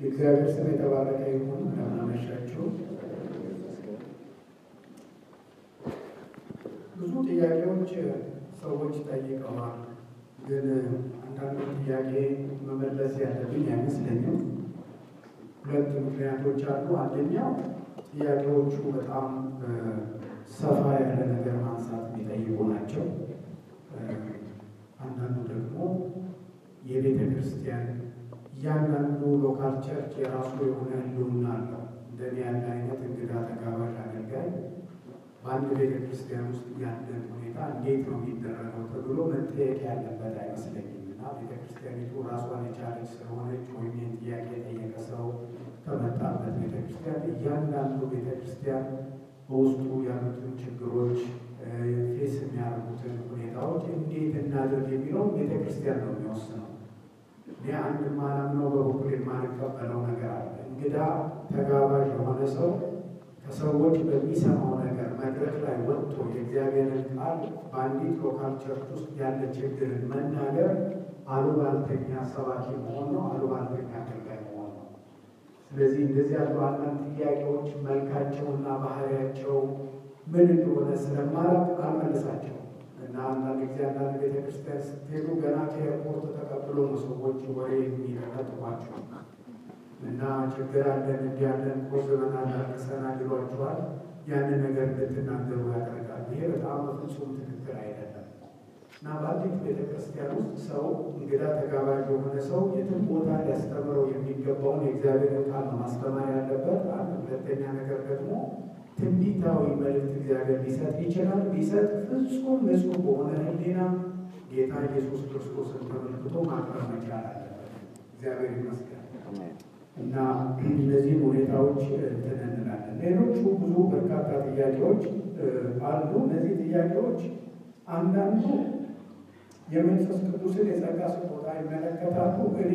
የእግዚአብሔር ስም የተባረከ ይሁን። እንደምን አመሻችሁ። ብዙ ጥያቄዎች ሰዎች ጠይቀዋል፣ ግን አንዳንዱ ጥያቄ መመለስ ያለብኝ አይመስለኝም። ሁለት ምክንያቶች አሉ። አንደኛው ጥያቄዎቹ በጣም ሰፋ ያለ ነገር ማንሳት የሚጠይቁ ናቸው። አንዳንዱ ደግሞ የቤተ ክርስቲያን እያንዳንዱ ሎካል ቸርች የራሱ የሆነ ህልውና አለው። እንደኔ ያለ አይነት እንግዳ ተጋባዥ አገልጋይ በአንድ ቤተ ክርስቲያን ውስጥ ያለን ሁኔታ እንዴት ነው የሚደረገው ተብሎ መጠየቅ ያለበት አይመስለኝም እና ቤተ ክርስቲያኒቱ ራሷን የቻለች ስለሆነች ወይም ይህን ጥያቄ የጠየቀ ሰው ከመጣበት ቤተ ክርስቲያን እያንዳንዱ ቤተ ክርስቲያን በውስጡ ያሉትን ችግሮች ፌስ የሚያደርጉትን ሁኔታዎች እንዴት እናድርግ የሚለው ቤተ ክርስቲያን ነው የሚወስነው። እኔ አንድ ማላምነው በበኩል የማንቀበለው ነገር አለ። እንግዳ ተጋባዥ የሆነ ሰው ከሰዎች በሚሰማው ነገር መድረክ ላይ ወጥቶ የእግዚአብሔርን ቃል በአንዲት ሎካል ቸርች ውስጥ ያለ ችግርን መናገር አሉባልተኛ ሰባኪ መሆን ነው፣ አሉባልተኛ አገልጋይ መሆን ነው። ስለዚህ እንደዚህ ያሉ አንዳንድ ጥያቄዎች መልካቸውና ባህሪያቸው ምን እንደሆነ ስለማላውቅ አልመልሳቸውም እና አንዳንድ ጊዜ አንዳንድ ቤተክርስቲያን ስትሄዱ ገና ከኤርፖርት ተቀብሎ ነው ሰዎች ወሬ የሚለጥፏቸው እና ችግር አለን እንዲያለን ቆዝበናል፣ አልቅሰናል ይሏችኋል። ያንን ነገር እንድትናገሩ ያደርጋል። ይሄ በጣም በፍጹም ትክክል አይደለም እና በአንዲት ቤተክርስቲያን ውስጥ ሰው እንግዳ ተጋባዥ የሆነ ሰው የትም ቦታ ሊያስተምረው የሚገባውን የእግዚአብሔርን ቃል ነው ማስተማር ያለበት። አንድ ሁለተኛ ነገር ደግሞ ትንቢታዊ መልእክት እግዚአብሔር ሊሰጥ ይችላል። ሊሰጥ ፍጹም ንጹሕ በሆነ ሕሊና ጌታ ኢየሱስ ክርስቶስን ተመልክቶ ማቅረብ መቻል አለበት። እግዚአብሔር ይመስገን እና እነዚህን ሁኔታዎች እንትን እንላለን። ሌሎቹ ብዙ በርካታ ጥያቄዎች አሉ። እነዚህ ጥያቄዎች አንዳንዱ የመንፈስ ቅዱስን የጸጋ ስጦታ ይመለከታሉ። እኔ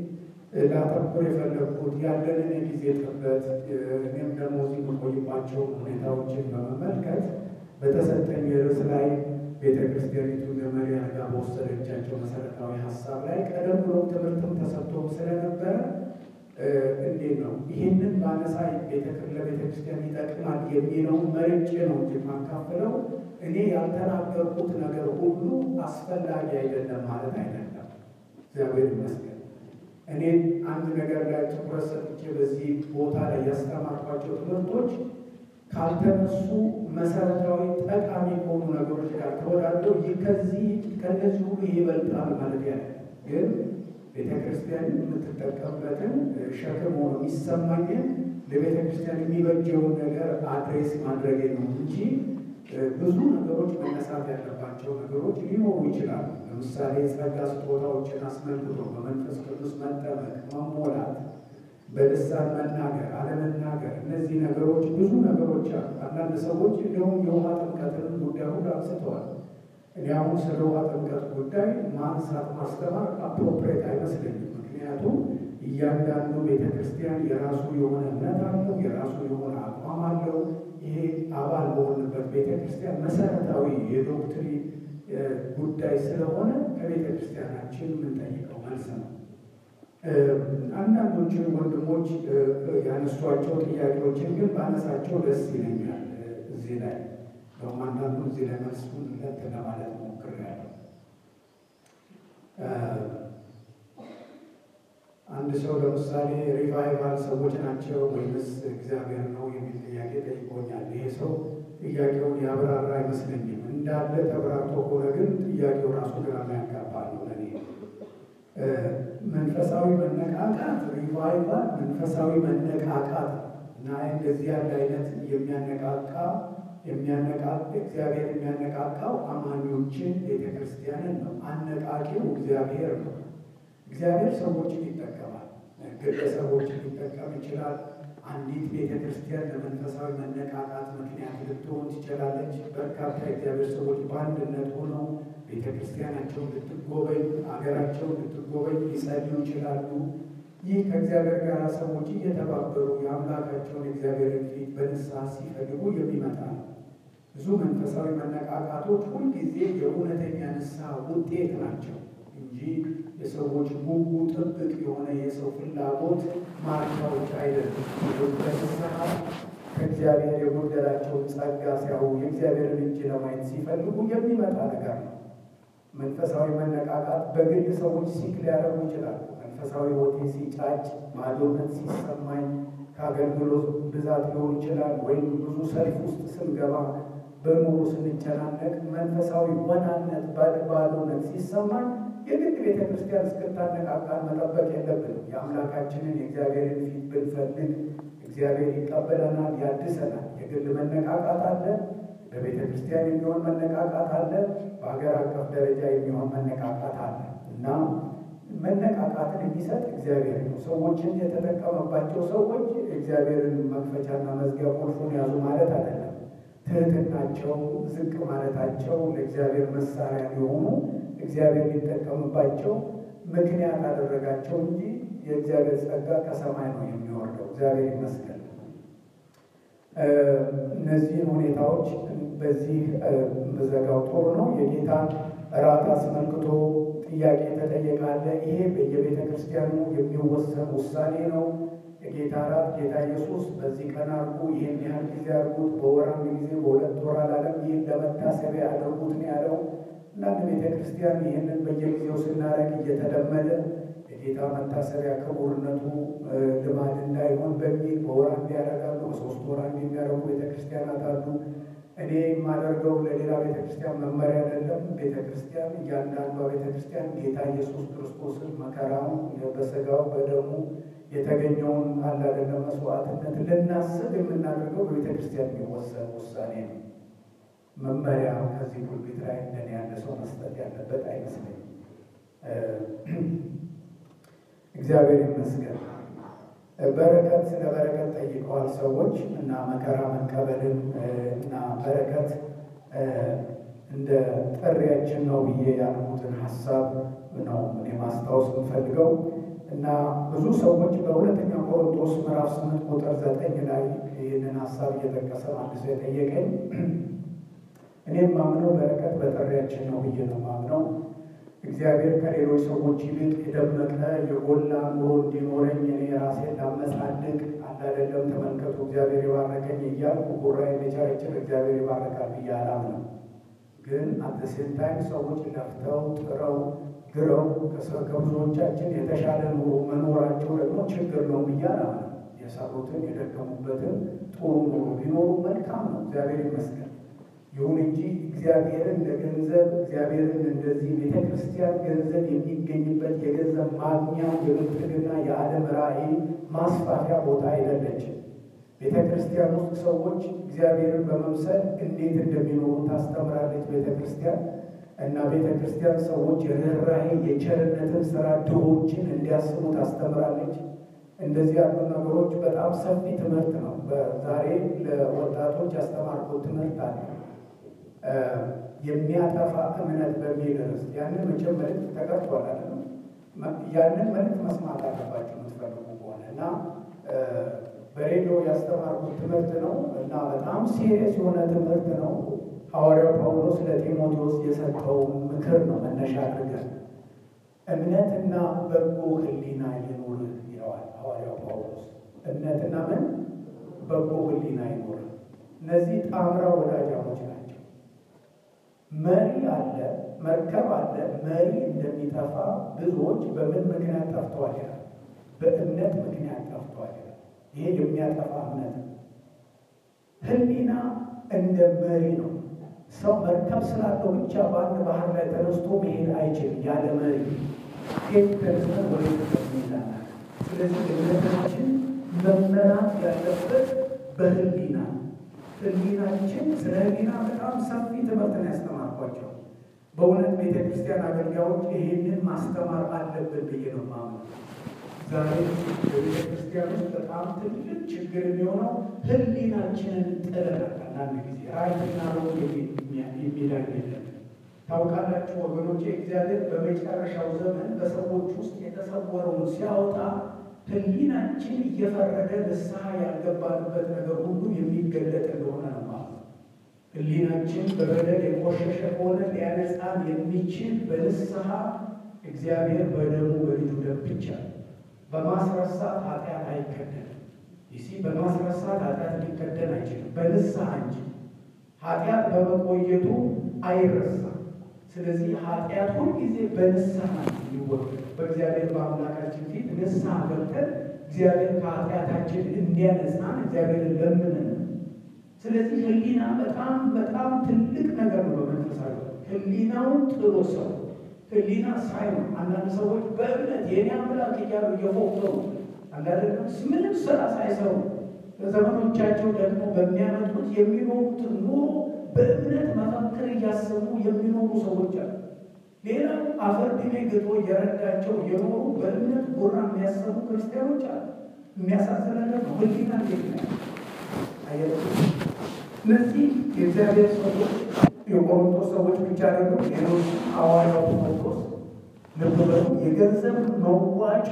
ላተኩር የፈለግኩት ያለንን የጊዜ ጥበት እኔም ደግሞ እዚህ የምቆይባቸው ሁኔታዎችን በመመልከት በተሰጠኝ ርዕስ ላይ ቤተ ክርስቲያኒቱ ለመሪ አድርጋ በወሰደቻቸው መሰረታዊ ሀሳብ ላይ ቀደም ብሎ ትምህርትም ተሰጥቶም ስለነበረ እንዴት ነው ይህንን ባነሳ ለቤተ ክርስቲያን ይጠቅማል የሚለውን መርጬ ነው እንጂ የማካፍለው እኔ ያልተናገርኩት ነገር ሁሉ አስፈላጊ አይደለም ማለት አይደለም። እግዚአብሔር ይመስገን። እኔ አንድ ነገር ላይ ትኩረት ሰጥቼ በዚህ ቦታ ላይ ያስተማርኳቸው ትምህርቶች ካልተነሱ መሰረታዊ ጠቃሚ ከሆኑ ነገሮች ጋር ተወዳድረው ከዚህ ከነዚህ ሁሉ ይበልጣል ማለት ያለ ግን ቤተ ክርስቲያን የምትጠቀምበትን ሸክም ሆኖ የሚሰማኝን ለቤተ ክርስቲያን የሚበጀውን ነገር አድሬስ ማድረግ ነው እንጂ ብዙ ነገሮች መነሳት ያለባቸው ነገሮች ሊኖሩ ይችላሉ። ለምሳሌ የጸጋ ስጦታዎችን አስመልክቶ በመንፈስ ቅዱስ መጠመቅ፣ መሞላት፣ በልሳን መናገር፣ አለመናገር፣ እነዚህ ነገሮች ብዙ ነገሮች አሉ። አንዳንድ ሰዎች እንዲሁም የውሃ ጥምቀትንም ጉዳዩ አንስተዋል። እኔ አሁን ስለ ውሃ ጥምቀት ጉዳይ ማንሳት ማስተማር አፕሮፕሬት አይመስለኝም። ምክንያቱም እያንዳንዱ ቤተ ክርስቲያን የራሱ የሆነ እምነት አለው፣ የራሱ የሆነ አቋም አለው። ይሄ አባል በሆንበት ቤተ ክርስቲያን መሰረታዊ የዶክትሪን ጉዳይ ስለሆነ ከቤተ ክርስቲያናችን የምንጠይቀው መልስ ነው። አንዳንዶችን ወንድሞች ያነሷቸው ጥያቄዎችን ግን ባነሳቸው ደስ ይለኛል። እዚህ ላይ በሁም አንዳንዱ እዚህ ላይ መልሱን ለት ለማለት ሞክሬያለሁ። አንድ ሰው ለምሳሌ ሪቫይቫል ሰዎች ናቸው ወይምስ እግዚአብሔር ነው የሚል ጥያቄ ጠይቆኛል። ይሄ ሰው ጥያቄውን ያብራራ አይመስለኝም። እንዳለ ተብራርቶ ከሆነ ግን ጥያቄው ራሱ ግራ የሚያጋባ ነው ለእኔ። መንፈሳዊ መነቃቃት ሪቫይቫል መንፈሳዊ መነቃቃት እና እንደዚህ ያለ አይነት የሚያነቃቃ የሚያነቃቅ እግዚአብሔር የሚያነቃቃው አማኞችን ቤተ ክርስቲያንን ነው። አነቃቂው እግዚአብሔር ነው። እግዚአብሔር ሰዎችን ይጠቀማል። ግለሰቦችን ሊጠቀም ይችላል። አንዲት ቤተ ክርስቲያን ለመንፈሳዊ መነቃቃት ምክንያት ልትሆን ትችላለች። በርካታ የእግዚአብሔር ሰዎች በአንድነት ሆነው ቤተ ክርስቲያናቸውን ልትጎበኝ፣ አገራቸውን ልትጎበኝ ሊጸልዩ ይችላሉ። ይህ ከእግዚአብሔር ጋር ሰዎች እየተባበሩ የአምላካቸውን የእግዚአብሔርን ፊት በንስሐ ሲፈልጉ የሚመጣ ነው። ብዙ መንፈሳዊ መነቃቃቶች ሁልጊዜ የእውነተኛ ንስሐ ውጤት ናቸው እንጂ የሰዎች ጉጉ ጥብቅ የሆነ የሰው ፍላጎት ማርኪያዎች አይደለም። በንስሐ ከእግዚአብሔር የጎደላቸውን ጸጋ ሲያዩ የእግዚአብሔርን እጅ ለማየት ሲፈልጉ የሚመጣ ነገር ነው። መንፈሳዊ መነቃቃት በግል ሰዎች ሲክ ሊያደርጉ ይችላሉ። መንፈሳዊ ሕይወቴ ሲጫጭ፣ ባዶነት ሲሰማኝ ከአገልግሎት ብዛት ሊሆን ይችላል። ወይም ብዙ ሰልፍ ውስጥ ስንገባ በኑሮ ስንጨናነቅ መንፈሳዊ ወናነት ባዶነት ሲሰማን የግድ ቤተ ክርስቲያን እስክታነቃቃን መጠበቅ የለብንም። የአምላካችንን የእግዚአብሔርን ፊት ብንፈልግ እግዚአብሔር ይቀበለናል፣ ያድሰናል። የግል መነቃቃት አለ፣ በቤተ ክርስቲያን የሚሆን መነቃቃት አለ፣ በሀገር አቀፍ ደረጃ የሚሆን መነቃቃት አለ እና መነቃቃትን የሚሰጥ እግዚአብሔር ነው። ሰዎችን የተጠቀመባቸው ሰዎች እግዚአብሔርን መክፈቻና መዝጊያ ቁልፉን ያዙ ማለት አይደለም። ትህትናቸው፣ ዝቅ ማለታቸው ለእግዚአብሔር መሳሪያ ሊሆኑ እግዚአብሔር ሊጠቀምባቸው ምክንያት አደረጋቸው እንጂ የእግዚአብሔር ጸጋ ከሰማይ ነው የሚወርደው። እግዚአብሔር ይመስገን። እነዚህን ሁኔታዎች በዚህ መዘጋው ጥሩ ነው። የጌታ እራት አስመልክቶ ጥያቄ ተጠየቃለ። ይሄ በየቤተ ክርስቲያኑ የሚወሰን ውሳኔ ነው። የጌታ እራት ጌታ ኢየሱስ በዚህ ቀን አድርጉ፣ ይህን ያህል ጊዜ አድርጉት፣ በወር አንድ ጊዜ፣ በሁለት ወር አላለም። ይህን ለመታሰቢያ አድርጉት ነው ያለው። አንዳንድ ቤተ ክርስቲያን ይህንን በየጊዜው ስናደርግ እየተለመደ የጌታ መታሰቢያ ክቡርነቱ ልማድ እንዳይሆን በሚል በወር አንድ ያደርጋሉ፣ በሶስት ወር አንድ የሚያደርጉ ቤተ ክርስቲያናት አሉ። እኔ የማደርገው ለሌላ ቤተ ክርስቲያን መመሪያ አይደለም። ቤተ ክርስቲያን እያንዳንዷ ቤተ ክርስቲያን ጌታ ኢየሱስ ክርስቶስን መከራውን በስጋው በደሙ የተገኘውን አላደለም መስዋዕትነት ልናስብ የምናደርገው በቤተ ክርስቲያን የሚወሰን ውሳኔ ነው። መመሪያ ከዚህ ፑልፒት ላይ እንደኔ ያለ ሰው መስጠት ያለበት አይመስለኝም። እግዚአብሔር ይመስገን። በረከት ስለ በረከት ጠይቀዋል ሰዎች እና መከራ መቀበልን እና በረከት እንደ ጥሪያችን ነው ብዬ ያልኩትን ሀሳብ ነው እኔ ማስታወስ የምፈልገው እና ብዙ ሰዎች በሁለተኛ ቆሮንቶስ ምዕራፍ ስምንት ቁጥር ዘጠኝ ላይ ይህንን ሀሳብ እየጠቀሰ አንድ ሰው የጠየቀኝ እኔም ማምነው በረከት በጥሪያችን ነው ብዬ ነው ማምነው እግዚአብሔር ከሌሎች ሰዎች ይልቅ የደመቀ የጎላ ኑሮ እንዲኖረኝ እኔ ራሴን ላመጻድቅ አላደለም። ተመልከቱ እግዚአብሔር የባረከኝ እያልኩ ጉራዬ የቸረችር እግዚአብሔር ይባረካል ብዬ አላምንም። ግን አተሴም ታይም ሰዎች ለፍተው ጥረው ግረው ከብዙዎቻችን የተሻለ ኑሮ መኖራቸው ደግሞ ችግር ነው ብዬ አላምንም። የሰሩትን የደከሙበትን ጥሩ ኑሮ ቢኖሩ መልካም ነው፣ እግዚአብሔር ይመስገን። ይሁን እንጂ እግዚአብሔርን ለገንዘብ እግዚአብሔርን እንደዚህ ቤተ ክርስቲያን ገንዘብ የሚገኝበት የገንዘብ ማግኛ የብልጥግና የዓለም ራዕይ ማስፋፊያ ቦታ አይደለችም። ቤተ ክርስቲያን ውስጥ ሰዎች እግዚአብሔርን በመምሰል እንዴት እንደሚኖሩ ታስተምራለች ቤተ ክርስቲያን እና ቤተ ክርስቲያን ሰዎች የርኅራኄ የቸርነትን ስራ ድሆችን እንዲያስቡ ታስተምራለች። እንደዚህ ያሉ ነገሮች በጣም ሰፊ ትምህርት ነው። በዛሬ ለወጣቶች ያስተማርኩት ትምህርት አለ የሚያጠፋ እምነት በሚል ርዕስ ያንን መቼም መልዕክት ተቀርቷል አለ ያንን መልዕክት መስማት አለባቸው የምትፈልጉ ከሆነ እና በሬዲዮ ያስተማርኩት ትምህርት ነው እና በጣም ሲሪየስ የሆነ ትምህርት ነው። ሐዋርያው ጳውሎስ ለጢሞቴዎስ የሰጠው ምክር ነው መነሻ አድርገን እምነትና በጎ ሕሊና ይኑርህ ይለዋል ሐዋርያው ጳውሎስ። እምነትና ምን በጎ ሕሊና ይኑርህ። እነዚህ ጣምራ ወዳጃሞች ናቸው። መሪ አለ፣ መርከብ አለ። መሪ እንደሚጠፋ ብዙዎች በምን ምክንያት ጠፍተዋል ይላል። በእምነት ምክንያት ጠፍተዋል ይላል። ይሄ የሚያጠፋ እምነት ነው። ሕሊና እንደ መሪ ነው። ሰው መርከብ ስላለው ብቻ በአንድ ባህር ላይ ተነስቶ መሄድ አይችልም ያለ መሪ ሄድ ተነስተን ወደ ሚላና ስለዚህ እምነታችን መመራት ያለበት በሕሊና ሕሊናችን ስለ ሕሊና በጣም ሰፊ ትምህርትን ያስተማርኳቸው በእውነት ቤተ ክርስቲያን አገልጋዮች ይህንን ማስተማር አለብን ብዬ ነው የማምነው። ዛሬ በቤተ ክርስቲያን ውስጥ በጣም ትልቅ ችግር የሚሆነው ሕሊናችንን ጥለናል። አንዳንድ ጊዜ ራይትና ሮንግ የሚለን የለም። ታውቃላችሁ ወገኖቼ፣ እግዚአብሔር በመጨረሻው ዘመን በሰዎች ውስጥ የተሰወረውን ሲያወጣ ሕሊናችን እየፈረደ ንስሐ ያልገባንበት ነገር ሁሉ የሚገለጥ እንደሆነ ነው ማለት ነው። ሕሊናችን በበደል የቆሸሸ ከሆነ ሊያነጻን የሚችል በንስሐ እግዚአብሔር በደሙ በልጁ ደም ብቻ በማስረሳት ኃጢአት አይከደንም። ይሲ በማስረሳት ኃጢአት ሊከደን አይችልም፣ በንስሐ እንጂ ኃጢአት በመቆየቱ አይረሳም። ስለዚህ ኃጢአት ሁልጊዜ በንስሐ ይወገድ። በእግዚአብሔር በአምላካችን ፊት ንስሐ ገብተን እግዚአብሔር ከኃጢአታችን እንዲያነጻን እግዚአብሔርን ለምንን። ስለዚህ ሕሊና በጣም በጣም ትልቅ ነገር ነው። በመንፈሳዊ ሕሊናውን ጥሎ ሰው ሕሊና ሳይሆን አንዳንድ ሰዎች በእምነት የኔ አምላክ እያሉ እየፎከሩ አንዳንድ ምንም ስራ ሳይሰሩ በዘመኖቻቸው ደግሞ በሚያመጡት የሚኖሩትን ኑሮ በእምነት መፈክር እያሰቡ የሚኖሩ ሰዎች አሉ። ሌላው አፈር ድሜ ግጦ እየረዳቸው የኖሩ በእምነት ጉራ የሚያሰቡ ክርስቲያኖች አሉ። የሚያሳዝን ነገር ነው። ሕሊና እንዴት ነው? እነዚህ የእግዚአብሔር ሰዎች የቆሮንቶስ ሰዎች ብቻ ደግሞ ሌሎች ሐዋርያው ጳውሎስ ልብ በሉ የገንዘብ መዋጮ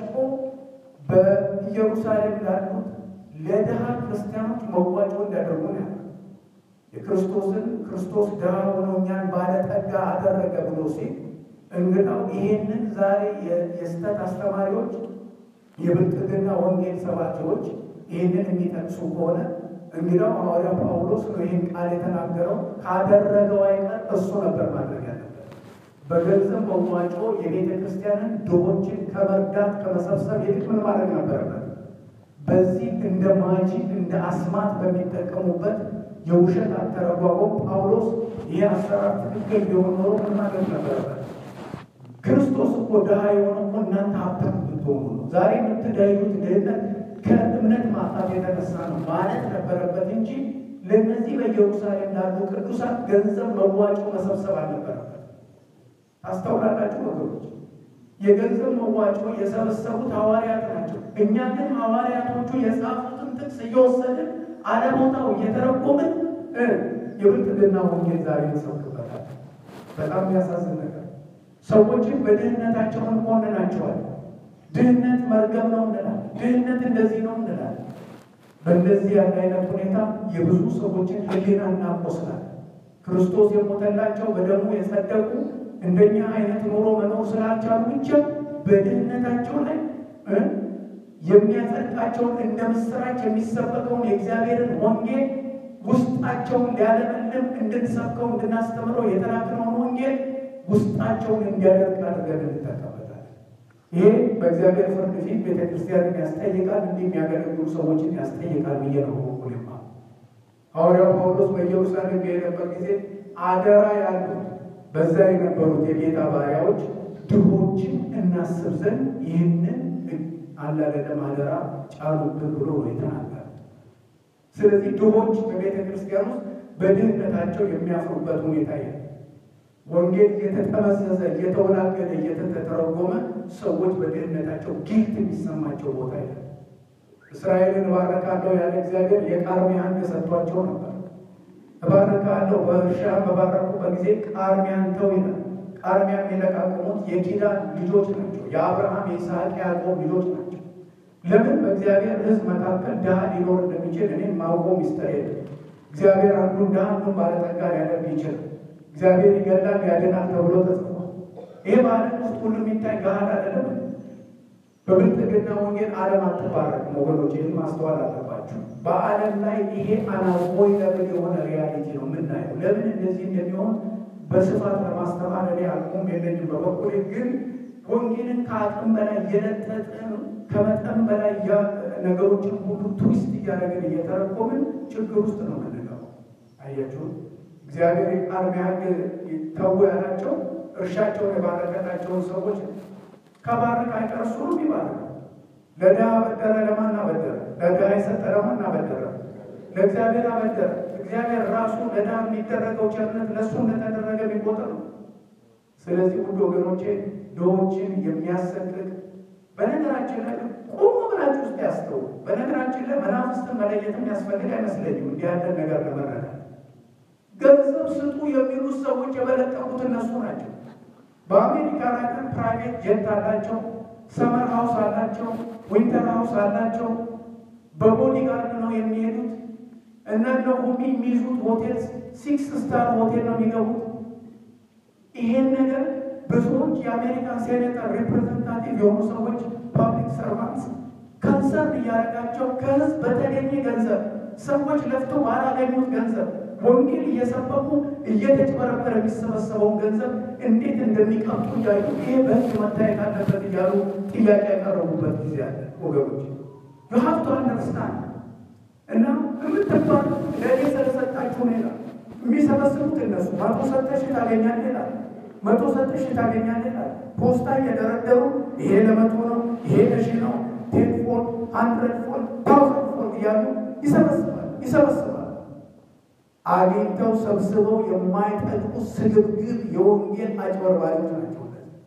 በኢየሩሳሌም ላሉት ለድሃ ክርስቲያኖች መዋጮ እንዲያደርጉ ነው ያለው። የክርስቶስን ክርስቶስ ድሃ ሆኖ እኛን ባለጠጋ አደረገ ብሎ ሲል እንግዳው ይሄንን ዛሬ የስተት አስተማሪዎች፣ የብልጥግና ወንጌል ሰባኪዎች ይህንን የሚጠቅሱ ከሆነ እንግዳው ሐዋርያ ጳውሎስ ነው ይህን ቃል የተናገረው። ካደረገው አይቀር እሱ ነበር ማድረግ ያለበት። በገንዘብ መዋጮ የቤተ ክርስቲያንን ድሆችን ከመርዳት ከመሰብሰብ ይልቅ ምን ማድረግ ነበረበት? በዚህ እንደ ማጂክ እንደ አስማት በሚጠቀሙበት የውሸት አተረጓጎም ጳውሎስ ይህ አሰራር ትክክል ቢሆን ኖሮ ምን ማድረግ ነበረበት? ክርስቶስ እኮ ድሃ የሆነ እኮ እናንተ ሀብታም ብትሆኑ ነው። ዛሬ የምትዳዩት ድህነት ከእምነት ማጣት የተነሳ ነው ማለት ነበረበት እንጂ ለእነዚህ በኢየሩሳሌም ላሉ ቅዱሳት ገንዘብ መዋጮ መሰብሰብ አልነበረበት። ታስተውላላችሁ ወገኖች? የገንዘብ መዋጮ የሰበሰቡት ሐዋርያት ናቸው። እኛ ግን ሐዋርያቶቹ የጻፉትን ጥቅስ እየወሰድን አለቦታው እየተረጎምን የብልጥግና ወንጌል ዛሬ እንሰብክበታል። በጣም የሚያሳዝን ነገር ሰዎችን በድህነታቸው እንኮንናቸዋል። ድህነት መርገም ነው እንላል። ድህነት እንደዚህ ነው እንላል። በእንደዚህ ያለ አይነት ሁኔታ የብዙ ሰዎችን ሕሊና እናቆስላል። ክርስቶስ የሞተላቸው በደሙ የጸደቁ እንደኛ አይነት ኑሮ መኖር ስላልቻሉ ብቻ በድህነታቸው ላይ የሚያጸድቃቸውን እንደ ምስራች የሚሰበከውን የእግዚአብሔርን ወንጌል ውስጣቸውን ሊያለመልም እንድንሰብከው እንድናስተምረው የተላክነውን ወንጌል ውስጣቸውን እንዲያደርግ አድርገን እንጠቀምበታለን። ይሄ በእግዚአብሔር ፍርድ ፊት ቤተ ክርስቲያንን ያስጠይቃል፣ እንዲህ የሚያገለግሉ ሰዎችን ያስጠይቃል ብዬ ነው በኩልማ ሐዋርያው ጳውሎስ በኢየሩሳሌም በሄደበት ጊዜ አደራ ያሉት በዛ የነበሩት የጌታ ባሪያዎች ድሆችን እናስብ ዘንድ ይህንን አላደለም አደራ ጫኑብን ብሎ ነው የተናገረ። ስለዚህ ድሆች በቤተ ክርስቲያን ውስጥ በድህነታቸው የሚያፍሩበት ሁኔታ የ ወንጌል እየተጠመዘዘ እየተወላገደ እየተተረጎመ ሰዎች በድህነታቸው ጊልት የሚሰማቸው ቦታ የ እስራኤልን እባረካለሁ ያለ እግዚአብሔር የቃርሚያ ሕግ ሰጥቷቸው ነበር። እባረካለሁ በእርሻ በባረኩበት ጊዜ ቃርሚያን ተው ይላል። ቃርሚያ የሚለቃቅሙት የኪዳን ልጆች ናቸው። የአብርሃም የይስሐቅ ያዕቆብ ልጆች ናቸው። ለምን በእግዚአብሔር ሕዝብ መካከል ድሃ ሊኖር እንደሚችል እኔ ማውቀው ሚስጥር የለም። እግዚአብሔር አንዱን ድሃ አንዱን ባለጠጋ ሊያደርግ ይችላል። እግዚአብሔር ይገላል ያድናል ተብሎ ተጽፏል። ይህ በዓለም ውስጥ ሁሉ የሚታይ ገሃድ አይደለም። በብልጥግና ወንጌል ዓለም አትባረክም ወገኖች፣ ይህን ማስተዋል አለባቸው። በዓለም ላይ ይሄ አናቮይደብል የሆነ ሪያሊቲ ነው የምናየው። ለምን እንደዚህ እንደሚሆን በስፋት ለማስተማር እኔ አቅሙም የለኝም። በበኩሌ ግን ወንጌልን ከአቅም በላይ እየለጠጥን ከመጠን በላይ ነገሮችን ሁሉ ትዊስት እያደረግን እየተረኮምን ችግር ውስጥ ነው የምንገባው። አያችሁ፣ እግዚአብሔር የቃርሚያ ሕግ ተው ያላቸው እርሻቸውን የባረከላቸውን ሰዎች ከባረክ አይቀር እሱ ነው የሚባረከው። ለድሃ አበደረ፣ ለማን አበደረ? ለድሃ የሰጠ ለማን አበደረ? ለእግዚአብሔር አበደረ። እግዚአብሔር ራሱ ለድሃ የሚደረገው ቸርነት ለእሱ እንደተደረገ የሚቆጥር ነው። ስለዚህ ውድ ወገኖቼ ድሆችን የሚያሰቅቅ በነገራችን ላይ ቁም ብላችሁ ውስጥ ያስተው በነገራችን ላይ መናፍስትን መለየት የሚያስፈልግ አይመስለኝም። እንዲህ ያለ ነገር ለመረዳት ገንዘብ ስጡ የሚሉት ሰዎች የበለጠቁት እነሱ ናቸው። በአሜሪካ ሀገር ፕራይቬት ጀት አላቸው፣ ሰመር ሃውስ አላቸው፣ ዊንተር ሃውስ አላቸው። በቦዲጋርድ ነው የሚሄዱት። እነ ነሆሚ የሚይዙት ሆቴል ሲክስ ስታር ሆቴል ነው የሚገቡት። ይሄን ነገር ብዙዎች የአሜሪካን ሴኔተር ሪፕሬዘንታቲቭ የሆኑ ሰዎች ፐብሊክ ሰርቫንትስ ካንሰር እያደረጋቸው ከህዝብ በተገኘ ገንዘብ ሰዎች ለፍቶ ባላገኙት ገንዘብ ወንጌል እየሰበኩ እየተጭበረበረ የሚሰበሰበውን ገንዘብ እንዴት እንደሚቀምጡ እያዩ ይሄ በህግ መታየት አለበት እያሉ ጥያቄ ያቀረቡበት ጊዜ አለ። ወገኖች ዩ ሀቭ ቱ አንደርስታንድ እና የምትባል ለእኔ ስለሰጣችሁ ነው ይላል። የሚሰበስቡት እነሱ መቶ ሰጠሽ ታገኛለህ ይላል። መቶ ሰጠሽ ታገኛለህ ይላል። ፖስታ እየደረደሩ ይሄ ለመቶ ነው፣ ይሄ ለሺ ነው፣ ቴን ፎልድ፣ ሀንድረድ ፎልድ፣ ታውዘንድ ፎልድ እያሉ ይሰበስባል ይሰበስባል። አግኝተው ሰብስበው የማይጠቅሙ ስግብግብ የወንጌል አጭበርባሪዎች ናቸው።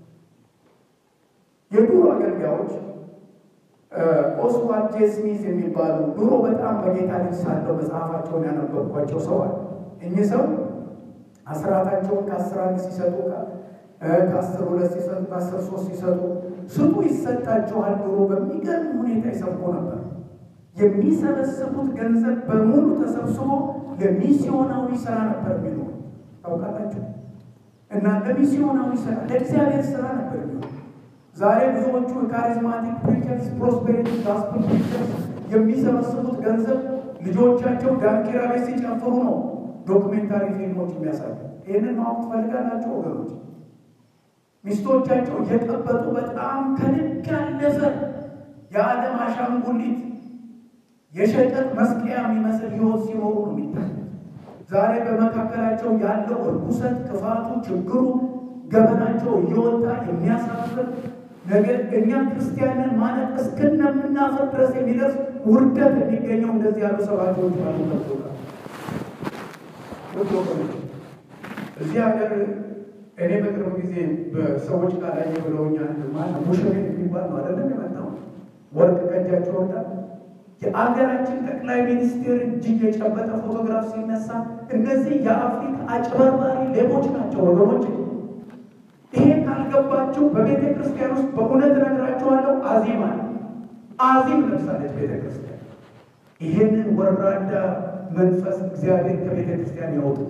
የዱሮ አገልጋዮች ኦስዋልድ ጄ ስሚዝ የሚባሉ ድሮ በጣም በጌታ ልጅ ሳለው መጽሐፋቸውን ያነበብኳቸው ሰው አለ። እኚህ ሰው አስራታቸውን ከአስር አንድ ሲሰጡ ከአስር ሁለት ሲሰጡ ከአስር ሶስት ሲሰጡ ስጡ ይሰጣቸዋል ብሎ በሚገርም ሁኔታ ይሰብኩ ነበር። የሚሰበስቡት ገንዘብ በሙሉ ተሰብስቦ ለሚስዮናዊ ስራ ነበር የሚኖሩ ታውቃላችሁ። እና ለሚስዮናዊ ስራ ለእግዚአብሔር ስራ ነበር የሚኖሩ። ዛሬ ብዙዎቹ ካሪዝማቲክ ፕሪቸርስ፣ ፕሮስፔሪቲ ጋስፕል ፕሪቸርስ የሚሰበስቡት ገንዘብ ልጆቻቸው ዳንኪራ ቤት ሲጨፍሩ ነው ዶክሜንታሪ ፊልሞች የሚያሳዩ። ይህንን ማወቅ ትፈልጋላቸው ወገኖች? ሚስቶቻቸው እየቀበጡ በጣም ከልክ ያለፈ የዓለም አሻንጉሊት የሸቀጥ መስቀያ የሚመስል ህይወት ሲኖሩ ነው የሚታይ። ዛሬ በመካከላቸው ያለው እርኩሰት፣ ክፋቱ፣ ችግሩ፣ ገበናቸው እየወጣ የሚያሳፍር ነገር እኛ ክርስቲያንን ማለት እስክነምናፈር ድረስ የሚደርስ ውርደት የሚገኘው እንደዚህ ያሉ ሰባኪዎች ባሉበት ቦታ እዚህ ሀገር እኔ በቅርብ ጊዜ በሰዎች ቃል ላይ ብለውኛል። ማለት ሙሽሪት የሚባል ነው አይደለም የመጣው ወርቅ ከእጃቸው ወጣ። የአገራችን ጠቅላይ ሚኒስቴር እጅግ የጨበጠ ፎቶግራፍ ሲነሳ እነዚህ የአፍሪካ አጭበርባሪ ሌቦች ናቸው ወገኖች። ይሄ ካልገባችሁ በቤተ ክርስቲያን ውስጥ በእውነት እነግራችኋለሁ፣ አዚም አለ። አዚም ለምሳሌች ቤተ ክርስቲያን ይሄንን ወራዳ መንፈስ እግዚአብሔር ከቤተ ክርስቲያን ያወጡ።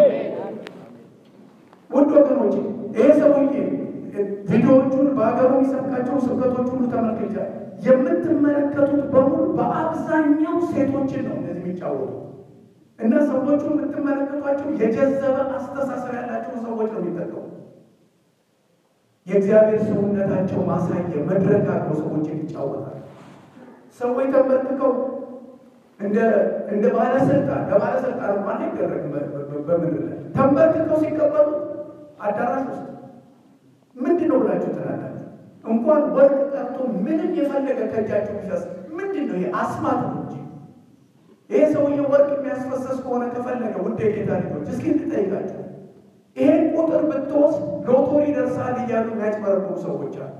ውድ ወገኖች ይሄ ሰውዬ ቪዲዮዎቹን በሀገሩ የሚሰብካቸው ስብከቶች ሁሉ ተመልክቻል። የምትመለከቱት በሙሉ በአብዛኛው ሴቶችን ነው እንደዚህ የሚጫወቱ እና ሰዎቹ የምትመለከቷቸው የጀዘበ አስተሳሰብ ያላቸው ሰዎች ነው የሚጠቀሙ የእግዚአብሔር ሰውነታቸው ማሳየ መድረክ አድርገው ሰዎች ይጫወታል። ሰዎች ተንበርክከው እንደ ባለስልጣን ለባለስልጣን እንኳን አይደረግም። በምድር ላይ ተንበርክከው ሲቀበሉ አዳራሽ ውስጥ ምንድን ነው ብላችሁ ትላላችሁ? እንኳን ወርቅ ቀርቶ ምንም የፈለገ ከእጃችሁ ቢፈስ ምንድን ነው? ይሄ አስማት ነው እንጂ ይሄ ሰውዬ ወርቅ የሚያስፈሰስ ከሆነ ከፈለገ ውድ የጌታ ልጆች እስኪ እንጠይቃቸው። ይሄን ቁጥር ብትወስድ ሎቶሪ ደርሳል እያሉ የሚያጭበረብሩ ሰዎች አሉ።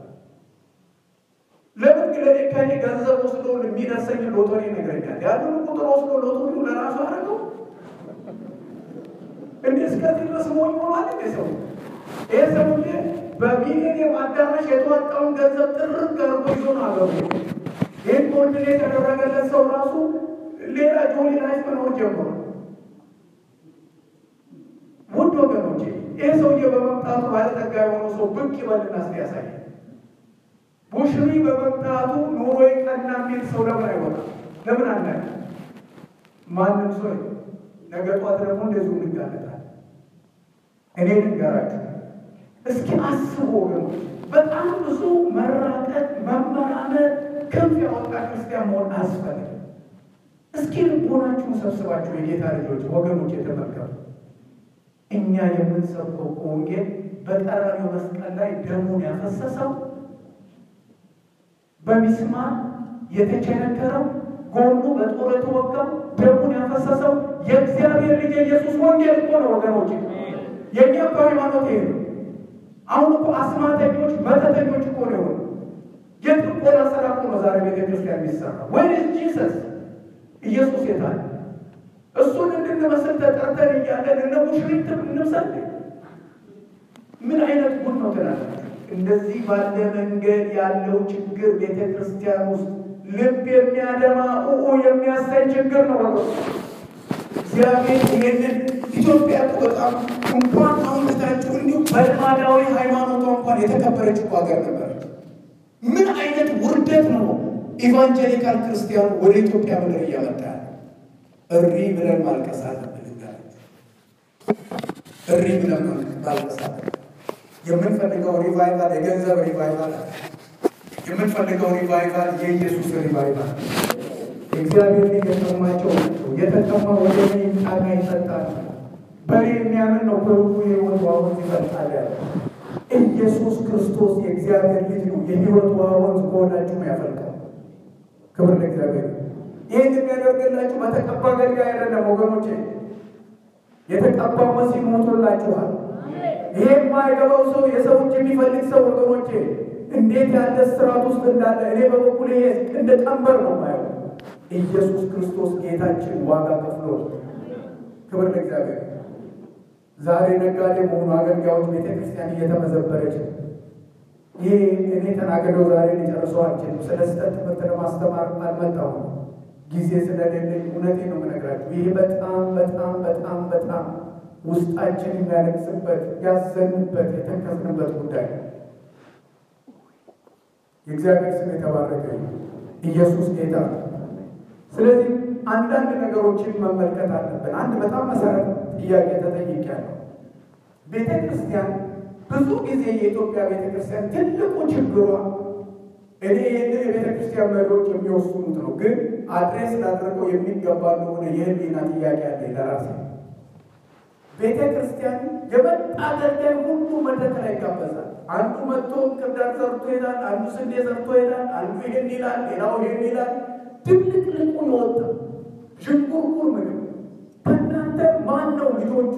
ለምን ግለኔ ከኔ ገንዘብ ወስዶ የሚደርሰኝ ሎቶሪ ይነግረኛል። ያንን ቁጥር ወስዶ ሎቶሪው ለራሱ አደረገው። እንደ እስከዚህ ድረስ ሞኝ ሆኗል። እንደ ሰው ይህ ሰውዬ በሚሊኒየም አዳራሽ የተዋጣውን ገንዘብ ጥርቅ አድርጎ ይዞ ነው አገሩ። ይህን ኮንድኔ የተደረገለት ሰው ራሱ ሌላ ጆሊ ላይፍ መኖር ጀምሯል። ውድ ወገኖቼ ይህ ሰውዬ በመምጣቱ ባለጠጋ የሆኑ ሰው ብቅ ይበልና እስኪ ያሳያል። ቡሽሪ በመምጣቱ ኑሮ ቀና የሚል ሰው ለምን አይወጣም? ለምን አናይ? ማንም ሰው ነገ ጧት ደግሞ እንደዚሁ እንጋለጣል። እኔ ልንገራችሁ እስኪ አስቡ ወገኖች፣ በጣም ብዙ መራቀቅ፣ መመራመር፣ ክንፍ ያወጣ ክርስቲያን መሆን አያስፈልግም። እስኪ ልቦናችሁን ሰብስባችሁ የጌታ ልጆች ወገኖች የተመልከቱ እኛ የምንሰብከው ወንጌል በቀራንዮ መስቀል ላይ ደሙን ያፈሰሰው በሚስማር የተቸነከረው ጎኑ በጦር የተወጋው ደሙን ያፈሰሰው የእግዚአብሔር ልጅ የኢየሱስ ወንጌል እኮ ነው ወገኖች። የእኛ እኮ ሃይማኖት ይሄ ነው። አሁን እኮ አስማተኞች፣ መተተኞች እኮ ነው የሆኑ የጥቆላ ስራ እኮ ነው ዛሬ ቤተ ክርስቲያን የሚሰራ ወይስ ጂሰስ ኢየሱስ የታለ? እሱን እንድንመስል ተጠርተን እያለን እነ ሙሽሪት እንምሰል። ምን አይነት ጉድ ነው ትላላችሁ? እንደዚህ ባለ መንገድ ያለው ችግር ቤተ ክርስቲያን ውስጥ ልብ የሚያደማ ኡኡ የሚያሳይ ችግር ነው ወገ እግዚአብሔር ይህንን ኢትዮጵያ እኮ በጣም እንኳን አሁን ትታችሁ እንዲሁ በልማዳዊ ሃይማኖቷ እንኳን የተከበረች እኮ ሀገር ነበረች። ምን አይነት ውርደት ነው ኢቫንጀሊካል ክርስቲያኑ ወደ ኢትዮጵያ ምድር እያመጣ ያለ? እሪ ብለን ማልቀስ አለብን። እሪ ብለን ማልቀስ አለብን። የምንፈልገው ሪቫይቫል የገንዘብ ሪቫይቫል አለ። የምንፈልገው ሪቫይቫል የኢየሱስ ሪቫይቫል እግዚአብሔር ልጅ የጠማቸው ናቸው። የተጠማ ወደ እኔ ይምጣና ይጠጣል። በእኔ የሚያምን ነው ከሁሉ የሕይወት ውሃ ወንዝ ይፈልቃል ያለ ኢየሱስ ክርስቶስ የእግዚአብሔር ልጅ ነው። የሕይወት ውሃ ወንዝ ከሆዳችሁ ያፈልቃል። ክብር ለእግዚአብሔር። ይህን የሚያደርግላችሁ በተቀባ አገልጋይ አይደለም ወገኖቼ። የተቀባው መሲህ ሞቶላችኋል። ይሄ የማይገባው ሰው የሰው እጅ የሚፈልግ ሰው ወገኖቼ እንዴት ያለ ስርዓት ውስጥ እንዳለ እኔ በበኩል ይሄ እንደ ቀንበር ነው ማየው። ኢየሱስ ክርስቶስ ጌታችን ዋጋ ከፍሎ ክብር ለእግዚአብሔር። ዛሬ ነጋዴ መሆኑ አገልጋዮች ቤተ ክርስቲያን እየተመዘበረች ነው። ይህ እኔ ተናገረው ዛሬ ሊጨርሰው አልችልም። ስለ ስህተት ትምህርት ለማስተማር አልመጣሁም ጊዜ ስለሌለኝ እውነቴን ነው የምነግራችሁ። ይህ በጣም በጣም በጣም በጣም ውስጣችን የሚያለቅስበት ያዘንበት የተከዝንበት ጉዳይ ነው። የእግዚአብሔር ስም የተባረከ ኢየሱስ ጌታ ነው። ስለዚህ አንዳንድ ነገሮችን መመልከት አለብን። አንድ በጣም መሰረት ጥያቄ ተጠይቄያለሁ። ቤተ ክርስቲያን ብዙ ጊዜ የኢትዮጵያ ቤተ ክርስቲያን ትልቁ ችግሯ እኔ ይህንን የቤተ ክርስቲያን መሪዎች የሚወስኑት ነው፣ ግን አድሬስ ላደርገው የሚገባ እንደሆነ የህሊና ጥያቄ አለ ለራሴ። ቤተ ክርስቲያን የመጣ አገልጋይ ሁሉ መድረክ ላይ ይጋበዛል። አንዱ መጥቶ ክርዳድ ዘርቶ ይሄዳል፣ አንዱ ስንዴ ዘርቶ ይሄዳል፣ አንዱ ይሄን ይላል፣ ሌላው ይሄን ይላል። ትልቅ ልቁ የወጣ ዥንጉርጉር ምግብ ከእናንተ ማን ነው ልጆቹ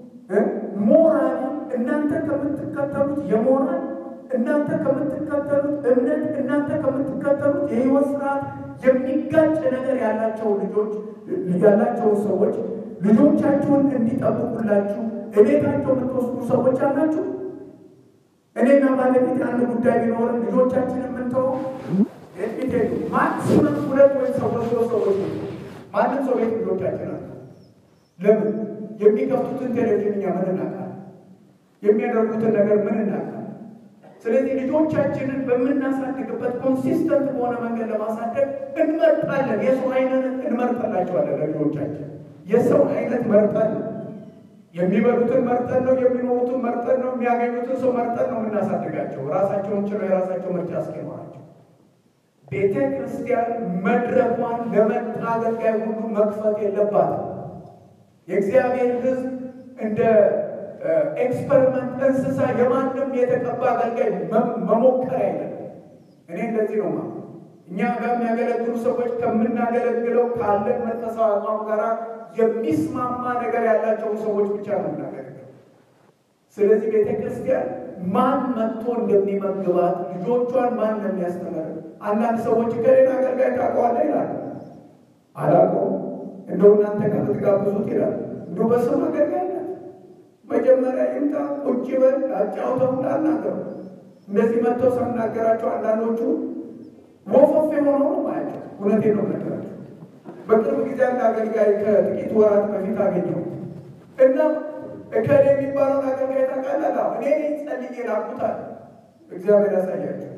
ሞራል እናንተ ከምትከተሉት የሞራል እናንተ ከምትከተሉት እምነት እናንተ ከምትከተሉት የህይወት ስርዓት የሚጋጭ ነገር ያላቸው ልጆች ያላቸውን ሰዎች ልጆቻችሁን እንዲጠብቁላችሁ እቤታቸው የምትወስዱ ሰዎች አላችሁ። እኔና ባለቤት አንድ ጉዳይ ቢኖርም ልጆቻችን የምንተው የሚሄዱ ማክሲመም ሁለት ወይም ሰዎች ሶስት ሰዎች ማንም ሰው ቤት ልጆቻችን አለ። ለምን የሚከፍቱትን ቴሌቪዥን እኛ ምን እናውቃለን? የሚያደርጉትን ነገር ምን እናውቃለን? ስለዚህ ልጆቻችንን በምናሳድግበት ኮንሲስተንት በሆነ መንገድ ለማሳደግ እንመርጣለን። የሰው አይነት እንመርጠላቸዋለን። ለልጆቻችን የሰው አይነት መርጠን ነው የሚበሉትን መርጠን ነው የሚኖሩትን መርጠን ነው የሚያገኙትን ሰው መርጠን ነው የምናሳድጋቸው ራሳቸውን ችለው የራሳቸው ምርጫ እስኪኖራቸው። ቤተ ክርስቲያን መድረኳን ለመጣ አገልጋይ ሁሉ መክፈት የለባትም። የእግዚአብሔር ሕዝብ እንደ ኤክስፐሪመንት እንስሳ የማንም የተቀባ አገልጋይ መሞከር አይደለም። እኔ እንደዚህ ነው ማለት እኛ ጋር የሚያገለግሉ ሰዎች ከምናገለግለው ካለን መንፈሳዊ አቋም ጋር የሚስማማ ነገር ያላቸውን ሰዎች ብቻ ነው የምናገለግለው። ስለዚህ ቤተ ክርስቲያን ማን መጥቶ እንደሚመግባት ልጆቿን ማን እንደሚያስተምር አንዳንድ ሰዎች ከሌላ አገልጋይ ታውቀዋለህ ይላሉ። አላውቀውም እንደው እናንተ ከምትጋብዙት ይላል። እንዲሁ በስም አገልጋይነት መጀመሪያ ይምጣ ቁጭ በል አጫውተው ላናገሩ እንደዚህ መጥተው ሳናገራቸው አንዳንዶቹ ወፎፍ የሆነ ነው ማያቸው። እውነቴን ነው ነገራቸው። በቅርብ ጊዜ አንድ አገልጋይ ከጥቂት ወራት በፊት አገኘው እና እከሌ የሚባለውን አገልጋይ ታውቃለህ? እኔ ጸልዬ ላኩታል። እግዚአብሔር ያሳያቸው።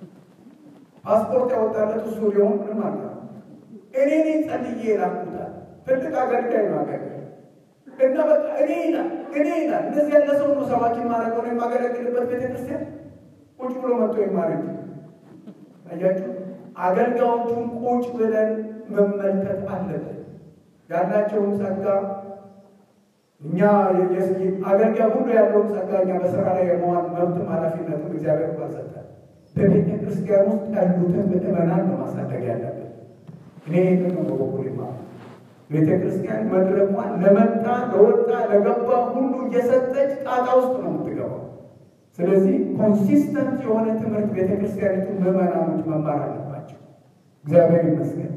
ፓስፖርት ያወጣለት እሱ ሊሆን ምንም አለ እኔ ነኝ ጸልዬ ላኩታል። ትልቅ አገልጋይ ነው አገልጋይ እና በቃ እኔ ይላል እኔ ይላል። እንደዚህ ያለ ሰው ነው ሰባኪ ማድረገው ነው የማገለግልበት ቤተክርስቲያን ቁጭ ብሎ መጥቶ ይማረኝ። አያችሁ፣ አገልጋዮቹን ቁጭ ብለን መመልከት አለብን። ያላቸውን ጸጋ እኛ አገልጋይ ሁሉ ያለውን ጸጋ እኛ በስራ ላይ የመዋል መብትም ኃላፊነትም እግዚአብሔር እንኳን ሰጠን። በቤተ ክርስቲያን ውስጥ ያሉትን ምዕመናን ነው ማሳደግ ያለብን። እኔ ይህንን ነው በበኩል ይማሩ ቤተ ክርስቲያን መድረኳን ለመጣ ለወጣ ለገባ ሁሉ እየሰጠች ጣጣ ውስጥ ነው የምትገባው። ስለዚህ ኮንሲስተንት የሆነ ትምህርት ቤተ ክርስቲያኒቱ ምዕመናኖች መማር አለባቸው። እግዚአብሔር ይመስገን።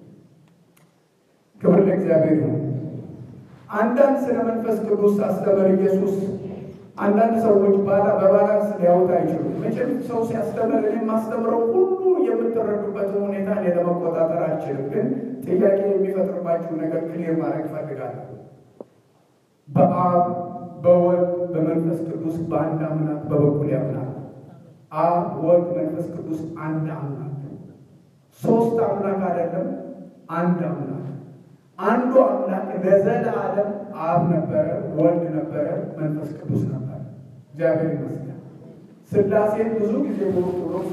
ክብር ለእግዚአብሔር ይሁን። አንዳንድ ስለ መንፈስ ቅዱስ አስተምር ኢየሱስ አንዳንድ ሰዎች ባላ በባላንስ ሊያወጣ አይችሉም። መቼም ሰው ሲያስተምር እኔ የማስተምረው ሁሉ የምትረዱበትን ሁኔታ እኔ ለመቆጣጠር አልችልም። ግን ጥያቄ የሚፈጥርባችሁን ነገር ክሊር ማድረግ እፈልጋለሁ። በአብ በወልድ በመንፈስ ቅዱስ በአንድ አምላክ በበኩል ያምናል። አብ ወልድ መንፈስ ቅዱስ አንድ አምላክ፣ ሶስት አምላክ አይደለም፣ አንድ አምላክ። አንዱ አምላክ ለዘለዓለም አብ ነበረ፣ ወልድ ነበረ፣ መንፈስ ቅዱስ ነበረ። እግዚአብሔር ይመስገን። ሥላሴን ብዙ ጊዜ በኦርቶዶክስ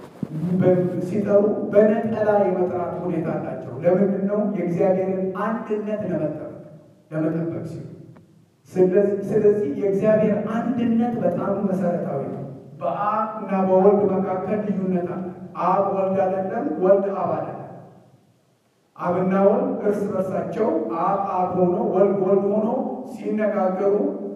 ሲጠሩ በነጠላ የመጥራት ሁኔታ አላቸው። ለምንድን ነው? የእግዚአብሔርን አንድነት ለመጠበቅ ለመጠበቅ ሲሉ። ስለዚህ የእግዚአብሔር አንድነት በጣም መሰረታዊ ነው። በአብ እና በወልድ መካከል ልዩነት አለ። አብ ወልድ አይደለም፣ ወልድ አብ አይደለም። አብና ወልድ እርስ በርሳቸው አብ አብ ሆኖ ወልድ ወልድ ሆኖ ሲነጋገሩ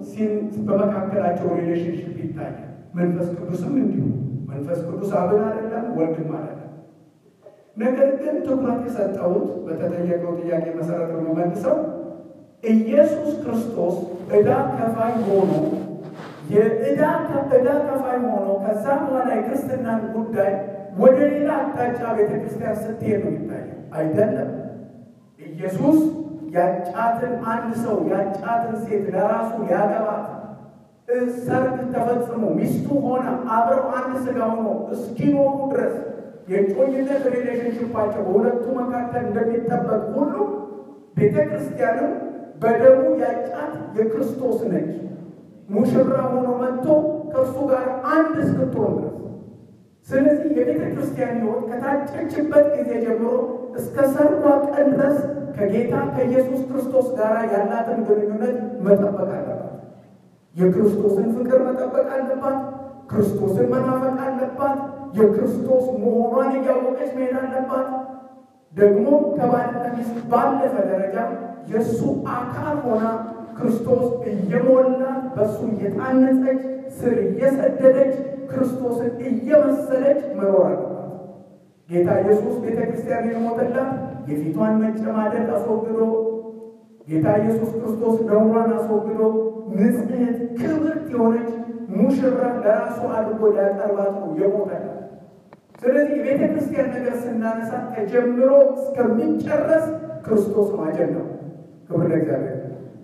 በመካከላቸው ሪሌሽንሽፕ ይታያል። መንፈስ ቅዱስም እንዲሁ መንፈስ ቅዱስ አብን አይደለም ወልድም አይደለም። ነገር ግን ትኩረት የሰጠሁት በተጠየቀው ጥያቄ መሰረት በመመልሰው ኢየሱስ ክርስቶስ ዕዳ ከፋይ ሆኖ የዕዳ ዕዳ ከፋይ ሆኖ ከዛ በኋላ የክርስትናን ጉዳይ ወደ ሌላ አቅጣጫ ቤተ ክርስቲያን ስትሄድ ነው የሚታየው። አይደለም ኢየሱስ ያጫትን አንድ ሰው ያጫትን ሴት ለራሱ ሊያገባት ሰርግ ተፈጽሞ ሚስቱ ሆና አብረው አንድ ስጋ ሆኖ እስኪኖሩ ድረስ የጮኝነት ሪሌሽንሽፓቸው በሁለቱ መካከል እንደሚጠበቅ ሁሉ ቤተ ክርስቲያንም በደሙ ያጫት የክርስቶስ ነች። ሙሽራ ሆኖ መጥቶ ከእርሱ ጋር አንድ እስክትሆን ድረስ። ስለዚህ የቤተ ክርስቲያን ሕይወት ከታጨችበት ጊዜ ጀምሮ እስከ ሰርጓ ቀን ድረስ ከጌታ ከኢየሱስ ክርስቶስ ጋር ያላትን ግንኙነት መጠበቅ አለባት። የክርስቶስን ፍቅር መጠበቅ አለባት። ክርስቶስን መናፈቅ አለባት። የክርስቶስ መሆኗን እያወቀች መሄድ አለባት። ደግሞ ከባልና ሚስት ባለፈ ደረጃ የእሱ አካል ሆና ክርስቶስ እየሞላት በእሱ እየታነጸች ስር እየሰደደች ክርስቶስን እየመሰለች መኖር አለባት። ጌታ ኢየሱስ ቤተ ክርስቲያን የሞተላት የፊቷን መጨማደድ አስወግዶ ጌታ ኢየሱስ ክርስቶስ ነውሯን አስወግዶ ንጽሕት ክብርት የሆነች ሙሽራ ለራሱ አድርጎ ሊያቀርባት ነው የሞተላት። ስለዚህ የቤተ ክርስቲያን ነገር ስናነሳ ተጀምሮ እስከሚጨረስ ክርስቶስ ማጀን ነው። ክብር ለእግዚአብሔር።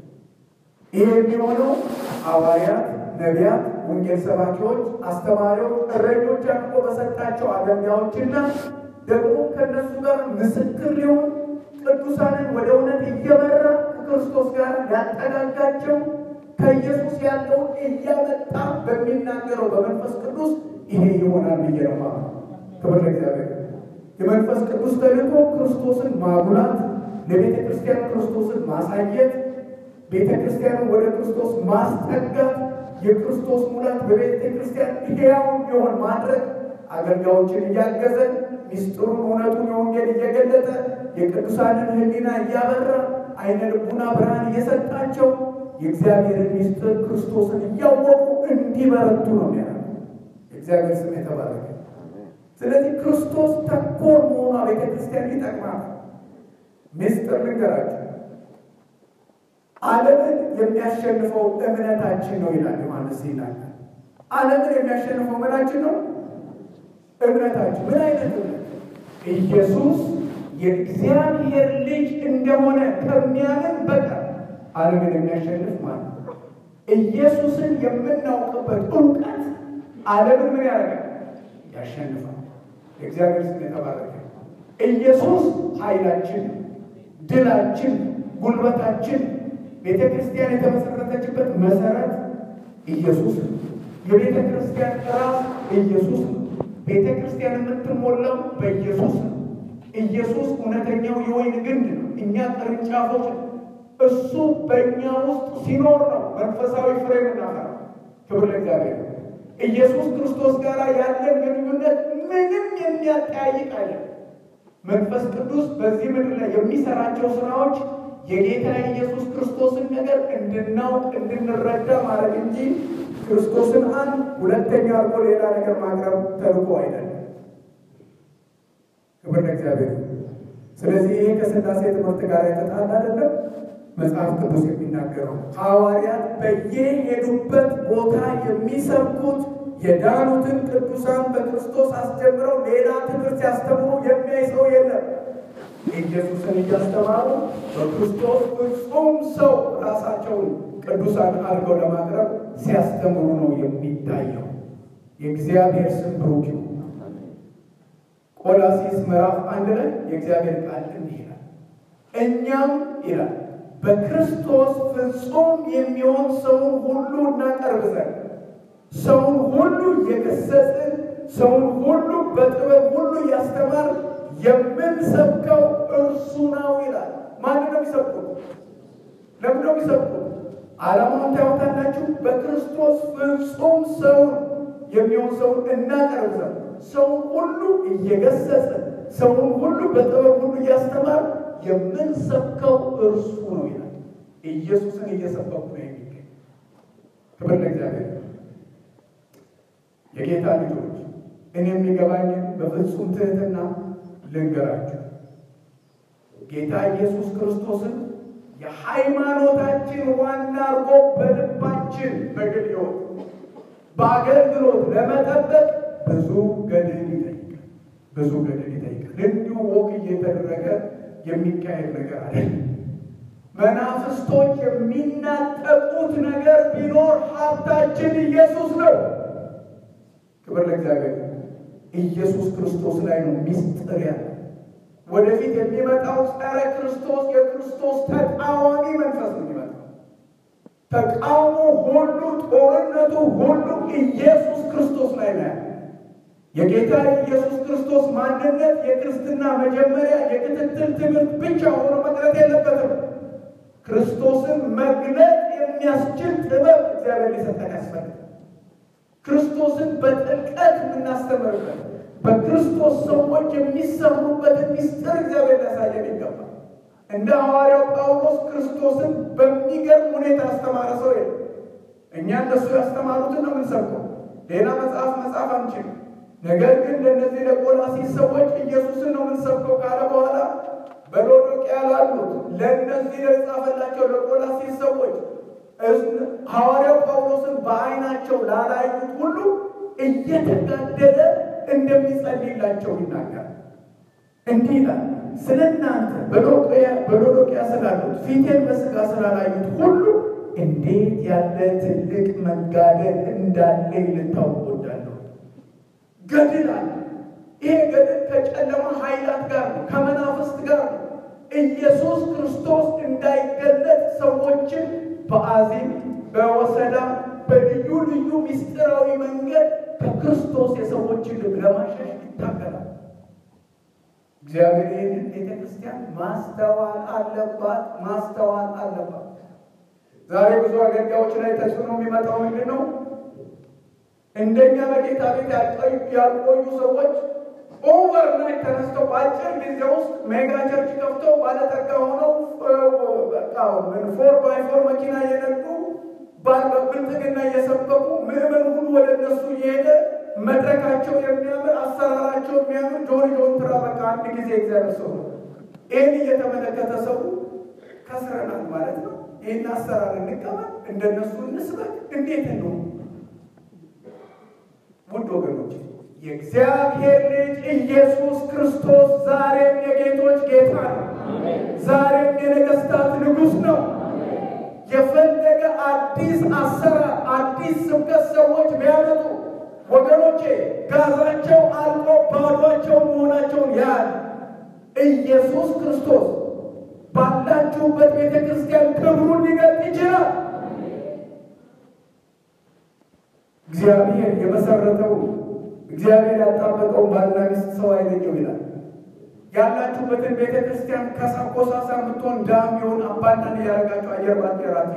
ይህ የሚሆነው ሐዋርያት፣ ነቢያት፣ ወንጌል ሰባኪዎች፣ አስተማሪዎች፣ እረኞች አድርጎ በሰጣቸው አገልጋዮችና ደግሞ ከእነሱ ጋር ምስክር ሊሆን ቅዱሳንን ወደ እውነት እየመራ ከክርስቶስ ጋር ያጠጋጋቸው ከኢየሱስ ያለውን እያመጣ በሚናገረው በመንፈስ ቅዱስ ይሄ ይሆናል ብዬ ነው። ክብር ለእግዚአብሔር። የመንፈስ ቅዱስ ተልእኮ ክርስቶስን ማጉላት፣ ለቤተ ክርስቲያን ክርስቶስን ማሳየት፣ ቤተ ክርስቲያንን ወደ ክርስቶስ ማስጠጋት፣ የክርስቶስ ሙላት በቤተ ክርስቲያን ሕያው እንዲሆን ማድረግ፣ አገልጋዮችን እያገዘ ሚስጥሩን እውነቱን የወንጌል እየገለጠ የቅዱሳንን ሕሊና እያበራ አይነ ልቡና ብርሃን እየሰጣቸው የእግዚአብሔርን ሚስጥር ክርስቶስን እያወቁ እንዲበረቱ ነው ያ የእግዚአብሔር ስም የተባረከ። ስለዚህ ክርስቶስ ተኮር መሆኗ ቤተ ክርስቲያን ይጠቅማል። ሚስጥር ልንገራችሁ፣ ዓለምን የሚያሸንፈው እምነታችን ነው ይላል ዮሐንስ ይናገር። ዓለምን የሚያሸንፈው ምናችን ነው? እምነታችን። ምን አይነት እምነት? ኢየሱስ የእግዚአብሔር ልጅ እንደሆነ ከሚያምን በቀር ዓለምን የሚያሸንፍ ማለት ነው። ኢየሱስን የምናውቅበት እውቀት ዓለምን ምን ያደርጋል? ያሸንፋል። የእግዚአብሔር ስም የተባረከ። ኢየሱስ ኃይላችን፣ ድላችን፣ ጉልበታችን፣ ቤተ ክርስቲያን የተመሰረተችበት መሰረት ኢየሱስ ነው። የቤተ ክርስቲያን ራስ ኢየሱስ ነው። ቤተ ክርስቲያን የምትሞላው በኢየሱስ ነው። ኢየሱስ እውነተኛው የወይን ግንድ ነው። እኛ ቅርንጫፎች ነው። እሱ በእኛ ውስጥ ሲኖር ነው መንፈሳዊ ፍሬ የምናፈራው። ክብር ለእግዚአብሔር። ኢየሱስ ክርስቶስ ጋር ያለን ግንኙነት ምንም የሚያጠያይቅ አይደለም። መንፈስ ቅዱስ በዚህ ምድር ላይ የሚሰራቸው ስራዎች የጌታ የኢየሱስ ክርስቶስን ነገር እንድናውቅ እንድንረዳ ማድረግ እንጂ ክርስቶስን አንድ ሁለተኛ አድርጎ ሌላ ነገር ማቅረብ ተልኮ አይደለም። ክብር ለእግዚአብሔር። ስለዚህ ይሄ ከሥላሴ ትምህርት ጋር የተጣላ አይደለም። መጽሐፍ ቅዱስ የሚናገረው ሐዋርያት በየሄዱበት ቦታ የሚሰብኩት የዳኑትን ቅዱሳን በክርስቶስ አስጀምረው ሌላ ትምህርት ሲያስተምሩ የሚያይ ሰው የለም። ኢየሱስን እያስተማሩ በክርስቶስ ፍጹም ሰው ራሳቸውን ቅዱሳን አድርገው ለማቅረብ ሲያስተምሩ ነው የሚታየው። የእግዚአብሔር ስም ብሩክ ይሁን። ቆላሲስ ምዕራፍ አንድ ላይ የእግዚአብሔር ቃል እንዲህ ይላል፣ እኛም ይላል በክርስቶስ ፍጹም የሚሆን ሰውን ሁሉ እናቀርብ ዘንድ ሰውን ሁሉ የገሰጽን ሰውን ሁሉ በጥበብ ሁሉ ያስተማር የምንሰብከው እርሱ ነው ይላል። ማን ነው የሚሰብኩት? ለምን ነው የሚሰብኩት? ዓላማውን ታዩታላችሁ። በክርስቶስ ፍጹም ሰውን የሚሆን ሰውን እናቀርብ ዘንድ ሰውን ሁሉ እየገሰጽን ሰውን ሁሉ በጥበብ ሁሉ እያስተማር የምንሰብከው እርሱ ነው ይላል። ኢየሱስን እየሰበኩ ነው የሚገኝ። ክብር ለእግዚአብሔር። የጌታ ልጆች እኔ የሚገባኝን በፍጹም ትህትና ልንገራችሁ። ጌታ ኢየሱስ ክርስቶስን የሃይማኖታችን ዋና አድርጎ በልባችን በግል ሕይወት በአገልግሎት ለመጠበቅ ብዙ ገድል ይጠይቃል። ብዙ ገድል ይጠይቃል። እንዲሁ ወቅ እየተደረገ የሚካሄድ ነገር አለ። መናፍስቶች የሚናጠቁት ነገር ቢኖር ሀብታችን ኢየሱስ ነው። ክብር ለእግዚአብሔር። ኢየሱስ ክርስቶስ ላይ ነው ሚስጥር ያለ። ወደፊት የሚመጣው ጸረ ክርስቶስ የክርስቶስ ተቃዋሚ መንፈስ ነው የሚመጣው። ተቃውሞ ሁሉ፣ ጦርነቱ ሁሉ ኢየሱስ ክርስቶስ ላይ ነው ያለ። የጌታ የኢየሱስ ክርስቶስ ማንነት የክርስትና መጀመሪያ የክትትል ትምህርት ብቻ ሆኖ መቅረት የለበትም። ክርስቶስን መግለጥ የሚያስችል ጥበብ እግዚአብሔር ሊሰጠን ያስፈልጋል። ክርስቶስን በጥልቀት የምናስተምርበት በክርስቶስ ሰዎች የሚሰሩበትን ሚስጥር እግዚአብሔር ሊያሳየን ይገባል። እንደ ሐዋርያው ጳውሎስ ክርስቶስን በሚገርም ሁኔታ ያስተማረ ሰው የለም። እኛ እነሱ ያስተማሩትን ነው የምንሰብከው። ሌላ መጽሐፍ መጽሐፍ አንችልም። ነገር ግን ለእነዚህ ለቆላሲስ ሰዎች ኢየሱስን ነው የምንሰብከው ካለ በኋላ በሎዶቅያ ላሉት ለእነዚህ ለጻፈላቸው ለቆላሲስ ሰዎች ሐዋርያው ጳውሎስን በዓይናቸው ላላዩት ሁሉ እየተጋደለ እንደሚጸልይላቸው ይናገራል። እንዲህ ይላል፣ ስለ እናንተ በሎዶቅያ ስላሉት ፊቴን በሥጋ ስላላዩት ሁሉ እንዴት ያለ ትልቅ መጋደል እንዳለኝ ልታውቁ እወዳለሁ። ገድል አለ። ይሄ ገድል ከጨለማ ኃይላት ጋር ነው፣ ከመናፍስት ጋር ነው። ኢየሱስ ክርስቶስ እንዳይገለጥ ሰዎችን በአዚም በወሰዳ በልዩ ልዩ ምስጢራዊ መንገድ ከክርስቶስ የሰዎችን ልብ ለማሸሽ ይታገላል። እግዚአብሔር ይህንን ቤተ ክርስቲያን ማስተዋል አለባት፣ ማስተዋል አለባት። ዛሬ ብዙ አገልጋዮች ላይ ተጽዕኖ የሚመጣው ምንድን ነው? እንደኛ በጌታ ቤት ያልቆዩ ሰዎች ኦቨርናይት ተነስተው በአጭር ጊዜ ውስጥ ሜጋ ቸርች ከፍተው ባለጠጋ ሆነው ፎር ባይ ፎር መኪና እየነዱ በብልጥግና እየሰበኩ ምዕመን ሁሉ ወደ እነሱ እየሄደ መድረካቸው የሚያምር አሰራራቸው የሚያምር ጆሪ ጆንትራ በቃ አንድ ጊዜ እግዚአብሔር ሰው ነው። ይህን እየተመለከተ ሰው ከስረናል ማለት ነው። ይህን አሰራር እንቀበል፣ እንደነሱ እንስበክ። እንዴት ነው ውድ ወገኖች የእግዚአብሔር ልጅ ኢየሱስ ክርስቶስ ዛሬም የጌቶች ጌታ ነው። ዛሬም የነገስታት ንጉሥ ነው። የፈለገ አዲስ አሰራር፣ አዲስ ስብከት ሰዎች ቢያመጡ ወገኖቼ ጋዛቸው አልቆ ባዷቸው መሆናቸውን ያህል ኢየሱስ ክርስቶስ ባላችሁበት ቤተ ክርስቲያን ክብሩን ሊገልጥ ይችላል። እግዚአብሔር የመሰረተው እግዚአብሔር ያጣበቀውን ባልና ሚስት ሰው አይለየው ይላል። ያላችሁበትን ቤተ ክርስቲያን ከሳኮሳሳ የምትሆን ዳም የሆን አባናን እያደረጋችሁ አየር ባንዴራት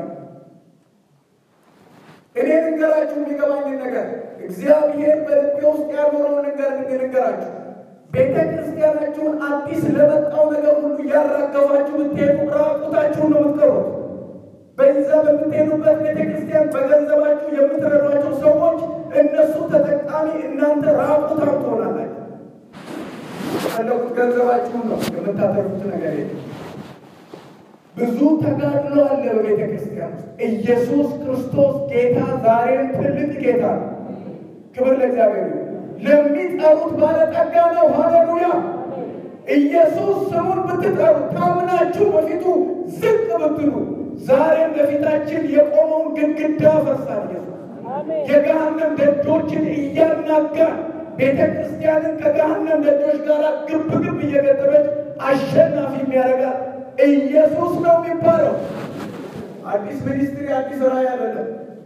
እኔ ልንገራችሁ የሚገባኝን ነገር እግዚአብሔር በልቤ ውስጥ ያኖረውን ነገር ልንገራችሁ። ቤተ ክርስቲያናችሁን አዲስ ለመጣው ነገር ሁሉ እያራገፋችሁ ብትሄዱ ራቁታችሁን ነው የምትቀሩት። በዛ በምትሄዱበት ቤተ ክርስቲያን በገንዘባችሁ የምትረዷቸው ሰዎች እነሱ ተጠቃሚ፣ እናንተ ራቁታም ትሆናላችሁ። ፈለጉት ገንዘባችሁን ነው የምታተርፉት ነገር የለም። ብዙ ተጋድሎ አለ በቤተ ክርስቲያን ውስጥ። ኢየሱስ ክርስቶስ ጌታ ዛሬም ትልቅ ጌታ ነው። ክብር ለእግዚአብሔር። ለሚጠሩት ባለጠጋ ነው። ሃሌሉያ። ኢየሱስ ስሙን ብትጠሩ ታምናችሁ በፊቱ ዝቅ ብትሉ ዛሬም በፊታችን የቆመውን ግድግዳ ፈርሳል። ኢየሱስ የገሃነም ደጆችን እያናጋ ቤተ ክርስቲያንን ከገሃነም ደጆች ጋር ግብ ግብ እየገጠመች አሸናፊ የሚያደርጋት ኢየሱስ ነው የሚባለው። አዲስ ሚኒስትሪ አዲስ ራዕይ አይደለም።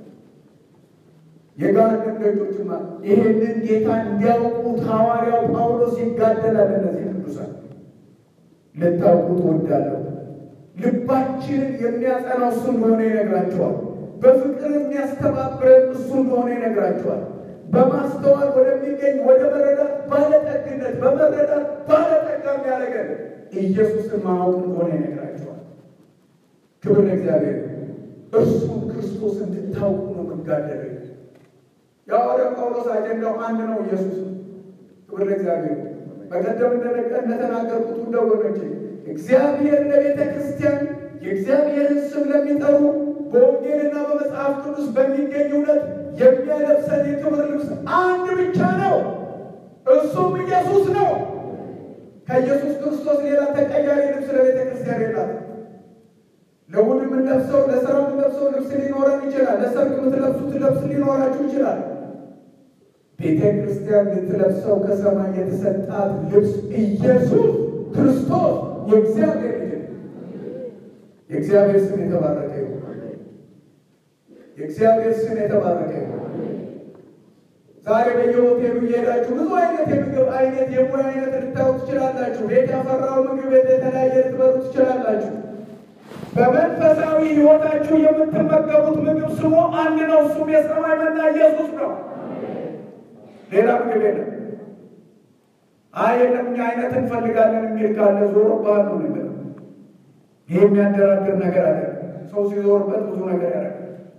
የገሃነም ደጆችማ ይሄንን ጌታ እንዲያውቁት ሐዋርያው ጳውሎስ ይጋደላል። እነዚህ ቅዱሳን ልታውቁ ትወዳለሁ። ልባችንን የሚያጸናው እሱ እንደሆነ ይነግራቸዋል። በፍቅር የሚያስተባብረን እሱ እንደሆነ ይነግራቸዋል። በማስተዋል ወደሚገኝ ወደ መረዳት ባለጠግነት በመረዳት ባለጠጋ የሚያደርገን ኢየሱስን ማወቅ እንደሆነ ይነግራቸዋል። ክብር ለእግዚአብሔር። እርሱ ክርስቶስ እንድታውቁ ነው መጋደል። የሐዋርያው ጳውሎስ አጀንዳው አንድ ነው፣ ኢየሱስ። ክብር ለእግዚአብሔር። በቀደም እንደነቀ እንደተናገርኩት ውድ ወገኖቼ እግዚአብሔር ለቤተ ክርስቲያን የእግዚአብሔርን ስም ለሚጠሩ በወንጌልና በመጽሐፍ ቅዱስ በሚገኝ እውነት የሚያለብሰን የክብር ልብስ አንድ ብቻ ነው፣ እሱም ኢየሱስ ነው። ከኢየሱስ ክርስቶስ ሌላ ተቀያሪ ልብስ ለቤተ ክርስቲያን የላት። ለእሑድ የምንለብሰው ለሥራ የምንለብሰው ልብስ ሊኖረን ይችላል። ለሰርግ የምትለብሱት ልብስ ሊኖራችሁ ይችላል። ቤተ ክርስቲያን ልትለብሰው ከሰማይ የተሰጣት ልብስ ኢየሱስ ክርስቶስ የእግዚአብሔር ልጅ የእግዚአብሔር ስም የተባረከ ይሁን። የእግዚአብሔር ስም የተባረከ ይሁን። ዛሬ በየሆቴሉ እየሄዳችሁ ብዙ አይነት የምግብ አይነት የሙያ አይነት ልታዩ ትችላላችሁ። ቤት ያፈራው ምግብ ቤት የተለያየ ልትበሉ ትችላላችሁ። በመንፈሳዊ ሕይወታችሁ የምትመገቡት ምግብ ስሙ አንድ ነው። እሱም የሰማይ መና ኢየሱስ ነው። ሌላ ምግብ የለም። አይ የለም እኛ አይነት እንፈልጋለን የሚል ካለ ዞሮብሃል ነው ነገር። ይህ የሚያደራድር ነገር አለ። ሰው ሲዞርበት ብዙ ነገር ያደርጋል።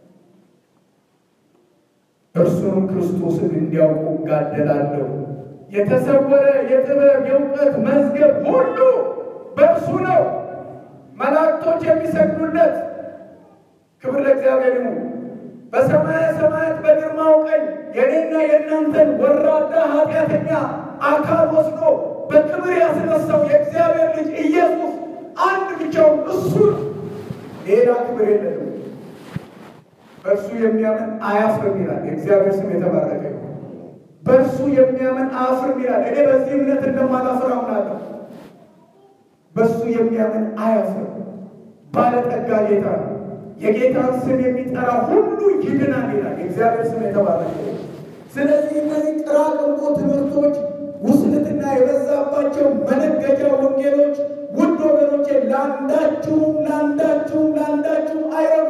እርሱንም ክርስቶስን እንዲያውቁ እጋደላለሁ። የተሰወረ የጥበብ የእውቀት መዝገብ ሁሉ በእርሱ ነው። መላእክቶች የሚሰግዱለት ክብር ለእግዚአብሔር ይሁን። በሰማየ ሰማያት በግርማው ቀኝ የኔና የእናንተን ወራዳ ኃጢአተኛ አካል ወስዶ በክብር ያስነሳው የእግዚአብሔር ልጅ ኢየሱስ አንድ ብቻውን እሱ ነው። ሌላ ክብር የለንም። በእርሱ የሚያምን አያፍርም ይላል። የእግዚአብሔር ስም የተባረከ ይሁን። በእርሱ የሚያምን አያፍርም ይላል። እኔ በዚህ እምነት እንደማላፍር አምናለሁ። በእሱ የሚያምን አያፍርም። ባለጠጋ ጌታ ነው። የጌታን ስም የሚጠራ ሁሉ ይድናል ይላል። የእግዚአብሔር ስም የተባረከ ይሁን። ስለዚህ እነዚህ ጥራቅንቆ ትምህርቶች ውስልትና የበዛባቸው መነገጃ ወንጌሎች ውድ ወገኖቼ ለአንዳችሁም ለአንዳችሁም ለአንዳችሁም አይረቡ።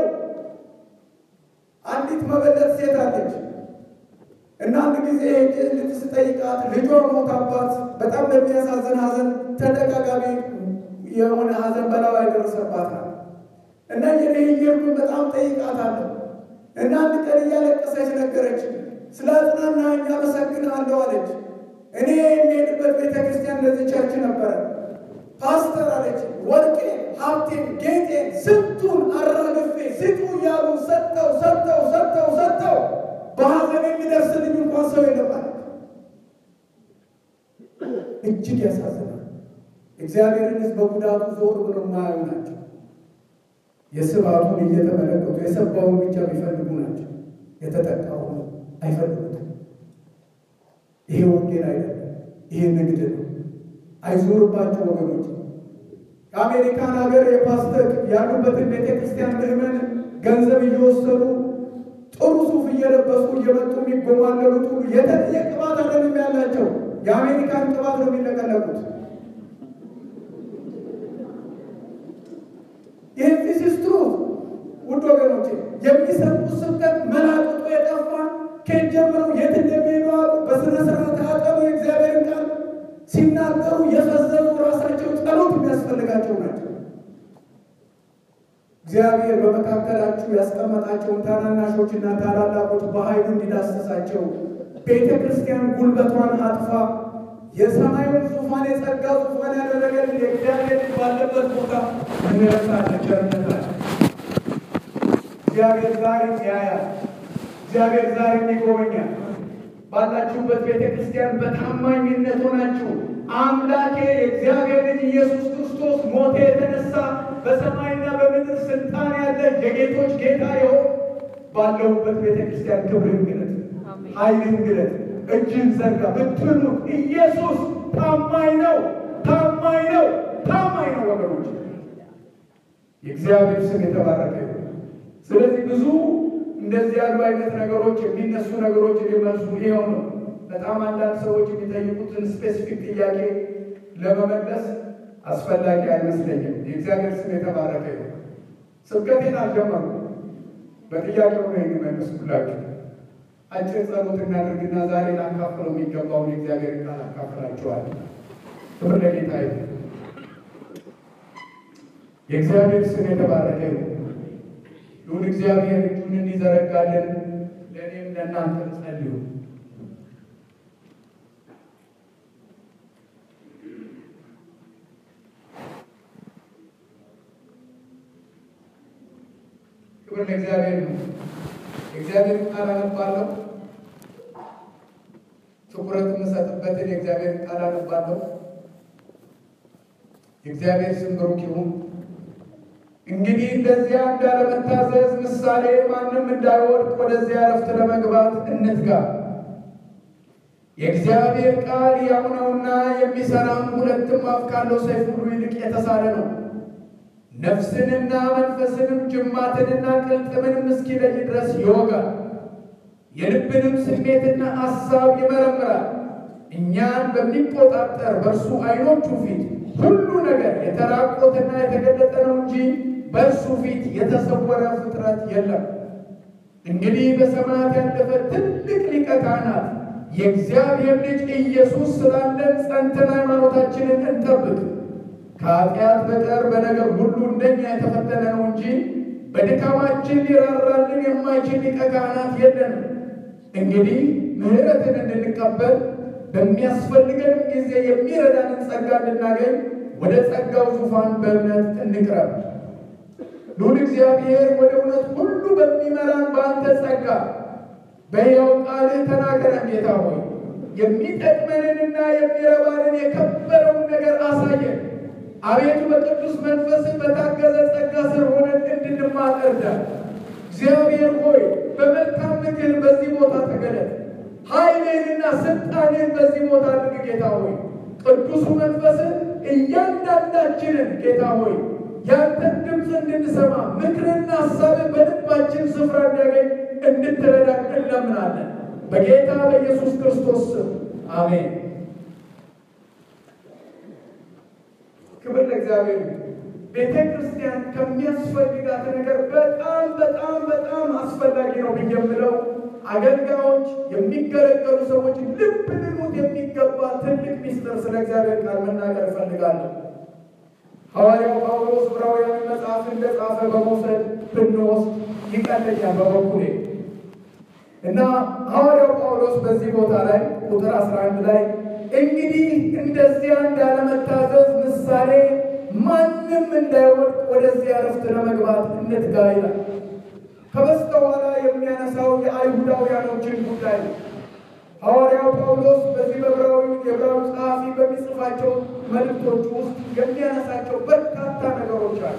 አንዲት መበለት ሴት አለች እና አንድ ጊዜ ልጅ ስጠይቃት ልጇ ሞታባት በጣም በሚያሳዝን ሐዘን ተደጋጋሚ የሆነ ሐዘን በላዋ ይደርሰባታል እና የኔ እየርኩ በጣም ጠይቃታለሁ እና አንድ ቀን እያለቀሰች ነገረች። ስለ አጽናናኝ አመሰግናለሁ አለች። እኔ የሚሄድበት ቤተ ክርስቲያን እንደዚህ ቸርች ነበረ። ፓስተር አለች ወርቄ፣ ሀብቴን፣ ጌጤን ስንቱን አራግፌ ስጡ እያሉ ሰጥተው ሰጥተው ሰጥተው ሰጥተው በሀዘን የሚደርስልኝ እንኳን ሰው የለም አለች። እጅግ ያሳዝናል። እግዚአብሔርን ሕዝብ በጉዳቱ ዞር ብሎ የማያዩ ናቸው። የስባቱን እየተመለከቱ የሰባውን ብቻ የሚፈልጉ ናቸው። የተጠቃውን አይፈልጉትም። ይሄ ወንጌል አይደለም። ይሄ ንግድ ነው። አይዞርባቸው ወገኖች። ከአሜሪካን ሀገር የፓስተር ያሉበትን ቤተ ክርስቲያን ምዕመን ገንዘብ እየወሰዱ ጥሩ ሱፍ እየለበሱ እየመጡ የሚጎማለሉት ሁሉ የተለየ ቅባት አይደለም ያላቸው። የአሜሪካን ቅባት ነው የሚለቀለቁት። ይህ ፊሲስትሩ ውድ ወገኖቼ የሚሰጡት ስብከት መላቅጡ የጠፋ ከየት ጀምረው የት እንደሚሄዱ አሉ። በስነ ስርዓት አጠሩ። የእግዚአብሔርን ቃል ሲናገሩ የፈዘዙ ራሳቸው ጸሎት የሚያስፈልጋቸው ናቸው። እግዚአብሔር በመካከላችሁ ያስቀመጣቸውን ታናናሾችና ታላላቆች በኃይሉ እንዲዳሰሳቸው ቤተ ክርስቲያን ጉልበቷን አጥፋ የሰማዩን ዙፋን የጸጋ ዙፋን ያደረገልን የእግዚአብሔር ልጅ ባለበት ቦታ እንረሳለን። ቸርነታችን እግዚአብሔር ዛሬም ያያል። እግዚአብሔር ዛሬም ይጎበኛል። ባላችሁበት ቤተ ክርስቲያን በታማኝነት ሆናችሁ አምላኬ የእግዚአብሔር ልጅ ኢየሱስ ክርስቶስ ሞተ የተነሳ በሰማይና በምድር ስልጣን ያለ የጌቶች ጌታ የሆን ባለሁበት ቤተ ክርስቲያን ክብርን ግለጥ፣ ኃይልን ግለጥ፣ እጅን ዘርጋ ብትሉት ኢየሱስ ታማኝ ነው፣ ታማኝ ነው፣ ታማኝ ነው ወገኖች። የእግዚአብሔር ስም የተባረከ ይሁን። ስለዚህ ብዙ እንደዚህ ያሉ አይነት ነገሮች የሚነሱ ነገሮች ሊመልሱ ይኸው ነው። በጣም አንዳንድ ሰዎች የሚጠይቁትን ስፔሲፊክ ጥያቄ ለመመለስ አስፈላጊ አይመስለኝም። የእግዚአብሔር ስም የተባረከ ይሁን። ስብከቴን አልጀመርኩም፣ በጥያቄው ነው የሚመልስላችሁ። አጭር ጸሎት እናድርግና ዛሬ ላካፍለው የሚገባውን የእግዚአብሔር ቃል አካፍላችኋለሁ። ክብር ለጌታ ይሁን። የእግዚአብሔር ስም የተባረከ ይሁን። ይሁን እግዚአብሔር እጁን እንዲዘረጋልን ለእኔም ለእናንተም ጸልዩ። ክብር ለእግዚአብሔር ነው። የእግዚአብሔር ቃል አነባለሁ። ትኩረት የምሰጥበትን የእግዚአብሔር ቃል አነባለሁ። የእግዚአብሔር ስም ብሩክ ይሁን። እንግዲህ እንደዚያ እንዳለመታዘዝ ምሳሌ ማንም እንዳይወድቅ ወደዚያ ዕረፍት ለመግባት እንትጋ። የእግዚአብሔር ቃል ሕያው ነውና የሚሠራም ሁለትም አፍ ካለው ሰይፍ ሁሉ ይልቅ የተሳለ ነው፣ ነፍስንና መንፈስንም ጅማትንና ቅልጥምንም እስኪለይ ድረስ ይወጋል፣ የልብንም ስሜትና ሐሳብ ይመረምራል። እኛን በሚቆጣጠር በእርሱ ዓይኖቹ ፊት ሁሉ ነገር የተራቆተና የተገለጠ ነው እንጂ በእርሱ ፊት የተሰወረ ፍጥረት የለም። እንግዲህ በሰማያት ያለፈ ትልቅ ሊቀ ካህናት የእግዚአብሔር ልጅ ኢየሱስ ስላለን ጸንተን ሃይማኖታችንን እንጠብቅ። ከኃጢአት በቀር በነገር ሁሉ እንደኛ የተፈተነ ነው እንጂ በድካማችን ሊራራልን የማይችል ሊቀ ካህናት የለንም። እንግዲህ ምሕረትን እንድንቀበል በሚያስፈልገንም ጊዜ የሚረዳንን ጸጋ እንድናገኝ ወደ ጸጋው ዙፋን በእምነት እንቅረብ። ልዑል እግዚአብሔር ወደ እውነት ሁሉ በሚመራን በአንተ ጸጋ በሕያው ቃልህ ተናገረን። ጌታ ሆይ የሚጠቅመንንና የሚረባንን የከበረውን ነገር አሳየን። አቤቱ በቅዱስ መንፈስን በታገዘ ጸጋ ስር ሆነን እንድንማር እርዳን። እግዚአብሔር ሆይ በመልካም ምክር በዚህ ቦታ ተገለጥ። ኃይልህንና ስልጣንህን በዚህ ቦታ አድርግ። ጌታ ሆይ ቅዱሱ መንፈስን እያንዳንዳችንን ጌታ ሆይ ያንተን ድምፅ እንድንሰማ ምክርና ሀሳብን በልባችን ስፍራ እንዲያገኝ እንድትረዳን እንለምናለን። በጌታ በኢየሱስ ክርስቶስ ስም አሜን። ክብር ለእግዚአብሔር። ቤተ ክርስቲያን ከሚያስፈልጋት ነገር በጣም በጣም በጣም አስፈላጊ ነው ብዬ የምለው አገልጋዮች የሚገለገሉ ሰዎች ልብ ልሉት የሚገባ ትልቅ ሚስጥር ስለ እግዚአብሔር ቃል መናገር እፈልጋለሁ። ሐዋርያው ጳውሎስ ዕብራውያን መጽሐፍ እንደጻፈ በመውሰድ ብንወስድ ይቀለኛል በበኩሌ እና ሐዋርያው ጳውሎስ በዚህ ቦታ ላይ ቁጥር 11 ላይ እንግዲህ እንደዚያ እንዳለመታዘዝ ምሳሌ ማንም እንዳይወድቅ ወደዚያ ዕረፍት ለመግባት እንትጋ ይላል። ከበስተኋላ የሚያነሳው የአይሁዳውያኖችን ጉዳይ ነው። ሐዋርያው ጳውሎስ በዚህ በዕብራዊ የዕብራዊ ጸሐፊ በሚጽፋቸው መልእክቶች ውስጥ የሚያነሳቸው በርካታ ነገሮች አሉ።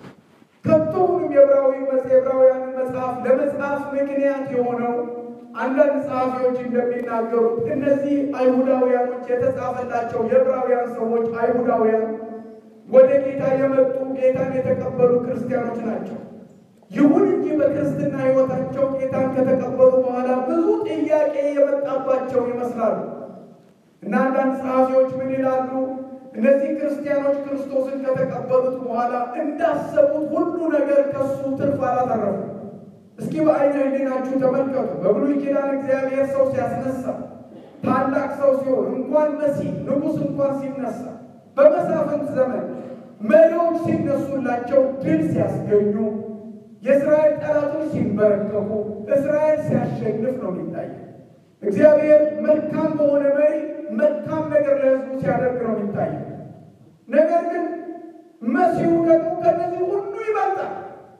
ከቶውንም የዕብራዊ የዕብራውያንን መጽሐፍ ለመጽሐፍ ምክንያት የሆነው አንዳንድ ጸሐፊዎች እንደሚናገሩት እነዚህ አይሁዳውያኖች የተጻፈላቸው የዕብራውያን ሰዎች አይሁዳውያን ወደ ጌታ የመጡ ጌታን የተቀበሉ ክርስቲያኖች ናቸው። ይሁን እንጂ በክርስትና ሕይወታቸው ጌታን ከተቀበሉ በኋላ ብዙ ጥያቄ የመጣባቸው ይመስላሉ እና አንዳንድ ጸሐፊዎች ምን ይላሉ? እነዚህ ክርስቲያኖች ክርስቶስን ከተቀበሉት በኋላ እንዳሰቡት ሁሉ ነገር ከሱ ትርፍ አላተረፉ። እስኪ በዓይነ ሕሊናችሁ ተመልከቱ። በብሉይ ኪዳን እግዚአብሔር ሰው ሲያስነሳ ታላቅ ሰው ሲሆን እንኳን መሲህ ንጉሥ እንኳን ሲነሳ በመሳፍንት ዘመን መሪዎች ሲነሱላቸው ድል ሲያስገኙ የእስራኤል ጠላቶች ሲንበረከኩ እስራኤል ሲያሸንፍ ነው የሚታየው። እግዚአብሔር መልካም በሆነ መሪ መልካም ነገር ለሕዝቡ ሲያደርግ ነው የሚታየው። ነገር ግን መሲሁ ደግሞ ከነዚህ ሁሉ ይበልጣል።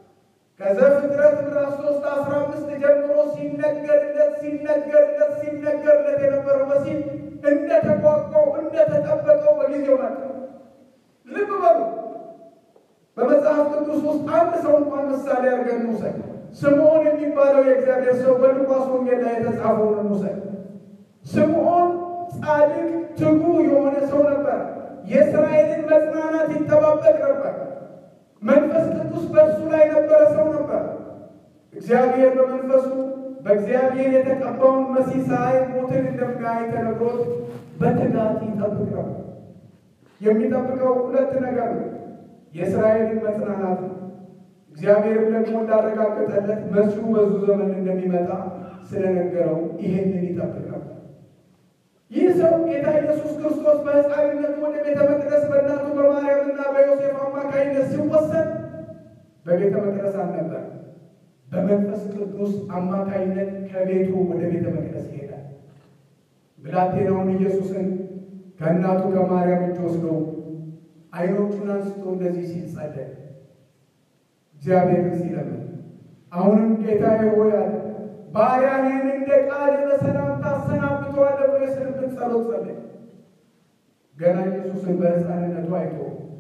ከዘፍጥረት ምዕራፍ ሶስት አስራ አምስት ጀምሮ ሲነገርለት ሲነገርለት ሲነገርለት የነበረው መሲህ እንደ ተቋቋው እንደተጠበቀው በጊዜው መጣ። ልብ በሉ። በመጽሐፍ ቅዱስ ውስጥ አንድ ሰው እንኳን ምሳሌ አድርገን እንውሰድ። ስምዖን የሚባለው የእግዚአብሔር ሰው በሉቃስ ወንጌል ላይ የተጻፈውን እንውሰድ። ስምዖን ጻድቅ፣ ትጉ የሆነ ሰው ነበር። የእስራኤልን መጽናናት ይጠባበቅ ነበር። መንፈስ ቅዱስ በእርሱ ላይ ነበረ ሰው ነበር። እግዚአብሔር በመንፈሱ በእግዚአብሔር የተቀባውን መሲህ ሳይ ሞትን እንደሚያይ ተነግሮት በትጋት ይጠብቅ ነበር። የሚጠብቀው ሁለት ነገር ነው። የእስራኤልን መጽናናት ነው። እግዚአብሔርም ደግሞ እንዳረጋገጠለት መሲሁ በዙ ዘመን እንደሚመጣ ስለነገረው ይሄንን ይጠብቅ ነበር። ይህ ሰው ጌታ ኢየሱስ ክርስቶስ በሕፃንነቱ ወደ ቤተ መቅደስ በእናቱ በማርያምና በዮሴፍ አማካኝነት ሲወሰድ በቤተ መቅደስ አልነበር። በመንፈስ ቅዱስ አማካኝነት ከቤቱ ወደ ቤተ መቅደስ ይሄዳል። ብላቴናውን ኢየሱስን ከእናቱ ከማርያም እጅ ወስዶ ዓይኖቹን አንስቶ እንደዚህ ሲል ጸለየ። እግዚአብሔርን ሲለምን አሁንም ጌታዬ ሆይ አለ ባሪያህን እንደ ቃል በሰላም ታሰናብተዋለህ ብሎ የስንብት ጸሎት ጸለየ። ገና ኢየሱስን በሕፃንነቱ አይቶ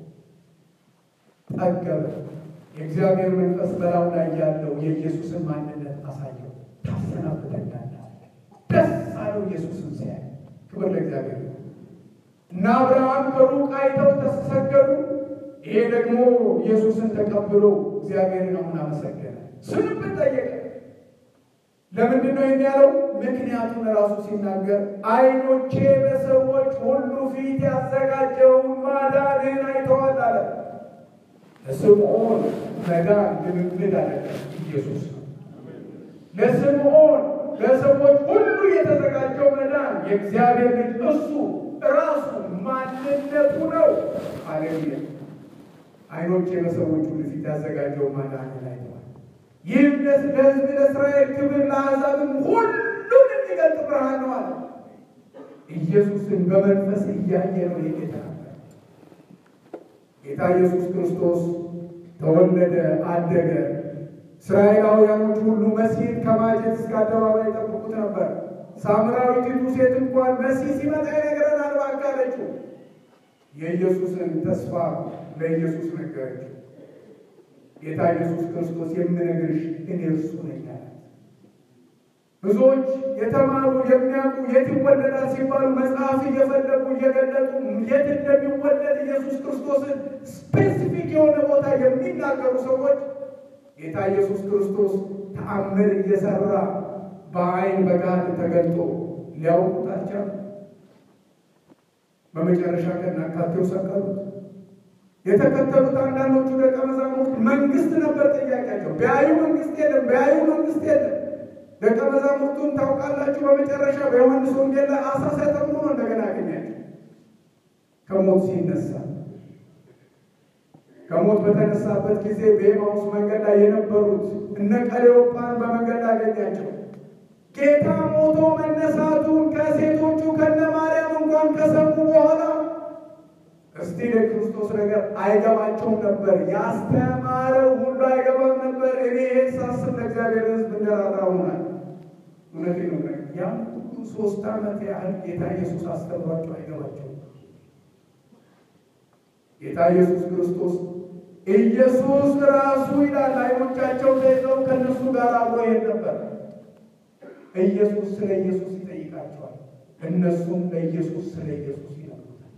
ጠገበ። የእግዚአብሔር መንፈስ በላዩ ላይ ያለው የኢየሱስን ማንነት አሳየው። ታሰናብተኛለህ። ደስ አለው ኢየሱስን ሲያይ። ክብር ለእግዚአብሔር እና አብርሃም ከሩቅ አይተው ተሰገዱ። ይሄ ደግሞ ኢየሱስን ተቀብሎ እግዚአብሔርን አሁን አመሰገነ። ስንብት ጠየቀ። ለምንድን ነው ይህን ያለው? ምክንያቱም ራሱ ሲናገር ዓይኖቼ በሰዎች ሁሉ ፊት ያዘጋጀውን ማዳንህን አይተዋል አለ። ለስምዖን መዳን ልምምድ አደረገ ኢየሱስ ነው። ለስምዖን ለሰዎች ሁሉ የተዘጋጀው መዳን የእግዚአብሔር ልጅ እሱ ራሱ ማንነቱ ነው። አሌሉያ! ዓይኖቼ በሰዎች ሁሉ ፊት ያዘጋጀው ማዳንህን አይተዋል። ይህም ለሕዝብ ለእስራኤል ክብር ለአሕዛብም ሁሉን የሚገልጥ ብርሃን ነው አለ። ኢየሱስን በመንፈስ እያየ ነው የጌታ ጌታ ኢየሱስ ክርስቶስ ተወለደ፣ አደገ። እስራኤላውያኖች ሁሉ መሲህን ከማጀት እስከ አደባባይ ይጠብቁት ነበር። ሳምራዊቲቱ ሴት እንኳን መሲህ ሲመጣ ይነግረናል እባክህ አለችው። የኢየሱስን ተስፋ ለኢየሱስ ነገረችው። ጌታ ኢየሱስ ክርስቶስ የምነግርሽ እኔ እርሱ ነኝ አላት። ብዙዎች የተማሩ የሚያውቁ የት ይወለዳል ሲባሉ መጽሐፍ እየፈለጉ እየገለጡ የት እንደሚወለድ ኢየሱስ ክርስቶስን ስፔሲፊክ የሆነ ቦታ የሚናገሩ ሰዎች ጌታ ኢየሱስ ክርስቶስ ተአምር እየሰራ በአይን በጋድ ተገልጦ ሊያውቁት አልቻሉም። በመጨረሻ ከናካቴው ሰቀሉት። የተከተሉት አንዳንዶቹ ደቀ መዛሙርት መንግስት ነበር ጥያቄያቸው። ቢያዩ መንግስት የለም፣ ቢያዩ መንግስት የለም። ደቀ መዛሙርቱን ታውቃላችሁ፣ በመጨረሻ በዮሐንስ ወንጌል ላይ አሳ ሲያጠምዱ ነው እንደገና ያገኛቸው ከሞት ሲነሳ። ከሞት በተነሳበት ጊዜ በኤማውስ መንገድ ላይ የነበሩት እነ ቀሌዮጳን በመንገድ ላይ አገኛቸው። ጌታ ሞቶ መነሳቱን ከሴቶቹ ከነ ማርያም እንኳን ከሰሙ በኋላ እስቲ ለክርስቶስ ነገር አይገባቸውም ነበር። ያስተማረው ሁሉ አይገባም ነበር። እኔ ይህን ሳስብ ለእግዚአብሔር ሕዝብ እንደራራ ሆናል። እውነቴ ነው። ያም ሁሉ ሶስት ዓመት ያህል ጌታ ኢየሱስ አስተምሯቸው አይገባቸውም። ጌታ ኢየሱስ ክርስቶስ ኢየሱስ ራሱ ይላል አይኖቻቸው ተይዘው ከእነሱ ጋር አብሮ ይሄድ ነበር። ኢየሱስ ስለ ኢየሱስ ይጠይቃቸዋል። እነሱም ለኢየሱስ ስለ ኢየሱስ ይነግሩታል።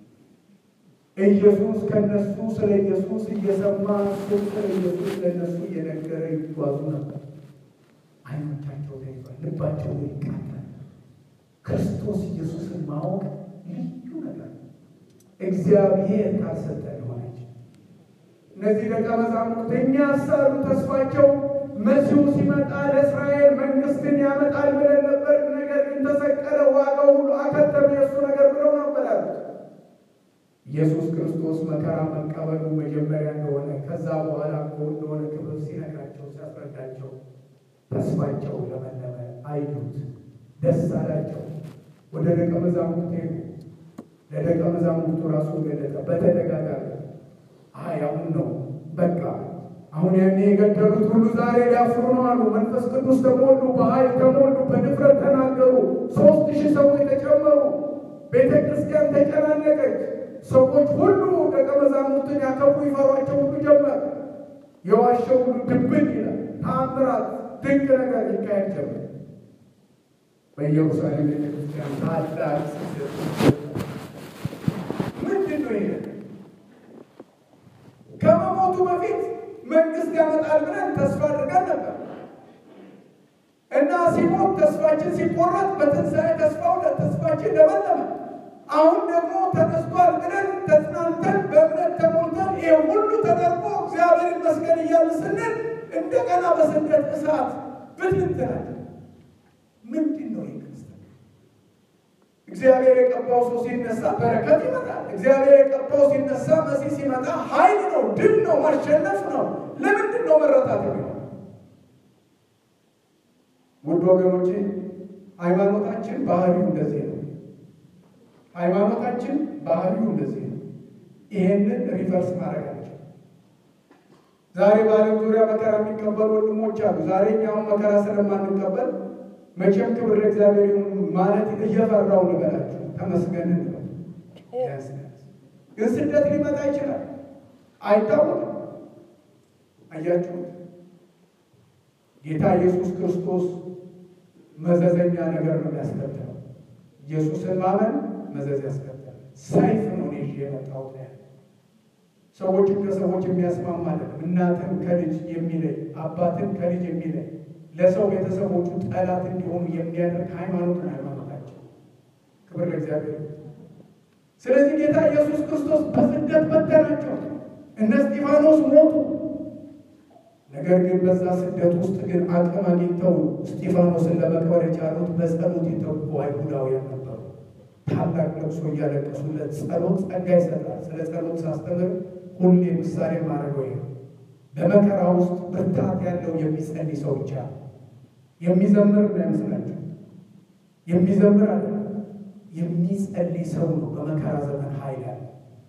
ኢየሱስ ከነሱ ስለ ኢየሱስ እየሰማ እሱም ስለ ኢየሱስ ለእነሱ እየነገረ ይጓዙ ነበር። አይኖቻቸው ተይዟል፣ ልባቸው ይቃጠል። ክርስቶስ ኢየሱስን ማወቅ ልዩ ነገር ነው። እግዚአብሔር ካልሰጠ ሆነች። እነዚህ ደቀ መዛሙርት እኛ ሳሉ ተስፋቸው መሲሁ ሲመጣ ለእስራኤል መንግስትን ያመጣል ብለን ነበር። ነገር ግን ተሰቀለ፣ ዋጋው ሁሉ አከተመ፣ የእሱ ነገር ብለው ነበር ያሉት። ኢየሱስ ክርስቶስ መከራ መቀበሉ መጀመሪያ እንደሆነ ከዛ በኋላ እኮ እንደሆነ ክብር ሲነግራቸው ሲያስረዳቸው ተስፋቸው ለመለመ፣ አዩት፣ ደስ አላቸው። ወደ ደቀ መዛሙርት ሄዱ። ለደቀ መዛሙርቱ ራሱ ገለጠ በተደጋጋሚ አይ አሁን ነው በቃ አሁን ያኔ የገደሉት ሁሉ ዛሬ ሊያፍሩ ነው አሉ። መንፈስ ቅዱስ ተሞሉ፣ በኃይል ተሞሉ፣ በድፍረት ተናገሩ። ሶስት ሺህ ሰዎች ተጨመሩ። ቤተ ክርስቲያን ተጨናነቀች። ሰዎች ሁሉ ደቀ መዛሙርትን ያከብሩ ይፈሯቸው ሁሉ ጀመር። የዋሸው ሁሉ ድብን ይላል። ተአምራት፣ ድንቅ ነገር ይካሄድ ጀመር። በኢየሩሳሌም ቤተ ክርስቲያን ታላቅ ስደት ምንድን ነው ይሄ? ከመሞቱ በፊት መንግስት ያመጣል ብለን ተስፋ አድርገን ነበር እና ሲሞት ተስፋችን ሲቆረጥ በትንሣኤ ተስፋው ተስፋችን ለመለመ። አሁን ደግሞ ተነስቷል ብለን ተጽናንተን በእምነት ተሞልተን ይሄ ሁሉ ተደርጎ እግዚአብሔር ይመስገን እያልን ስንል እንደገና በስደት እሳት ብትንትናል። ምንድን ነው ይህ ክርስትና? እግዚአብሔር የቀባው ሰው ሲነሳ በረከት ይመጣል። እግዚአብሔር የቀባው ሲነሳ መሲህ ሲመጣ ኃይል ነው፣ ድል ነው፣ ማሸነፍ ነው። ለምንድን ነው መረታት የሚሆነው? ውድ ወገኖቼ ሃይማኖታችን ባህሪው እንደዚህ ነው። ሃይማኖታችን ባህሪው እንደዚህ ነው። ይሄንን ሪቨርስ ማድረጋቸው ዛሬ በዓለም ዙሪያ መከራ የሚቀበሉ ወንድሞች አሉ። ዛሬ እኛውን መከራ ስለማንቀበል መቼም ክብር ለእግዚአብሔር ይሁን ማለት እየፈራው ልበላችሁ፣ ተመስገን እንበል። ግን ስደት ሊመጣ ይችላል፣ አይታወቅም። አያችሁት? ጌታ ኢየሱስ ክርስቶስ መዘዘኛ ነገር ነው ያስከተለው። ኢየሱስን ማመን መዘዝ ያስከተላል። ሰይፍ ነው ይዤ የመጣሁት ያለ ሰዎችን ከሰዎች የሚያስማማ አይደለም። እናትን ከልጅ የሚለይ አባትን ከልጅ የሚለይ ለሰው ቤተሰቦቹ ጠላት እንዲሆኑ የሚያደርግ ሃይማኖት ነው ሃይማኖታቸው። ክብር ለእግዚአብሔር። ስለዚህ ጌታ ኢየሱስ ክርስቶስ በስደት በተናቸው። እነ እስጢፋኖስ ሞቱ። ነገር ግን በዛ ስደት ውስጥ ግን አቅም አግኝተው እስጢፋኖስን ለመቅበር የቻሉት በጸሎት የተጉ አይሁዳውያን ነበሩ። ታላቅ ለቅሶ እያለቀሱለት ጸሎት ጸጋ ይሰጣል። ስለ ጸሎት ሳስተምር ሁሌ ምሳሌ ማድረገው ይሄ በመከራ ውስጥ ብርታት ያለው የሚጸልይ ሰው ብቻ የሚዘምር እንዳይመስላችሁ። የሚዘምር አለ የሚጸልይ ሰው ነው በመከራ ዘመን ኃይል ያለ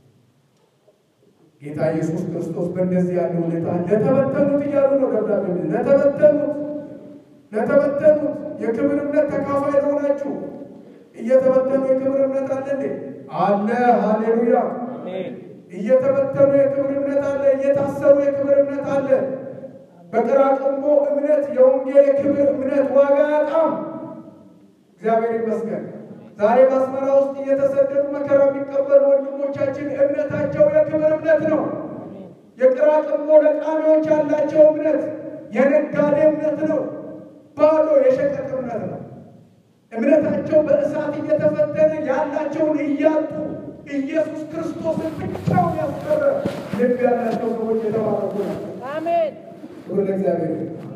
ጌታ ኢየሱስ ክርስቶስ በእንደዚህ ያለ ሁኔታ ለተበተኑት እያሉ ነው ደብዳቤ ለተበተኑት ለተበተኑት የክብር እምነት ተካፋይ ለሆናችሁ እየተበተኑ የክብር እምነት አለ እንዴ? አለ። ሃሌሉያ። እየተበተኑ የክብር እምነት አለ። እየታሰሩ የክብር እምነት አለ። በቅራቅንቦ እምነት የወንጌል የክብር እምነት ዋጋ ያጣም። እግዚአብሔር ይመስገን። ዛሬ በአስመራ ውስጥ እየተሰደዱ መከራ የሚቀበሉ ወንድሞቻችን እምነታቸው የክብር እምነት ነው። የቅራቅንቦ ለቃሚዎች ያላቸው እምነት የነጋዴ እምነት ነው። ባዶ የሸቀጥ እምነት ነው። እምነታቸው በእሳት እየተፈተነ ያላቸውን እያጡ ኢየሱስ ክርስቶስን ብቻውን ያስቀረ ልብ ያላቸው ሰዎች የተባረኩ ናቸው። አሜን። ክብር ለእግዚአብሔር።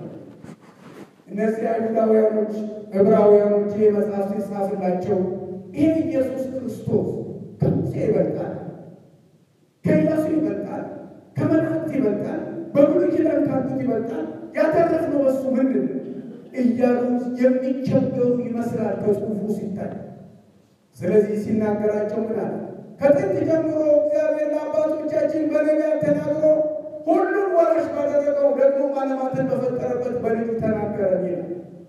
እነዚህ አይሁዳውያኖች ዕብራውያኖች ይህ መጽሐፍ ሲጻፍላቸው ይህ ኢየሱስ ክርስቶስ ከሙሴ ይበልጣል፣ ከኢያሱ ይበልጣል፣ ከመላእክት ይበልጣል፣ በብሉይ ኪዳን ካሉት ይበልጣል፣ ያተረፍነው በሱ ምንድን ነው እያሉ የሚቸገሩ ይመስላል ከጽሑፉ ሲታይ። ስለዚህ ሲናገራቸው ምን አለ? ከጥንት ጀምሮ እግዚአብሔር ለአባቶቻችን በነቢያት ተናግሮ ሁሉን ወራሽ ባደረገው ደግሞ ዓለማትን በፈጠረበት በልጁ ተናገረ ይላል።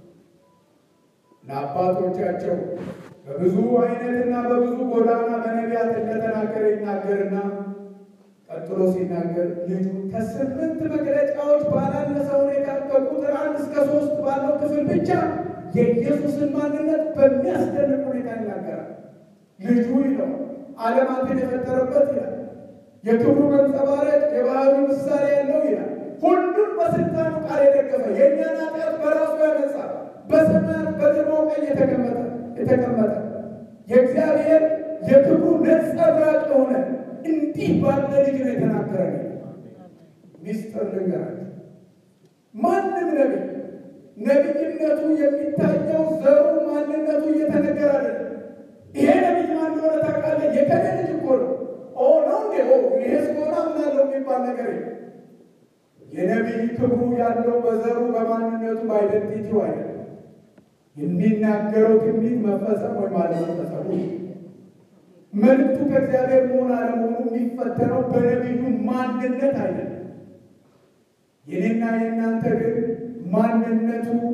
ለአባቶቻቸው በብዙ አይነትና በብዙ ጎዳና በነቢያት እንደተናገረ ይናገርና ቀጥሎ ሲናገር ልጁ ከስምንት መግለጫዎች ባላነሰ ሁኔታ ከቁጥር አንድ እስከ ሶስት ባለው ክፍል ብቻ የኢየሱስን ማንነት በሚያስደንቅ ሁኔታ ይናገራል። ልጁ ይለው ዓለማትን የፈጠረበት ይላል። የክብሩ መንጸባረቅ የባህሪ ምሳሌ ያለው ይላል። ሁሉም በስልጣኑ ቃል የደገፈ የእኛን ኃጢአት በራሱ ያነጻ በሰማያት በግርማው ቀኝ የተቀመጠ የተቀመጠ የእግዚአብሔር የክብሩ ነጸብራቅ የሆነ እንዲህ ባለ ልጅ ነው የተናገረ። ሚስጥር ልንገራችሁ፣ ማንም ነቢይ ነቢይነቱ የሚታየው ዘሩ ማንነቱ እየተነገረ አለ። ይሄ ነቢይ ማን እንደሆነ ታውቃለህ? የከሌ ልጅ እኮ ነው። ኦ ነው እንዴ? ኦ ይሄ ስሆና ምናለው የሚባል ነገር የለም። የነቢይ ክብሩ ያለው በዘሩ በማንነቱ በአይደንቲቲው አይደለም። የሚናገረው ትንቢት መፈጸም ወይም አለመፈጸሙ መልእክቱ ከእግዚአብሔር መሆን አለመሆኑ የሚፈተነው በነቢዩ ማንነት አይደለም። የኔና የእናንተ ግን ማንነቱ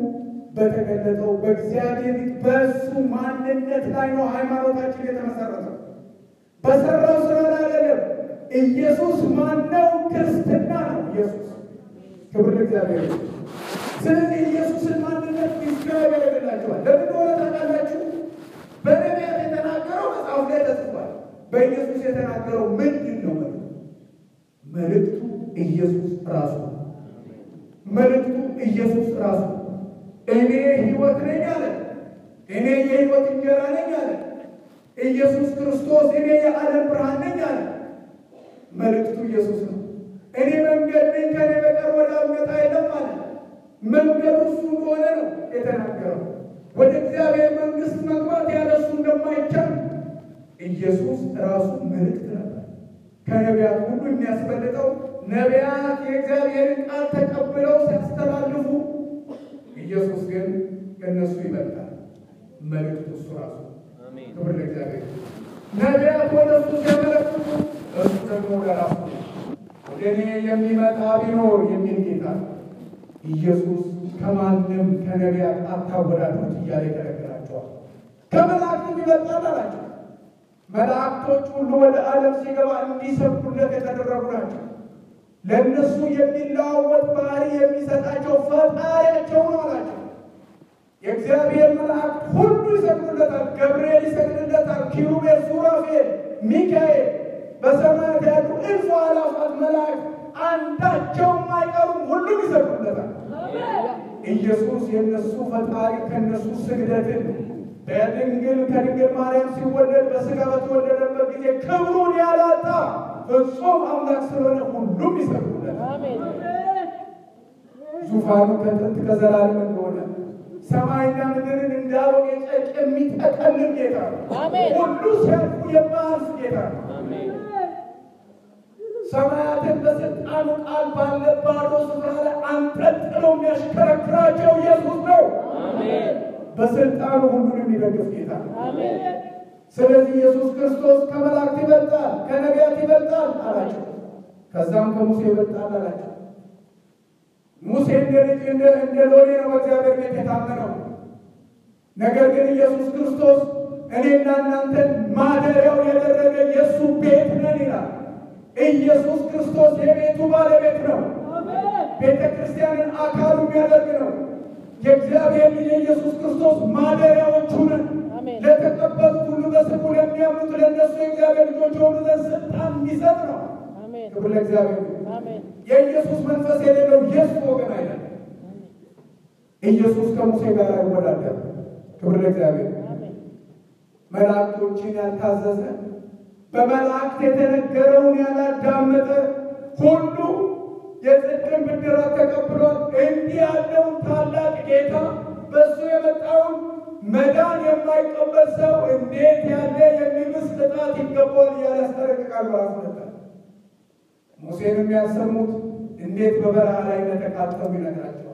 በተገለጠው በእግዚአብሔር በእሱ ማንነት ላይ ነው ሃይማኖታችን የተመሰረተው። በሰራው ስራ ላይ አይደለም። ኢየሱስ ማነው? ክርስትና ነው ኢየሱስ። ክብር ለእግዚአብሔር። ስለዚህ ኢየሱስን ማንነት ዲስክራይብ ያደርግላቸዋል። ለምን ሆነ ታውቃላችሁ? በነቢያት የተናገረው መጽሐፍ ላይ ተጽፏል። በኢየሱስ የተናገረው ምንድን ነው? መልእክቱ ኢየሱስ ራሱ መልእክቱ ኢየሱስ ራሱ እኔ ሕይወት ነኝ አለ። እኔ የሕይወት እንጀራ ነኝ አለ። ኢየሱስ ክርስቶስ እኔ የዓለም ብርሃን ነኝ አለ። መልእክቱ ኢየሱስ ነው። እኔ መንገድ ነኝ፣ ከኔ በቀር ወደ አብ የሚመጣ የለም አለ። መንገዱ እሱ እንደሆነ ነው የተናገረው። ወደ እግዚአብሔር መንግሥት መግባት ያለ እሱ እንደማይቻል ኢየሱስ ራሱ መልእክት ነበር። ከነቢያት ሁሉ የሚያስበልጠው ነቢያት የእግዚአብሔርን ቃል ተቀብለው ሲያስተላልፉ፣ ኢየሱስ ግን ከእነሱ ይበልጣል። መልእክቱ እሱ ራሱ ክብር ለእግዚአብሔር። ነቢያት ወደ እሱ ሲያመለክቱ፣ እሱ ደግሞ ወደ ራሱ ወደ እኔ የሚመጣ ቢኖር የሚል ጌታ ኢየሱስ ከማንም ከነቢያት አታወዳድሩት እያለ ይከለክላቸዋል። ከመላእክትም ይበልጣል አላቸው። መላእክቶች ሁሉ ወደ ዓለም ሲገባ እንዲሰብኩለት የተደረጉ ናቸው። ለእነሱ የሚለዋወጥ ባህሪ የሚሰጣቸው ፈጣሪያቸው ነው አላቸው። የእግዚአብሔር መላእክት ሁሉ ይሰግዱለታል። ገብርኤል ይሰግድለታል። ኪሩቤል፣ ሱራፌል፣ ሚካኤል በሰማያት ያሉ እልፍ አእላፋት መላእክት አንዳቸውም አይቀሩም፣ ሁሉም ይሰግዱለታል። ኢየሱስ የእነሱ ፈጣሪ ከእነሱ ስግደትን በድንግል ከድንግል ማርያም ሲወለድ በሥጋ በተወለደበት ጊዜ ክብሩን ያላጣ ፍጹም አምላክ ስለሆነ ሁሉም ይሰግዱለታል። ዙፋኑ ከጥንት ከዘላለም እንደሆነ ሰማይና ምድርን እንዳሮጌ ጨርቅ የሚጠቀልል ጌታ ነው። ሁሉ ሲያልፉ የማያልፍ ጌታ ነው። ሰማያትን በስልጣኑ ቃል ባለ ባዶ ስፍራ ላይ አንጠልጥሎ የሚያሽከረክራቸው ኢየሱስ ነው። በስልጣኑ ሁሉን የሚደግፍ ጌታ ነው። ስለዚህ ኢየሱስ ክርስቶስ ከመላእክት ይበልጣል፣ ከነቢያት ይበልጣል አላቸው። ከዛም ከሙሴ ይበልጣል አላቸው። ሙሴ እንደ ልጅ እንደ ሎሌ ነው በእግዚአብሔር ቤት የታመነው። ነገር ግን ኢየሱስ ክርስቶስ እኔና እናንተን ማደሪያው ያደረገ የእሱ ቤት ነን ይላል። ኢየሱስ ክርስቶስ የቤቱ ባለቤት ነው። ቤተ ክርስቲያንን አካሉ የሚያደርግ ነው። የእግዚአብሔር ልጅ የኢየሱስ ክርስቶስ ማደሪያዎቹ ነን። ለተቀበሉት ሁሉ በስሙ ለሚያምኑት ለእነሱ የእግዚአብሔር ልጆች የሆኑ ዘንድ ስልጣን የሚሰጥ ነው። ክብር ለእግዚአብሔር። የኢየሱስ መንፈስ የሌለው የእሱ ወገን አይደለም። ኢየሱስ ከሙሴ ጋር አይወዳደርም። ክብር ለእግዚአብሔር። መላእክቶችን ያልታዘዘ በመላእክት የተነገረውን ያላዳመጠ ሁሉ የጽድቅን ብድራት ተቀብሏል። እንዲህ ያለውን ታላቅ ጌታ በእሱ የመጣውን መዳን የማይቀበል ሰው እንዴት ያለ የሚብስ ቅጣት ይገባዋል እያለ ያስጠነቅቃል። ራሱ ነበር ሙሴን የሚያሰሙት እንዴት በበረሃ ላይ እንደተቃጠሉ ይነግራቸዋል።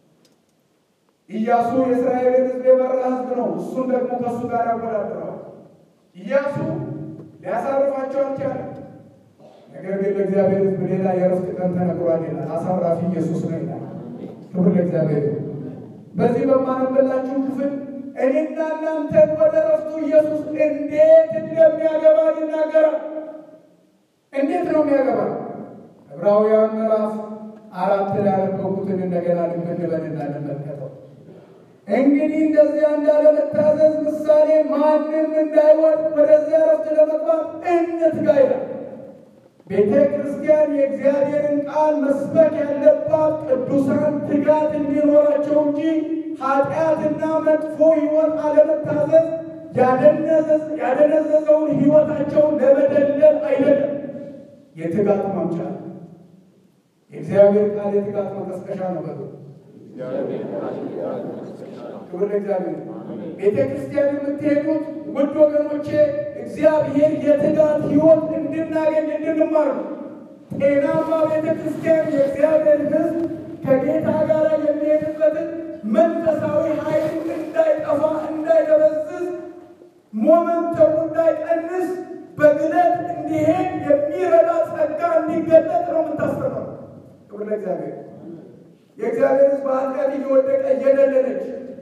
ኢያሱ የእስራኤልን ሕዝብ የመራ ሕዝብ ነው። እሱን ደግሞ ከእሱ ጋር ያወዳድረዋል። ኢያሱ ሊያሳርፋቸው አልቻለም። ነገር ግን ለእግዚአብሔር ሕዝብ ሌላ የእረፍት ቀን ተነግሯል ይላል። አሳራፊ ኢየሱስ ነው ይላል። ክብር ለእግዚአብሔር። በዚህ በማነበላችሁ ክፍል እኔና እናንተን ወደ እረፍቱ ኢየሱስ እንዴት እንደሚያገባ ይናገራል። እንዴት ነው የሚያገባ? ዕብራውያን ምዕራፍ አራት ላይ ያነበብኩትን እንደገና ልብ እንበልና እንመልከተው። እንግዲህ እንደዚያ እንዳለመታዘዝ ምሳሌ ማንም እንዳይወድቅ ወደዚያ እረፍት ለመግባት እንትጋ ይላል። ቤተ ክርስቲያን የእግዚአብሔርን ቃል መስበክ ያለባት ቅዱሳን ትጋት እንዲኖራቸው እንጂ ኃጢአትና መጥፎ ሕይወት አለመታዘዝ ያደነዘዘውን ሕይወታቸውን ለመደለል አይደለም። የትጋት ማምጫ የእግዚአብሔር ቃል የትጋት መቀስቀሻ ነው። በሉ ክብር ለእግዚአብሔር። ቤተ ክርስቲያን የምትሄዱት ውድ ወገኖቼ እግዚአብሔር የትጋት ሕይወት እንድናገኝ እንድንማር ነው። ጤናማ ቤተ ክርስቲያን የእግዚአብሔር ሕዝብ ከጌታ ጋር የሚሄድበትን መንፈሳዊ ኃይሉ እንዳይጠፋ እንዳይደበዝዝ፣ ሞመንተሙ እንዳይቀንስ በግለት እንዲሄድ የሚረዳ ጸጋ እንዲገለጥ ነው የምታስተምረው። ክብር ለእግዚአብሔር። የእግዚአብሔር ሕዝብ ኃጢአት እየወደቀ እየደለለች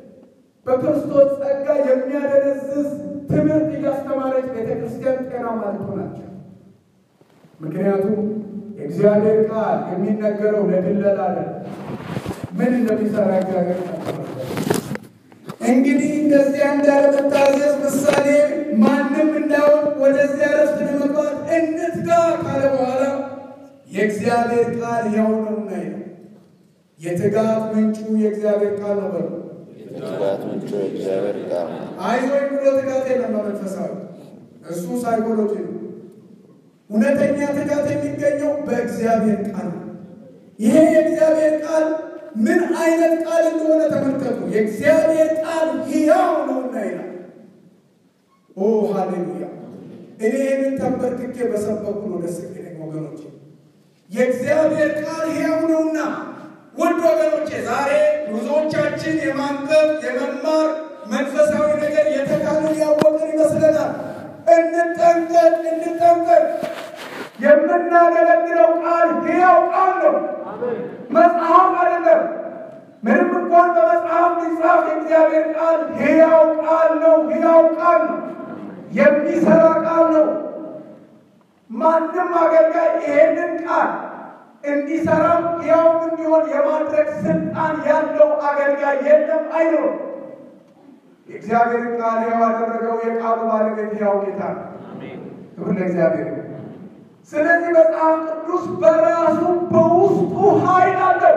በክርስቶስ ጸጋ የሚያደነዝዝ ትምህርት እያስተማረች ቤተ ክርስቲያን ጤናማ ናቸው። ምክንያቱም የእግዚአብሔር ቃል የሚነገረው ለድለላ አይደለም። ምን እንደሚሰራ እግዚአብሔር ቃል እንግዲህ እንደዚያ እንዳለመታዘዝ ምሳሌ ማንም እንዳውቅ ወደዚያ ረፍት ለመግባት እንትጋ ካለ በኋላ የእግዚአብሔር ቃል ያው ነውና ይላል። የትጋት ምንጩ የእግዚአብሔር ቃል ነው በሉ። የትጋት ምንጩ የእግዚአብሔር ቃል ነው። አይዞኝ ብሎ ትጋት የለም በመንፈሳዊ እሱ ሳይኮሎጂ ነው። እውነተኛ ትጋት የሚገኘው በእግዚአብሔር ቃል ነው። ይሄ የእግዚአብሔር ቃል ምን አይነት ቃል እንደሆነ ተመልከቱ። የእግዚአብሔር ቃል ሕያው ነውና ይላል። ኦ ሃሌሉያ! እኔ ይህንን ተንበርክኬ በሰበኩ ነው ደስ የሚለኝ ወገኖቼ። የእግዚአብሔር ቃል ሕያው ነውና ውድ ወገኖቼ ዛሬ ብዙዎቻችን የማንበብ የመማር መንፈሳዊ ነገር የተካልን ያወቅን ይመስለናል። እንጠንቀቅ፣ እንጠንቀቅ። የምናገለግለው ቃል ሕያው ቃል ነው፣ መጽሐፍ አይደለም። ምንም እንኳን በመጽሐፍ ሊጻፍ የእግዚአብሔር ቃል ሕያው ቃል ነው፣ ሕያው ቃል ነው፣ የሚሰራ ቃል ነው። ማንም አገልጋይ ይሄንን ቃል እንዲሰራም ሕያውም እንዲሆን የማድረግ ስልጣን ያለው አገልጋይ የለም፣ አይኖርም። የእግዚአብሔር ቃል ሕያው ያደረገው የቃሉ ባለቤት ሕያው ጌታ ነው። ክብር ለእግዚአብሔር። ስለዚህ መጽሐፍ ቅዱስ በራሱ በውስጡ ኃይል አለው።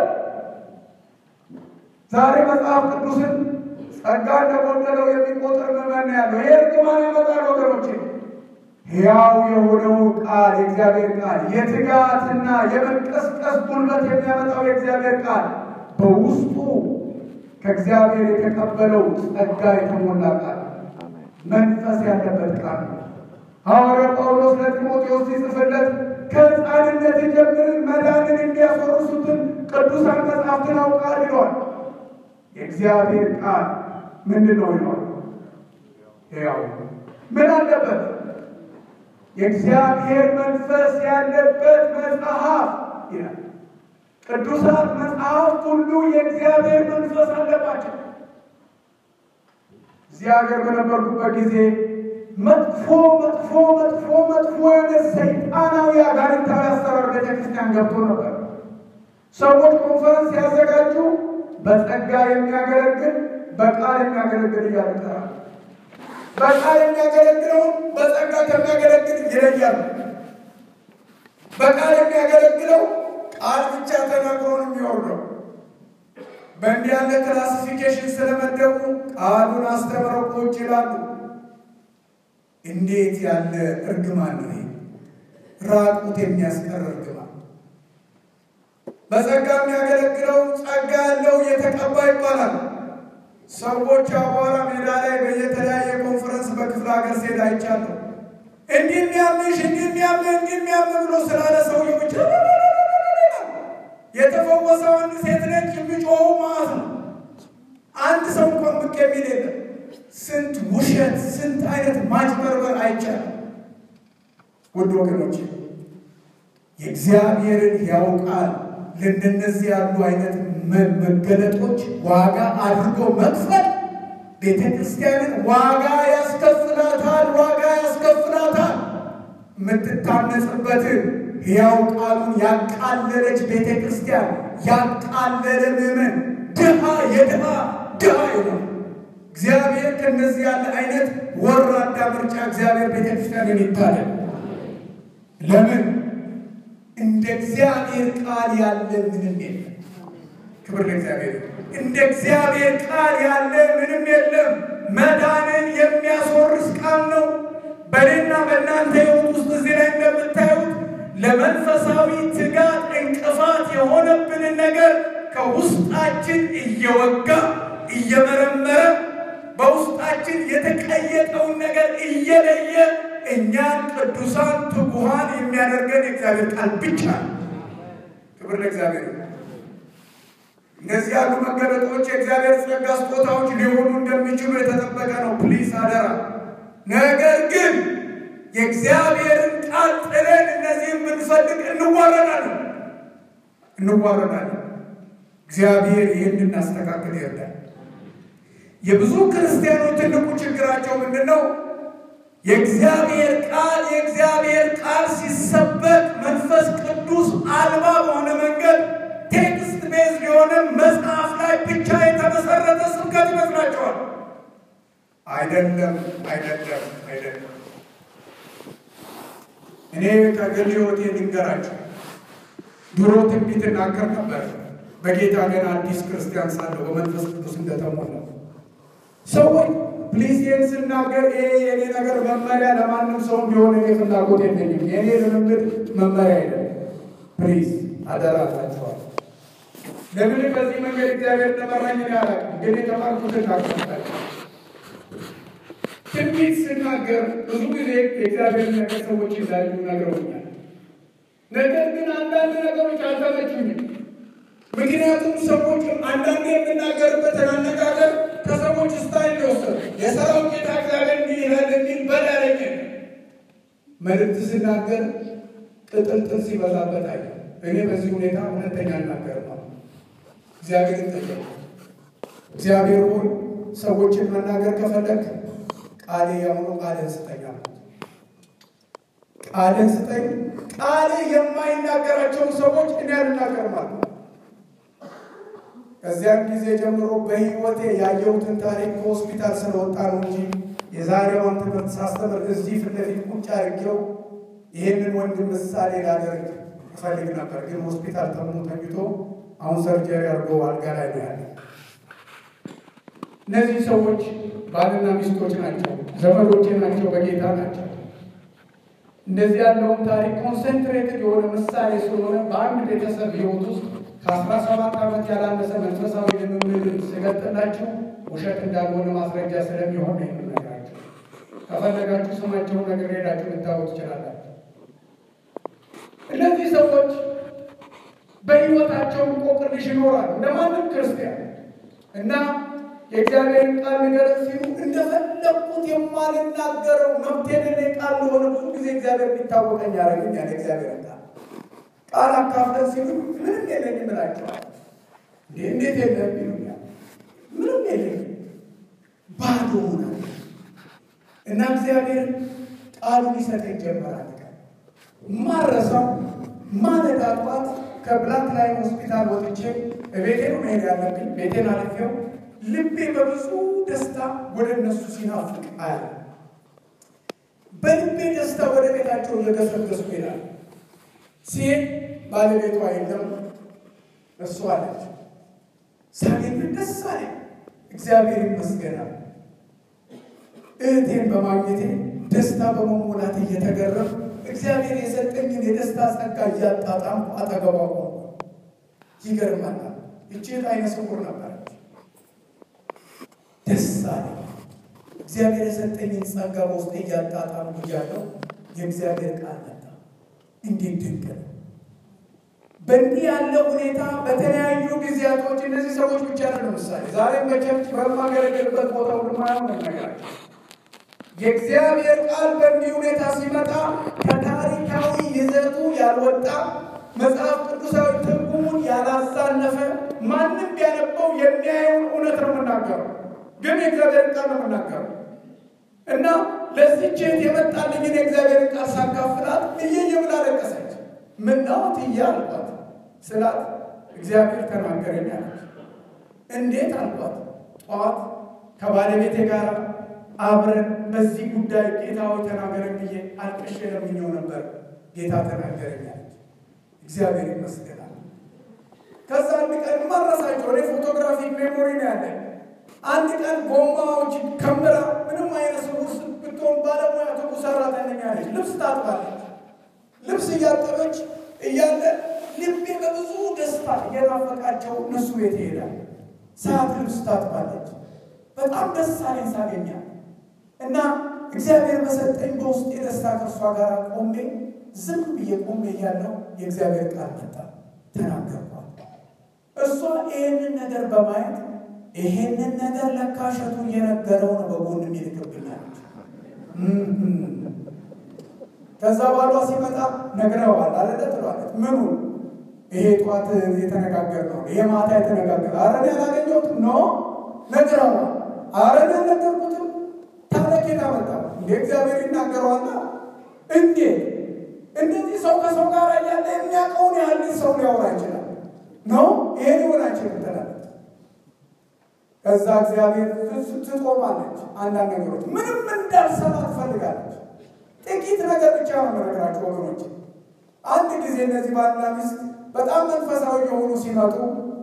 ዛሬ መጽሐፍ ቅዱስን ጸጋ እንደጎደለው የሚቆጥር ምዕመን ያለው ይሄ እርግማን ያመጣል ወገኖቼ። ሕያው የሆነው ቃል የእግዚአብሔር ቃል የትጋትና የመንቀስቀስ ጉልበት የሚያመጣው የእግዚአብሔር ቃል በውስጡ ከእግዚአብሔር የተቀበለው ጸጋ የተሞላ ቃል መንፈስ ያለበት ቃል ነው። ሐዋርያው ጳውሎስ ለጢሞቴዎስ ሲጽፍለት ከሕፃንነት ጀምርን መዳንን የሚያስወርሱትን ቅዱሳን መጽሐፍትን አውቃል ይለዋል። የእግዚአብሔር ቃል ምንድን ነው ይለዋል? ያው ምን አለበት? የእግዚአብሔር መንፈስ ያለበት መጽሐፍ ይላል። ቅዱሳት መጽሐፍት ሁሉ የእግዚአብሔር መንፈስ አለባቸው። እዚህ ሀገር በነበርኩበት ጊዜ መጥፎ መጥፎ መጥፎ መጥፎ የሆነ ሰይጣናዊ አጋንንታዊ አሰራር ቤተክርስቲያን ገብቶ ነበር። ሰዎች ኮንፈረንስ ሲያዘጋጁ በጸጋ የሚያገለግል በቃል የሚያገለግል እያሉ ይጠራል። በቃል የሚያገለግለውን በጸጋ ከሚያገለግል ይለያሉ። በቃል የሚያገለግለው ቃል ብቻ ተናግሮ ነው የሚወርደው። በእንዲህ ያለ ክላሲፊኬሽን ስለመደቡ ቃሉን አስተምረው ቁጭ ይላሉ። እንዴት ያለ እርግማን ነው! ራቁት የሚያስቀር እርግማን። በጸጋ የሚያገለግለው ጸጋ ያለው የተቀባ ይባላል። ሰዎች አቧራ ሜዳ ላይ በየተለያየ ኮንፈረንስ በክፍለ ሀገር ሴድ አይቻለሁ። እንዲህ የሚያምሽ እንዲህ የሚያምህ እንዲህ የሚያምህ ብሎ ስላለ ሰውዬው ብቻ የተፈወሰው አንድ ሴት ነች። የሚጮኸው ማለት ነው። አንድ ሰው እንኳን ብቅ የሚል የለም። ስንት ውሸት፣ ስንት አይነት ማጭበርበር አይቻልም። ውድ ወገኖች የእግዚአብሔርን ሕያው ቃል ለእንደነዚህ ያሉ አይነት መገለጦች ዋጋ አድርጎ መክፈል ቤተ ክርስቲያንን ዋጋ ያስከፍላታል፣ ዋጋ ያስከፍላታል። የምትታነጽበትን ሕያው ቃሉን ያቃለለች ቤተ ክርስቲያን ያቃለለ ምዕመን ድሃ የድሃ ድሃ ይሆናል። እግዚአብሔር ከእነዚህ ያለ አይነት ወራዳ ምርጫ እግዚአብሔር ቤተ ክርስቲያንን ይታደል። ለምን እንደ እግዚአብሔር ቃል ያለ ምንም የለም። ክብር ለእግዚአብሔር። እንደ እግዚአብሔር ቃል ያለ ምንም የለም። መዳንን የሚያስወርስ ቃል ነው። በእኔና በእናንተ ሕይወት ውስጥ እዚህ ላይ እንደምታዩት ለመንፈሳዊ ትጋት እንቅፋት የሆነብንን ነገር ከውስጣችን እየወጋ እየመረመረ በውስጣችን የተቀየጠውን ነገር እየለየ እኛን ቅዱሳን ትጉሃን የሚያደርገን የእግዚአብሔር ቃል ብቻ ነው። ክብር ለእግዚአብሔር። እነዚህ ያሉ መገለጦች የእግዚአብሔር ጸጋ ስጦታዎች ሊሆኑ እንደሚችሉ የተጠበቀ ነው። ፕሊስ አደራ። ነገር ግን የእግዚአብሔርን ቃል ጥለን እነዚህም ብንፈልግ እንዋረዳለን እንዋረዳለን። እግዚአብሔር ይህን እናስተካክል ይርዳል። የብዙ ክርስቲያኖች ትልቁ ችግራቸው ምንድን ነው? የእግዚአብሔር ቃል የእግዚአብሔር ቃል ሲሰበክ መንፈስ ቅዱስ አልባ በሆነ መንገድ ቴክስት ቤዝድ የሆነ መጽሐፍ ላይ ብቻ የተመሰረተ ስብከት ይመስላቸዋል። አይደለም፣ አይደለም፣ አይደለም። እኔ ከግል ሕይወቴ ልንገራቸው። ድሮ ትንቢት እናገር ነበር። በጌታ ገና አዲስ ክርስቲያን ሳለሁ በመንፈስ ቅዱስ እንደተሞላ ሰዎች ፕሊዝ ይህን ስናገር ይሄ የኔ ነገር መመሪያ ለማንም ሰው እንዲሆን እኔ ፍላጎት የለኝም። የኔ ልምምድ መመሪያ አይደለም። ፕሊዝ አደራ አላቸዋል። ለምን በዚህ መንገድ እግዚአብሔር እንደመራኝ እኔ አላውቅም፣ ግን የተማርኩት እናገራለሁ። ትንቢት ስናገር ብዙ ጊዜ የእግዚአብሔር ነገር ሰዎች እንዳዩ ነግረውኛል። ነገር ግን አንዳንድ ነገሮች አልተመቹኝም። ምክንያቱም ሰዎች አንዳንድ የምናገርበትን አነጋገር ከሰዎች ስታይል የወሰዱ የሰራዊት ጌታ እግዚአብሔር እንዲህ ይላል የሚል በዳረኝ መልእክት ስናገር ቅጥልጥል ሲበዛበት አየ። እኔ በዚህ ሁኔታ ሁለተኛ እናገር ነው። እግዚአብሔር ይጠየቅ። እግዚአብሔር ሆይ ሰዎችን መናገር ከፈለግ ቃሌ የሆኑ ቃልን ስጠኝ አልኩት። ቃልን ስጠኝ። ቃሌ የማይናገራቸውን ሰዎች እኔ አልናገርም አልኩት። ከዚያም ጊዜ ጀምሮ በሕይወቴ ያየሁትን ታሪክ ከሆስፒታል ስለወጣ ነው እንጂ የዛሬዋን ትምህርት ሳስተምር እዚህ ፊት ለፊት ቁጭ አድርጌው ይህንን ወንድም ምሳሌ ላደርግ እፈልግ ነበር። ግን ሆስፒታል ተሙ ተኝቶ አሁን ሰርጀሪ አድርጎ አልጋ ላይ ነው ያለ። እነዚህ ሰዎች ባልና ሚስቶች ናቸው፣ ዘመዶቼ ናቸው፣ በጌታ ናቸው። እንደዚህ ያለውን ታሪክ ኮንሰንትሬትድ የሆነ ምሳሌ ስለሆነ በአንድ ቤተሰብ ሕይወት ውስጥ ከአስራ ሰባት ዓመት ያላነሰ መንፈሳዊ ልምምድ ስገልጥላችሁ ውሸት እንዳልሆነ ማስረጃ ስለሚሆን ነው የምነግራችሁ። ከፈለጋችሁ ስማቸውን ነገር ሄዳችሁ ልታወቅ ትችላላችሁ። እነዚህ ሰዎች በሕይወታቸው እንቆቅልሽ ይኖራሉ እንደማንም ክርስቲያን እና የእግዚአብሔርን ቃል ንገረን ሲሉ እንደፈለግኩት የማልናገረው መብት የሌለኝ ቃል ለሆነ ብዙ ጊዜ እግዚአብሔር የሚታወቀኝ ያደረገኛል። የእግዚአብሔርን ቃል ቃል አካፍለን ሲሉ ምንም የለኝም እላቸዋለሁ። እንዴት የለም ይሉኛል። ምንም የለኝም ባዶ ሆናለሁ እና እግዚአብሔር ቃሉን ይሰጠኝ ጀመራል። ማረሳው ማለዳ ጠዋት ከብላክ ላይን ሆስፒታል ወጥቼ ቤቴ ነው መሄድ ያለብኝ። ቤቴን አልፌው ልቤ በብዙ ደስታ ወደ እነሱ ሲናፍቅ አያለ በልቤ ደስታ ወደ ቤታቸው እየገሰገሱ ይላል። ሲሄድ ባለቤቷ የለም፣ እሱ አለች። ሳገኝ ደስ አለኝ፣ እግዚአብሔር ይመስገናል። እህቴን በማግኘቴ ደስታ በመሞላት እየተገረም እግዚአብሔር የሰጠኝን የደስታ ጸጋ እያጣጣም አጠገቧ ቆምኩ። ይገርማል። ይቺ አይነ ስውር ነበረች። ደስ አለኝ። እግዚአብሔር የሰጠኝን ጸጋ በውስጥ እያጣጣም እያለው የእግዚአብሔር ቃል መጣ። እንዴት ድንቅ ነው! በእንዲህ ያለ ሁኔታ በተለያዩ ጊዜያቶች እነዚህ ሰዎች ብቻ ነው። ለምሳሌ ዛሬም በቸርች በማገለግልበት ቦታ ሁሉ ማየው ነገራቸው የእግዚአብሔር ቃል በእንዲህ ሁኔታ ሲመጣ ከታሪካዊ ይዘቱ ያልወጣ መጽሐፍ ቅዱሳዊ ትርጉሙን ያላሳነፈ ማንም ቢያነበው የሚያየውን እውነት ነው የምናገረው፣ ግን የእግዚአብሔር ቃል ነው የምናገረው እና ለዚህች እህት የመጣልኝን የእግዚአብሔር ቃል ሳካፍላት እየየ ብላ ለቀሰች። ምናወት እያ አልኳት ስላት እግዚአብሔር ተናገረኝ አለች። እንዴት አልኳት። ጠዋት ከባለቤቴ ጋር አብረን በዚህ ጉዳይ ጌታዊ ተናገረኝ ብዬ አልቅሼ ለምኜው ነበር። ጌታ ተናገረኝ አለች። እግዚአብሔር ይመስገናል። ከዛ አንድ ቀን ማረሳቸው እኔ ፎቶግራፊክ ሜሞሪ ነው ያለኝ። አንድ ቀን ጎማዎች ከምራ ምንም አይነት ሰው ውስጥ ብትሆን ባለሙያ ትጉ ሰራተኛ ነች። ልብስ ታጥባለች። ልብስ እያጠበች እያለ ልቤ በብዙ ደስታ እየናፈቃቸው እነሱ ቤት ይሄዳል። ሰዓት ልብስ ታጥባለች። በጣም ደስ አለኝ ሳገኛል እና እግዚአብሔር በሰጠኝ በውስጥ የደስታ ከእርሷ ጋር ቆሜ ዝም ብዬ ቆሜ እያለው የእግዚአብሔር ቃል መጣ፣ ተናገርኳት። እሷ ይህንን ነገር በማየት ይሄንን ነገር ለካሸቱ እየነገረው ነው በጎን የሚልክብናለች። ከዛ ባሏ ሲመጣ ነግረዋል አለለ ትሏለች። ምኑ ይሄ ጠዋት የተነጋገር ነው ይሄ ማታ የተነጋገር አረ እኔ ያላገኘሁትም ኖ ነግረዋል። አረን አልነገርኩትም። ታዲያ ኬት አመጣው? እንደ እግዚአብሔር ይናገረዋልና እንዴት እንደዚህ ሰው ከሰው ጋር እያለ የሚያውቀውን ያህል ሰው ሊያወራ ይችላል ነው? ይሄ ሊሆን አይችልም ትላለች። ከዛ እግዚአብሔር ትቆማለች። አንዳንድ ነገሮች ምንም እንዳልሰማ ትፈልጋለች። ጥቂት ነገር ብቻ ነው የምነግራችሁ ወገኖች። አንድ ጊዜ እነዚህ ባልና ሚስት በጣም መንፈሳዊ የሆኑ ሲመጡ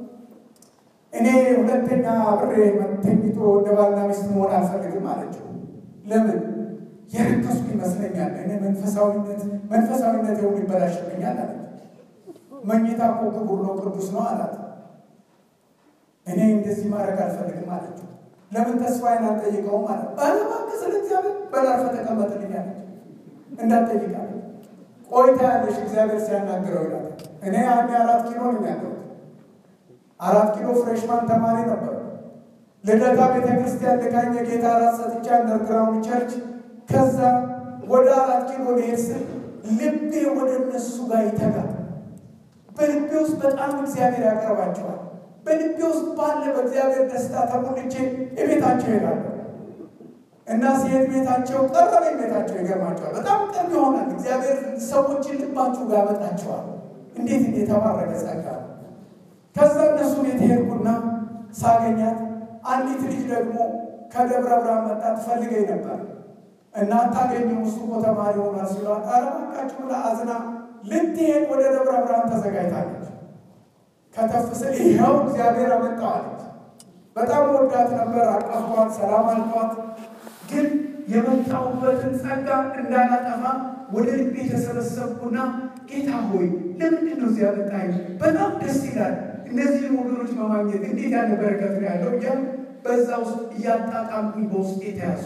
እኔ ሁለተኛ ብሬ ተኝቶ እንደ ባልና ሚስት መሆን አልፈልግም አለችው። ለምን የረከስኩ ይመስለኛል። እኔ መንፈሳዊነት መንፈሳዊነት የሆኑ ይበላሽብኛል አለች። መኝታ እኮ ክቡር ነው ቅዱስ ነው አላት። እኔ እንደዚህ ማድረግ አልፈልግም አለችው። ለምን ተስፋዬን አልጠይቀውም አለ። ባለባክ ስለ እግዚአብሔር በላርፈ ተቀመጥልኝ አለች። እንዳትጠይቃለ ቆይታ ያለሽ እግዚአብሔር ሲያናግረው ይላል። እኔ አንድ አራት ኪሎ ነው ያለሁት። አራት ኪሎ ፍሬሽማን ተማሪ ነበር። ልደታ ቤተ ክርስቲያን ልካኝ የጌታ አራት ሰጥቻ አንደርግራውንድ ቸርች ከዛ ወደ አራት ኪሎ ልሄድ ስል ልቤ ወደ እነሱ ጋር ይተጋል። በልቤ ውስጥ በጣም እግዚአብሔር ያቀርባቸዋል። በልቤ ውስጥ ባለ በእግዚአብሔር ደስታ ተሞልቼ የቤታቸው ይሄዳሉ እና ሲሄድ ቤታቸው ቀረበኝ። ቤታቸው ይገርማቸዋል። በጣም ቅርብ ይሆናል። እግዚአብሔር ሰዎችን ልባችሁ ጋር ያመጣቸዋል። እንዴት የተባረከ ጸጋ! ከዛ እነሱ ቤት ሄድኩና ሳገኛት አንዲት ልጅ ደግሞ ከደብረ ብርሃን መጣ ትፈልገኝ ነበር እና አታገኘው እሱ እኮ ተማሪ ሆኗል ሲሏት፣ ኧረ እባካችሁ ብላ አዝና ልትሄድ ወደ ደብረ ብርሃን ተዘጋጅታለች። ከተፍ ስል ይኸው እግዚአብሔር አመጣዋለች። በጣም ወዳት ነበር። አቀፏት፣ ሰላም አልኳት። ግን የመጣሁበትን ጸጋ እንዳላጠፋ ወደ ልቤ የተሰበሰብኩና ጌታ ሆይ ለምንድን ነው እዚያ መጣኝ? በጣም ደስ ይላል። እነዚህን ወገኖች በማግኘት እንዴት ያለ በረከት ነው ያለው እያ በዛ ውስጥ እያጣጣምኩኝ በውስጥ የተያዙ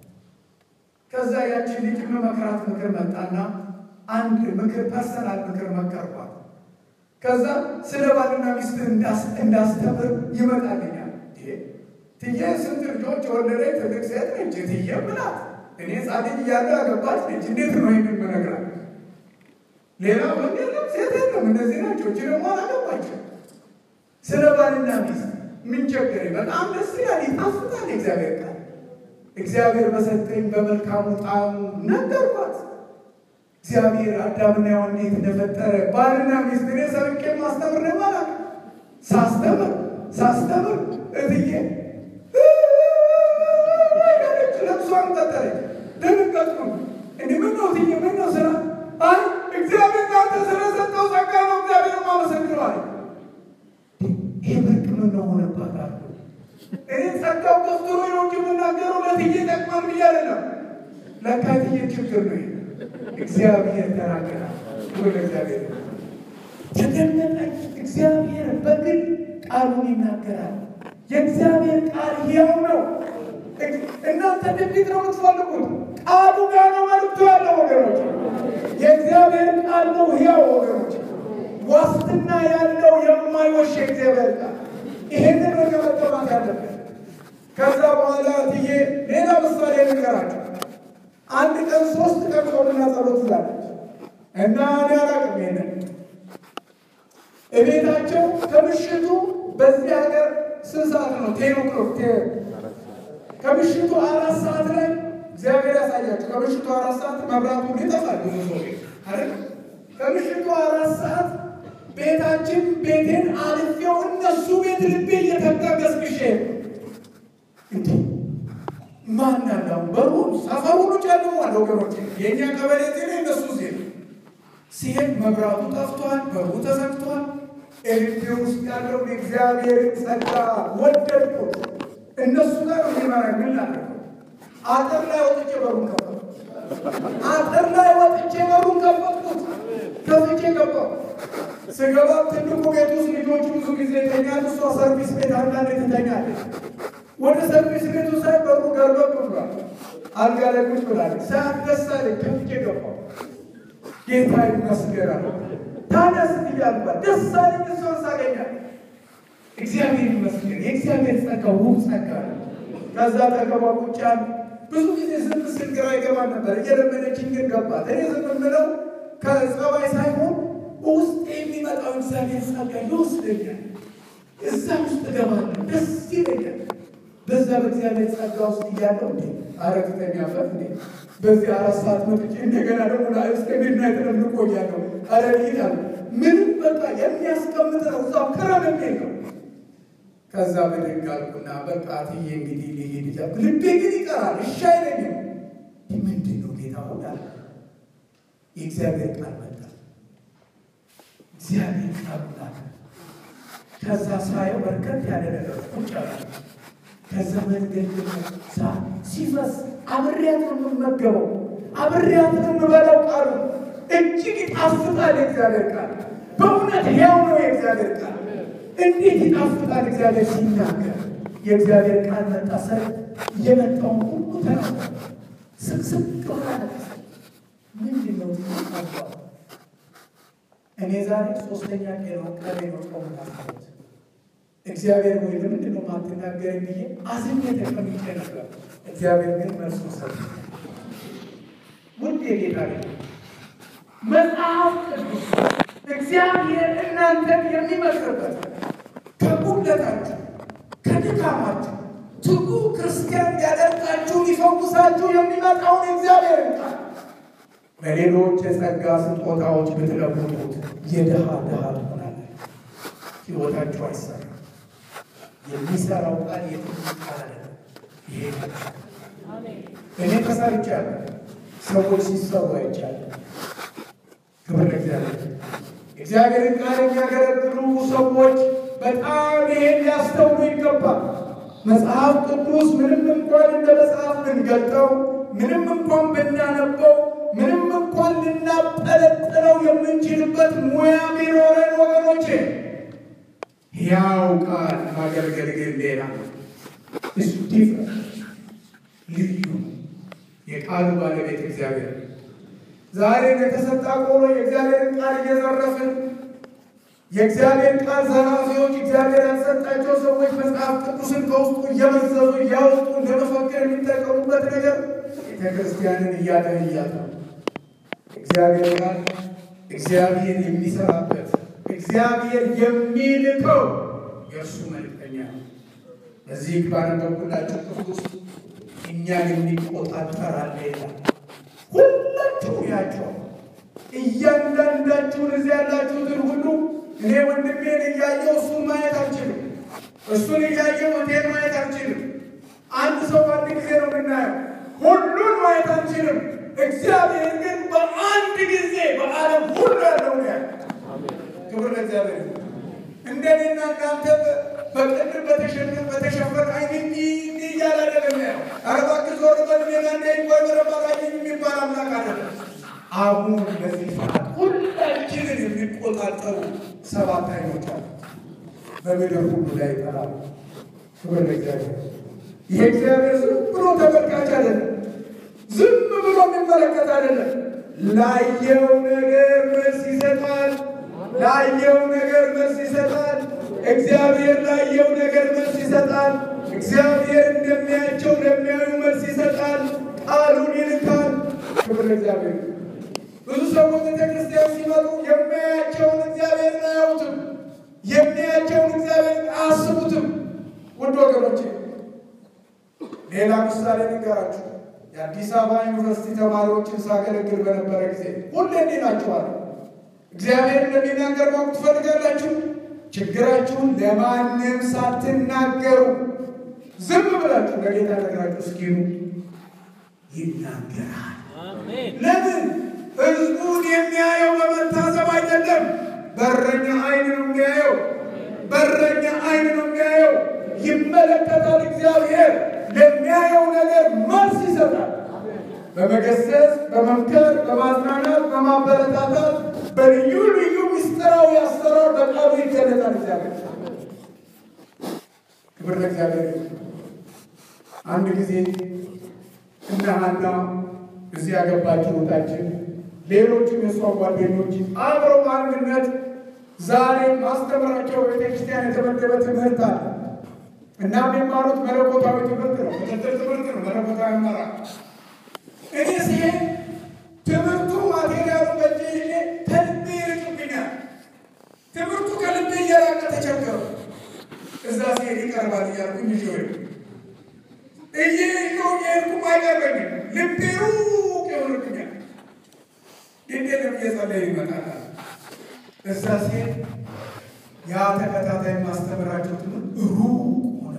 ከዛ ያችን ልጅ መመክራት ምክር መጣና አንድ ምክር ፐርሰናል ምክር መከርኳት። ከዛ ስለ ባልና ሚስት እንዳስተምር ይመጣልኛል። ትዬ ስንት ልጆች የወለደች ትልቅ ሴት ነች። ትዬ ምናት እኔ ጻድቅ እያለ ያገባች ነች። እንዴት ነው ይህንን መነግራት? ሌላ ወንድ የለም ሴት የለም፣ እነዚህ ናቸው። እች ደግሞ አላገባቸው። ስለ ባልና ሚስት ምን ቸገረኝ? በጣም ደስ ይላል፣ ይጣፍጣል እግዚአብሔር ቃል። እግዚአብሔር በሰጠኝ በመልካሙ ጣዕሙ ነገርኳት። እግዚአብሔር አዳምና ሔዋን እንዴት እንደፈጠረ ባልና ሚስት እኔ ሰብቄ ማስተምር ነው ማለት ሳስተምር ሳስተምር እትዬ ለብሷን ቀጠለች። ደነገጥኩ። እንዲህ ምን ነው እትዬ ምን ነው ስራ? አይ እግዚአብሔር ናንተ ስለሰጠው ጸጋ ነው እግዚአብሔር ማመሰግነዋል። ይህ ብርቅ ምን ነው ሆነባት አሉ። እኔ ጸጋው ገፍትሮ ነው እንጂ የምናገረው ለትዬ ጠቅማል ብዬ አይደለም። ለካ ትዬ ችግር ነው ይሄ እግዚአብሔር ተናገራል። ወደ እግዚአብሔር ተደነቀኝ። እግዚአብሔር በግል ቃሉን ይናገራል። የእግዚአብሔር ቃል ሕያው ነው። እናንተ ትንቢት ነው የምትፈልጉት፣ ቃሉ ጋር ነው መልዕክቱ ያለው ወገኖች። የእግዚአብሔር ቃል ነው ሕያው ወገኖች፣ ዋስትና ያለው የማይወሽ የእግዚአብሔር ቃል። ይሄንን ወደ መጠማት ያለብን። ከዛ በኋላ ትዬ ሌላ ምሳሌ ንገራቸው። አንድ ቀን ሶስት ቀን ጾምና ጸሎት ትላለች እና እኔ አላውቅም ይሄንን እቤታቸው ከምሽቱ በዚህ ሀገር ስንት ሰዓት ነው? ቴን ኦክሎክ ከምሽቱ አራት ሰዓት ላይ እግዚአብሔር ያሳያቸው። ከምሽቱ አራት ሰዓት መብራቱ ይጠፋል። ብዙ ሰው አይደል? ከምሽቱ አራት ሰዓት ቤታችን ቤቴን አልፌው እነሱ ቤት ልቤ እየተጋገዝግሼ እንዴ ማን ያለው በሩ ሰፈሩ ሁሉ ጨልሟል ወገኖች። የእኛ ቀበሌ ዜና እነሱ ዜና ሲሄድ መብራቱ ጠፍቷል፣ በሩ ተዘግቷል። ኤልቤ ውስጥ ያለውን እግዚአብሔርን ጸጋ ወደድኩት። እነሱ ጋር የሚመራ ምን ላደርገው? አጥር ላይ ወጥቼ በሩን ከፈትኩት። አጥር ላይ ወጥቼ በሩን ከፈትኩት። ከፍቼ ገባሁ። ስገባ ትልቁ ቤት ውስጥ ልጆቹ ብዙ ጊዜ ይተኛል። እሷ ሰርቪስ ቤት አንዳንዴ ትተኛለች። ወደ ሰርቪስ ቤቱ ሳይ በሩ ገርበብ ብሏል። አልጋ ላይ ቁጭ ብላለች። ሰዓት ደስ አለኝ። ከፍቼ ገባሁ። ጌታ ይመስገን አለ። ታዲያ ስትይ አልኳት ደስ አለኝ እሷን ሳገኛት። እግዚአብሔር ይመስገን። የእግዚአብሔር ጸጋ ውብ ጸጋ ነው። ከዛ ጠገቧ ቁጭ አሉ። ብዙ ጊዜ ዝም ስል ግራ ይገባል ነበር። እየለመደችኝ ግን ገባት። እኔ ዝም የምለው ከጸባይ ሳይሆን በውስጥ የሚመጣው እግዚአብሔር ጸጋ ይወስደኛል። እዛ ውስጥ እገባለሁ፣ ደስ ይለኛል። በዛ በእግዚአብሔር ጸጋ ውስጥ እያለው እንዴ አረግተኛበት እንዴ በዚህ አራት ሰዓት መጥቼ እንደገና ደግሞ ላይ እስከ ሚድናይት ነው የምቆያለሁ። አረ ይላል ምንም በቃ የሚያስቀምጥ ነው እዛው ክረም የሚል ነው። ከዛ ብድግ አልኩና በቃ ትዬ እንግዲህ ልሄድ እያ ልቤ ግን ይቀራል። እሺ አይለኝም። ምንድን ነው ጌታ ሆናል። የእግዚአብሔር ቃል መጣ። እግዚአብሔር ቃል ላከ። ከዛ ሳየው በርከት ያለ ነገር ቁጭ አለ። ከዛ መንገድ ሳ ሲፈስ አብሬያት ነው የምመገበው፣ አብሬያት ነው የምበላው። ቃሉ እጅግ ይጣፍጣል። የእግዚአብሔር ቃል በእውነት ሕያው ነው። የእግዚአብሔር ቃል እንዴት ይጣፍጣል! እግዚአብሔር ሲናገር የእግዚአብሔር ቃል መጣ። ሰ የመጣውን ሁሉ ተናገረ። ስቅስቅ ማለት ምንድን ነው ቃል እኔ ዛሬ ሶስተኛ ቀን ነው ቀሬ ነው ጾም ናት እግዚአብሔር ወይ ለምንድን ነው ማትናገረኝ ብዬ አዝኜ ተቀምጬ ነበር። እግዚአብሔር ግን መልሱ ሰጥ ውድ የጌታ መጽሐፍ ቅዱስ እግዚአብሔር እናንተን የሚመክርበት ከጉድለታችሁ ከድካማችሁ ትጉ ክርስቲያን ያደርጋችሁ ሊፈውሳችሁ የሚመጣውን እግዚአብሔር ቃል በሌሎች የጸጋ ስጦታዎች ብትለውጡት የድሃ ድሃ ትሆናለች። ሕይወታችሁ አይሰራም። የሚሰራው ቃል የትኛው ቃል አይደለም። ይሄ እኔ ተሰርቻለሁ። ሰዎች ሲሰሩ አይቻለሁ። ክብር ለእግዚአብሔር። እግዚአብሔርን ቃል የሚያገለግሉ ሰዎች በጣም ይሄን ሊያስተውሉ ይገባል። መጽሐፍ ቅዱስ ምንም እንኳን እንደ መጽሐፍ ብንገልጠው፣ ምንም እንኳን ብናነበው ምንም እንኳን ልናጠለጥለው የምንችልበት ሙያ ቢኖረን ወገኖቼ፣ ያው ቃል ማገልገል ግን ሌላ እሱ ዲፍረንት ልዩ የቃሉ ባለቤት እግዚአብሔር። ዛሬ የተሰጣ ቆሎ የእግዚአብሔርን ቃል እየዘረፍን የእግዚአብሔር ቃል ዘራፊዎች፣ እግዚአብሔር ያልሰጣቸው ሰዎች መጽሐፍ ቅዱስን ከውስጡ እየመዘዙ እያወጡ ለመፈክር የሚጠቀሙበት ነገር ቤተ ክርስቲያንን እያደህያት ነው። እግዚአብሔር ቃል እግዚአብሔር የሚሰራበት እግዚአብሔር የሚልከው የእርሱ መልእክተኛ ነው። በዚህ ባነበብኩላችሁ ክፍል ውስጥ እኛን የሚቆጣጠር አለ ይላል። ሁላችሁ ያቸው እያንዳንዳችሁን እዚህ ያላችሁትን ሁሉ እኔ ወንድሜን እያየው እሱን ማየት አልችልም። እሱን እያየው እኔን ማየት አልችልም። አንድ ሰው በአንድ ጊዜ ነው የምናየው። ሁሉን ማየት አንችልም። እግዚአብሔር ግን በአንድ ጊዜ በዓለም ሁሉ ያለው ያለ ክብር ለእግዚአብሔር። እንደኔና እናንተ በቅድር በተሸፈ በተሸፈነ አይን እንዲህ እንዲህ እያለ አይደለም ያው አረባክ ዞር በልሜና እንደ ወይ በረባቃኝ የሚባል አምላክ አይደለም። አሁን በዚህ ሰዓት ሁላችንን የሚቆጣጠሩ ሰባት አይኖች አሉ። በምድር ሁሉ ላይ ይጠራሉ። ክብር ለእግዚአብሔር። ይሄ እግዚአብሔር ዝም ብሎ ተመልካች አይደለም። ዝም ብሎ የሚመለከት አይደለም። ላየው ነገር መልስ ይሰጣል። ላየው ነገር መልስ ይሰጣል። እግዚአብሔር ላየው ነገር መልስ ይሰጣል። እግዚአብሔር እንደሚያቸው ለሚያዩ መልስ ይሰጣል። ቃሉን ይልካል። ክብር ለእግዚአብሔር። ብዙ ሰዎች ቤተ ክርስቲያን ሲመጡ የሚያያቸውን እግዚአብሔርን አያዩትም። የሚያያቸውን እግዚአብሔርን አያስቡትም። ውድ ወገኖቼ ሌላ ምሳሌ ንገራችሁ። የአዲስ አበባ ዩኒቨርሲቲ ተማሪዎችን ሳገለግል በነበረ ጊዜ ሁሌ እንዲህ ናችኋል። እግዚአብሔር እንደሚናገር ማወቅ ትፈልጋላችሁ? ችግራችሁን ለማንም ሳትናገሩ ዝም ብላችሁ ለጌታ ነግራችሁ እስኪኑ ይናገራል። ለምን? ህዝቡን የሚያየው በመታዘብ አይደለም። በረኛ አይን ነው የሚያየው። በረኛ አይን ነው የሚያየው። ይመለከታል። እግዚአብሔር ለሚያየው ነገር መልስ ይሰጣል። በመገሰጽ፣ በመምከር፣ በማጽናናት፣ በማበረታታት በልዩ ልዩ ምስጢራዊ አሰራር በቃሉ ይገለጣል። እግዚአብሔር ክብር ለእግዚአብሔር። አንድ ጊዜ እነ ሐና እዚህ ያገባችው ወጣችን ሌሎችም የሷ ጓደኞች አብረው በአንድነት ዛሬ ማስተምራቸው ቤተክርስቲያን የተመደበ ትምህርት አለ እና የሚማሩት መለኮታዊ ትምህርት ነው። ምክትል ትምህርት ነው። መለኮታዊ መራ እኔ ሲሄድ ትምህርቱ ማቴሪያሉ በእጄ ይዤ ከልቤ ይርቅብኛል። ትምህርቱ ከልቤ እየራቀ ተቸገሩ። እዛ ሲሄድ ይቀርባል እያልኩኝ ይዤ ወይ እየይዘው የሄድኩም አይቀርበኝም። ልቤ ሩቅ ይሆንብኛል። ግን የለም እየጸለየ ይመጣል። እዛ ሴት ያ ተከታታይ ማስተምራቸው ትምህርት ሩቅ ሆነ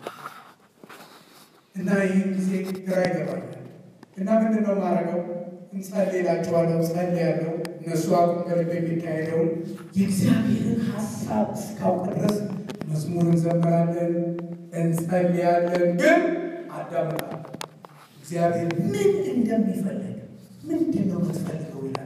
እና ይህን ጊዜ ግራ ይገባኛል። እና ምንድን ነው ማድረገው? እንጸልላቸዋለሁ፣ ጸልያለሁ። እነሱ አቁም በልብ የሚካሄደውን የእግዚአብሔርን ሀሳብ እስካውቅ ድረስ መዝሙር እንዘምራለን፣ እንጸልያለን። ግን አዳምጣለሁ። እግዚአብሔር ምን እንደሚፈልግ ምንድን ነው የምትፈልገው ይላል።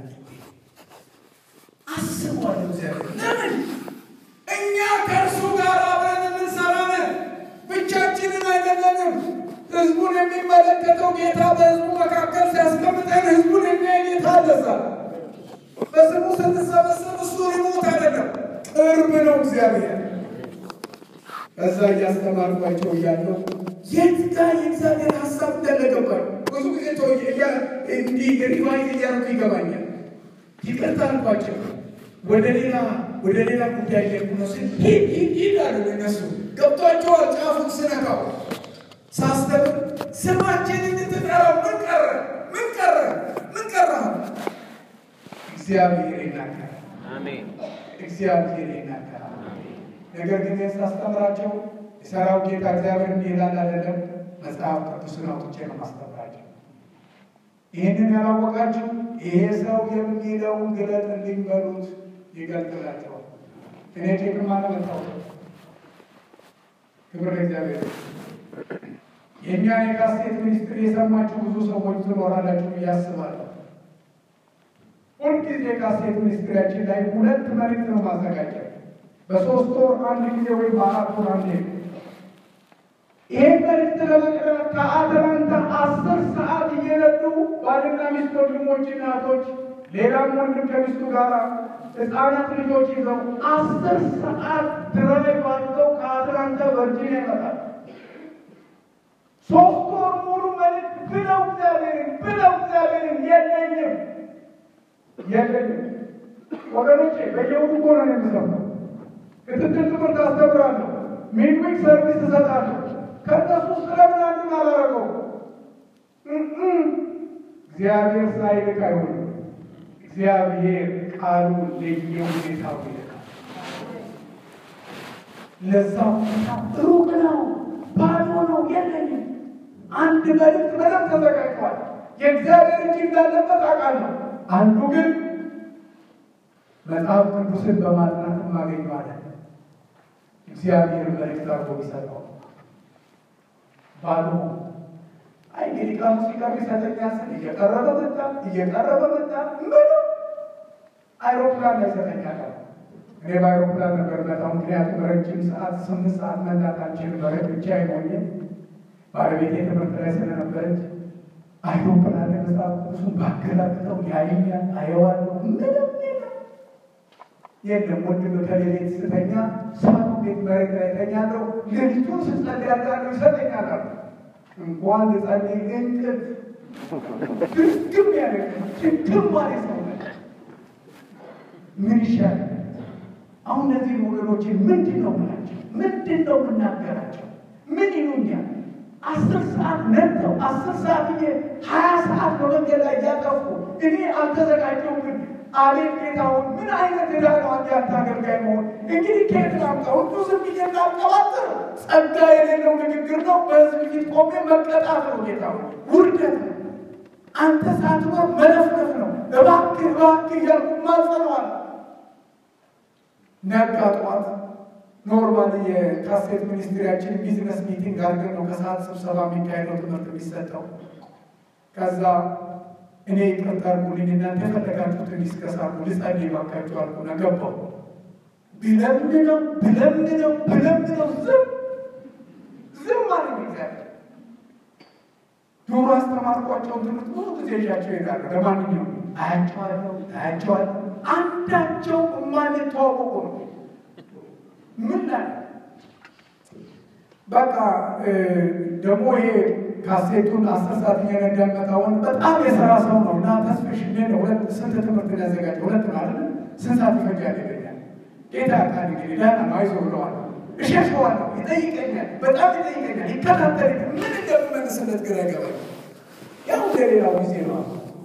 አስቧለሁ። እግዚአብሔር ለምን እኛ ከእርሱ ጋር አብረን የምንሰራ ነን፣ ብቻችንን አይደለንም። ህዝቡን የሚመለከተው ጌታ በህዝቡ መካከል ሲያስቀምጠን ህዝቡን የሚያይ ጌታ አለዛ በስሙ ስንሰበሰብ እሱ ሪሞት አይደለም፣ ቅርብ ነው እግዚአብሔር። ከዛ እያስተማርኳቸው እያለው የት ጋር የእግዚአብሔር ሀሳብ እንደለገባኝ ብዙ ጊዜ ተው እንዲህ ሪቫይዝ እያደረጉ ይገባኛል። ይቅርታ አልኳቸው። ወደ ሌላ ወደ ሌላ ጉዳይ ላይ ነው ስል ሂድ ሂድ ሂድ አሉ። እነሱ ገብቷቸዋል። ጫፉን ስነካው ሳስተምር ስማችን እንድትጠራው ምን ቀረ ምን ቀረ ምን ቀረ? እግዚአብሔር ይናገራል። አሜን። እግዚአብሔር ይናገራል። ነገር ግን ሳስተምራቸው የሰራው ጌታ እግዚአብሔር እንዲህ ይላል አይደለም፣ መጽሐፍ ቅዱስን አውጥቼ ነው ማስተምራቸው። ይህንን ያላወቃችሁ ይሄ ሰው የሚለውን ግለጥ እንዲበሉት ይገልጥላቸዋል። እኔ ቼክም አለመጣው ክብር ለእግዚአብሔር። የእኛን የካሴት ሚኒስትር የሰማችሁ ብዙ ሰዎች ትኖራላችሁ ብዬ አስባለሁ። ሁልጊዜ ካሴት ሚኒስትሪያችን ላይ ሁለት መልዕክት ነው ማዘጋጀት በሶስት ወር አንድ ጊዜ ወይም በአራት ወር አንዴ ይህን መልዕክት ለመቅረብ ከአትላንታ አስር ሰዓት እየነዱ ባልና ሚስት ወንድሞች፣ እናቶች ሌላም ወንድም ከሚስቱ ጋር ህፃናት ልጆች ይዘው አስር ሰዓት ድራይቭ አድርገው ከአትላንታ ቨርጂኒያ ይመጣል። ሶስት ወር ሙሉ መልዕክት ብለው እግዚአብሔርን ብለው እግዚአብሔርን የለኝም የለኝም ወገኖቼ በየውዱ እኮ ነው የምሰማው። ክትትል ትምህርት አስተምራለሁ። ሚድዊክ ሰርቪስ እሰጣለሁ። ከእነሱ ስለምን አንዱን አላረገው? እግዚአብሔር ሳይልክ አይሆንም። እግዚአብሔር ቃሉ ለየሁኔታው ይልካል። ለዛ ሁኔታ ሩቅ ነው፣ ባዶ ነው፣ የለኝም። አንድ መልእክት በደንብ ተዘጋጅቷል። የእግዚአብሔር እጅ እንዳለበት አውቃለሁ። አንዱ ግን መጽሐፍ ቅዱስን በማጥናት ማገኘዋለን። እግዚአብሔር መልእክት አድርጎ ቢሰጠው ባዶ አይ እንግዲህ ቃሉ ሲቀርብ ይሰጠኛል ስል እየቀረበ መጣ እየቀረበ መጣ። ምንም አይሮፕላን ላይ ይሰጠኛል። እኔ በአይሮፕላን ነበር መጣው፣ ምክንያቱም ረጅም ሰዓት ስምንት ሰዓት መንዳት አልችልም። በረት ብቻ አይሞኝም። ባለቤቴ ትምህርት ላይ ስለነበረች አይሮፕላን ላይ መጽሐፍ ቅዱሱን ባገላብጠው ያየኛል፣ አየዋለሁ። ምንም የለም የለም ወንድም ከሌሌት ስተኛ ሳቱ ቤት መሬት ላይ ተኛለሁ። ሌሊቱን ስጸልይ ያዳሉ ይሰጠኛል አሉ። እንኳን ልጸልይ እንቅልፍ ድርግም ያለ ድግም ማለት ነው። ምን ይሻላል? አሁን እነዚህ ወገኖች ምንድን ነው ምላቸው? ምንድን ነው የምናገራቸው? ምን ይሉኛል? አስር ሰዓት ነጥተው አስር ሰዓት ዬ ሀያ ሰዓት በመንገድ ላይ እያጠፉ እኔ አልተዘጋጀው ግን አቤት ጌታውን ምን አይነት ዕዳ ነው አንተ አገልጋይ መሆን። እንግዲህ ከየት ላምጣው? ሁሉ ዝም ብዬ እንዳልቀባጥር ጸጋ የሌለው ንግግር ነው። በህዝብ ፊት ቆሜ መቀጣት ነው። ጌታው ውርደት ነው። አንተ ሳትኖር መለፍለፍ ነው። እባክህ እባክህ እያልኩ ማጸነዋል። ነጋ ጠዋት ኖርማል የካሴት ሚኒስትሪያችን ቢዝነስ ሚቲንግ አድርገን ነው ከሰዓት ስብሰባ የሚካሄደው ትምህርት የሚሰጠው ከዛ እኔ ይቅርታ አድርጉልኝ እናንተ የፈለጋችሁትን ዲስከስ አድርጉ ልጸልይ እባካችሁ አልኩና ገባሁ። ብለምነው ብለምነው ብለምነው ዝም ዝም አለኝ እግዚአብሔር። ዶሮ አስተማርኳቸውን ትምህርት ብዙ ጊዜ ይዣቸው ይሄዳሉ። ለማንኛውም አያቸዋለሁ አያቸዋለሁ አንዳቸው የማንተዋወቁ ነው። ምን ላይ በቃ ደግሞ ይሄ ካሴቱን አስር ሰዓት እየነዳ መጣውን በጣም የሰራ ሰው ነው እና ተስፍሽ ነው ሁለት ስንት ትምህርት ያዘጋጀ ሁለት ማለት ስንት ሰዓት ይፈጃል ይለኛል። ጌታ ያውቃል እንግዲህ ደህና ነው አይዞህ ብለዋል። እሸሸዋለሁ። ይጠይቀኛል፣ በጣም ይጠይቀኛል፣ ይከታተለኛል። ምን እንደምመልስለት ግራ ይገባል። ያው እንደሌላው ጊዜ ነው።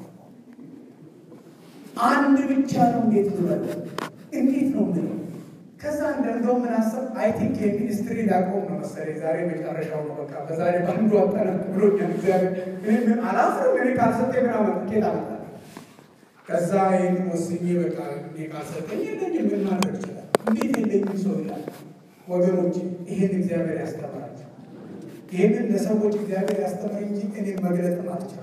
አንድ ብቻ ነው። እንዴት ልበል? እንዴት ነው ምን ከዛ እንደው ምን አሰብ አይ ቲንክ የሚኒስትሪ ላቆም ነው መሰለኝ። ዛሬ መጨረሻው ነው። በቃ በዛሬ በአንዱ አጠናቅ ብሎኛል እግዚአብሔር። እኔ ምን አላፍርም። እኔ ካልሰጠኝ ምን አመጣ ኬት አመጣ ከዛ ይህን ወስኜ በቃ እኔ ካልሰጠኝ የለኝም ምን ማድረግ ይችላል? እንዴት የለኝም ሰው ይላል። ወገኖች ይህን እግዚአብሔር ያስተምራቸው። ይህንን ለሰዎች እግዚአብሔር ያስተምር እንጂ እኔ መግለጥም አልችልም።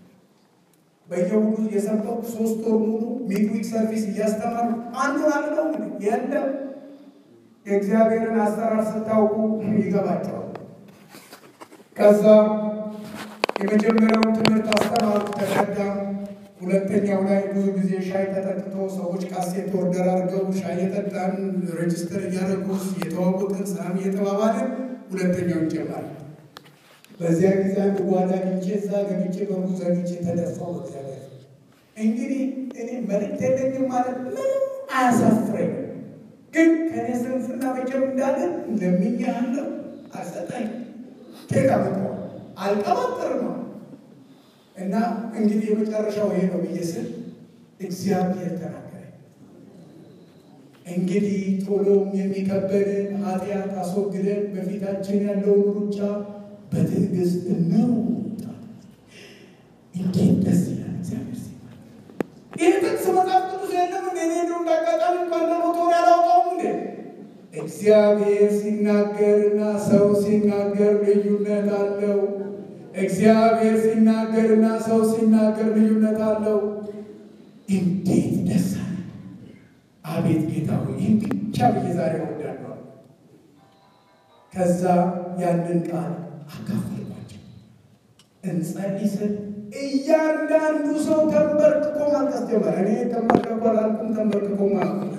በየሁሉ የሰበኩ ሶስት ወር ሙሉ ሚድዊክ ሰርቪስ እያስተማሩ አንዱን አልለው የለም። የእግዚአብሔርን አሰራር ስታውቁ ይገባቸዋል። ከዛ የመጀመሪያውን ትምህርት አስተማሩ፣ ተቀዳ። ሁለተኛው ላይ ብዙ ጊዜ ሻይ ተጠጥቶ ሰዎች ካሴት ኦርደር አድርገው ሻይ የጠጣን ሬጅስተር እያደረጉ የተዋወቅን ሰላም እየተባባልን ሁለተኛው ይጀምራል። በዚያ ጊዜ አንድ ጓዳ ግንቼ እዛ ገብቼ በሩ ዘግቼ ተደፋው። እግዚአብሔር እንግዲህ እኔ መልእክት የለኝም ማለት ምንም አያሳፍረኝም። ግን ከኔ ስንፍና መቼም እንዳለን ለምኜሃለሁ፣ አልሰጠኝም። ኬክ አመጣሁ አልቀባጥርም ነው እና እንግዲህ የመጨረሻው ይሄ ነው ብዬ ስል እግዚአብሔር ተናገረኝ። እንግዲህ ቶሎም የሚከበድን ኃጢአት አስወግደን በፊታችን ያለውን ሩጫ በትዕግስት እንሩጥ። እንዴት ደስ ይላል! እግዚአብሔር ሲባል ይህ ጥቅስ መጽሐፍ ቅዱስ የለም እንደ እኔ እንደው እንዳጋጣሚ እንኳን ለሞቶር ያላውጣውም እንዴ እግዚአብሔር ሲናገርና ሰው ሲናገር ልዩነት አለው። እግዚአብሔር ሲናገርና ሰው ሲናገር ልዩነት አለው። እንዴት ደስ አለ! አቤት ጌታ ሆይ ይህን ብቻ ብዬ ዛሬ እወዳለሁ። ከዛ ያንን ቃል አካፈልኳቸው። እንጸልይ ስል እያንዳንዱ ሰው ተንበርክኮ ማልቀስ ጀመረ። እኔ ተንበርክኮ አላልኩም፣ ተንበርክኮ አላልኩም።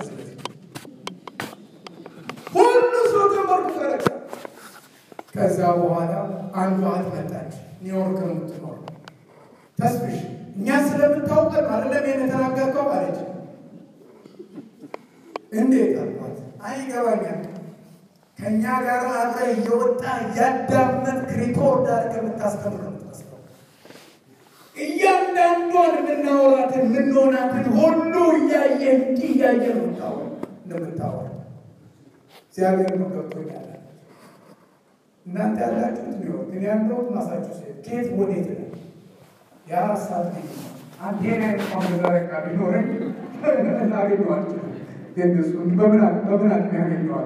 ሁሉ ሰው ተንበርክኮ ለቀ። ከዛ በኋላ አንዷ እህት መጣች፣ ኒውዮርክ የምትኖር ተስፍሽ፣ እኛ ስለምታውቀን አይደለም ይሄን የተናገርከው አለች። እንዴት አልኳት። አይገባኛል ከእኛ ጋር አብረ እየወጣ እያዳመጥ ሪኮርድ አድርገህ የምታስተምር ነው የምትመስለው። እያንዳንዷን የምናወራትን የምንሆናትን ሁሉ እያየ እንዲህ እያየ ነው የምታወራ እንደምታወራ እግዚአብሔር ነው ገብቶኛል። እናንተ ያላችሁት ኒውዮርክ፣ እኔ ያለሁት ማሳቹሴት። ከየት ወዴት ነው? የአራት ሰዓት ጊዜ አንቴና እንኳን በዘረጋ ቢኖረኝ እናገኘዋቸው ግን እሱን በምን በምን አቅም ያገኘዋል?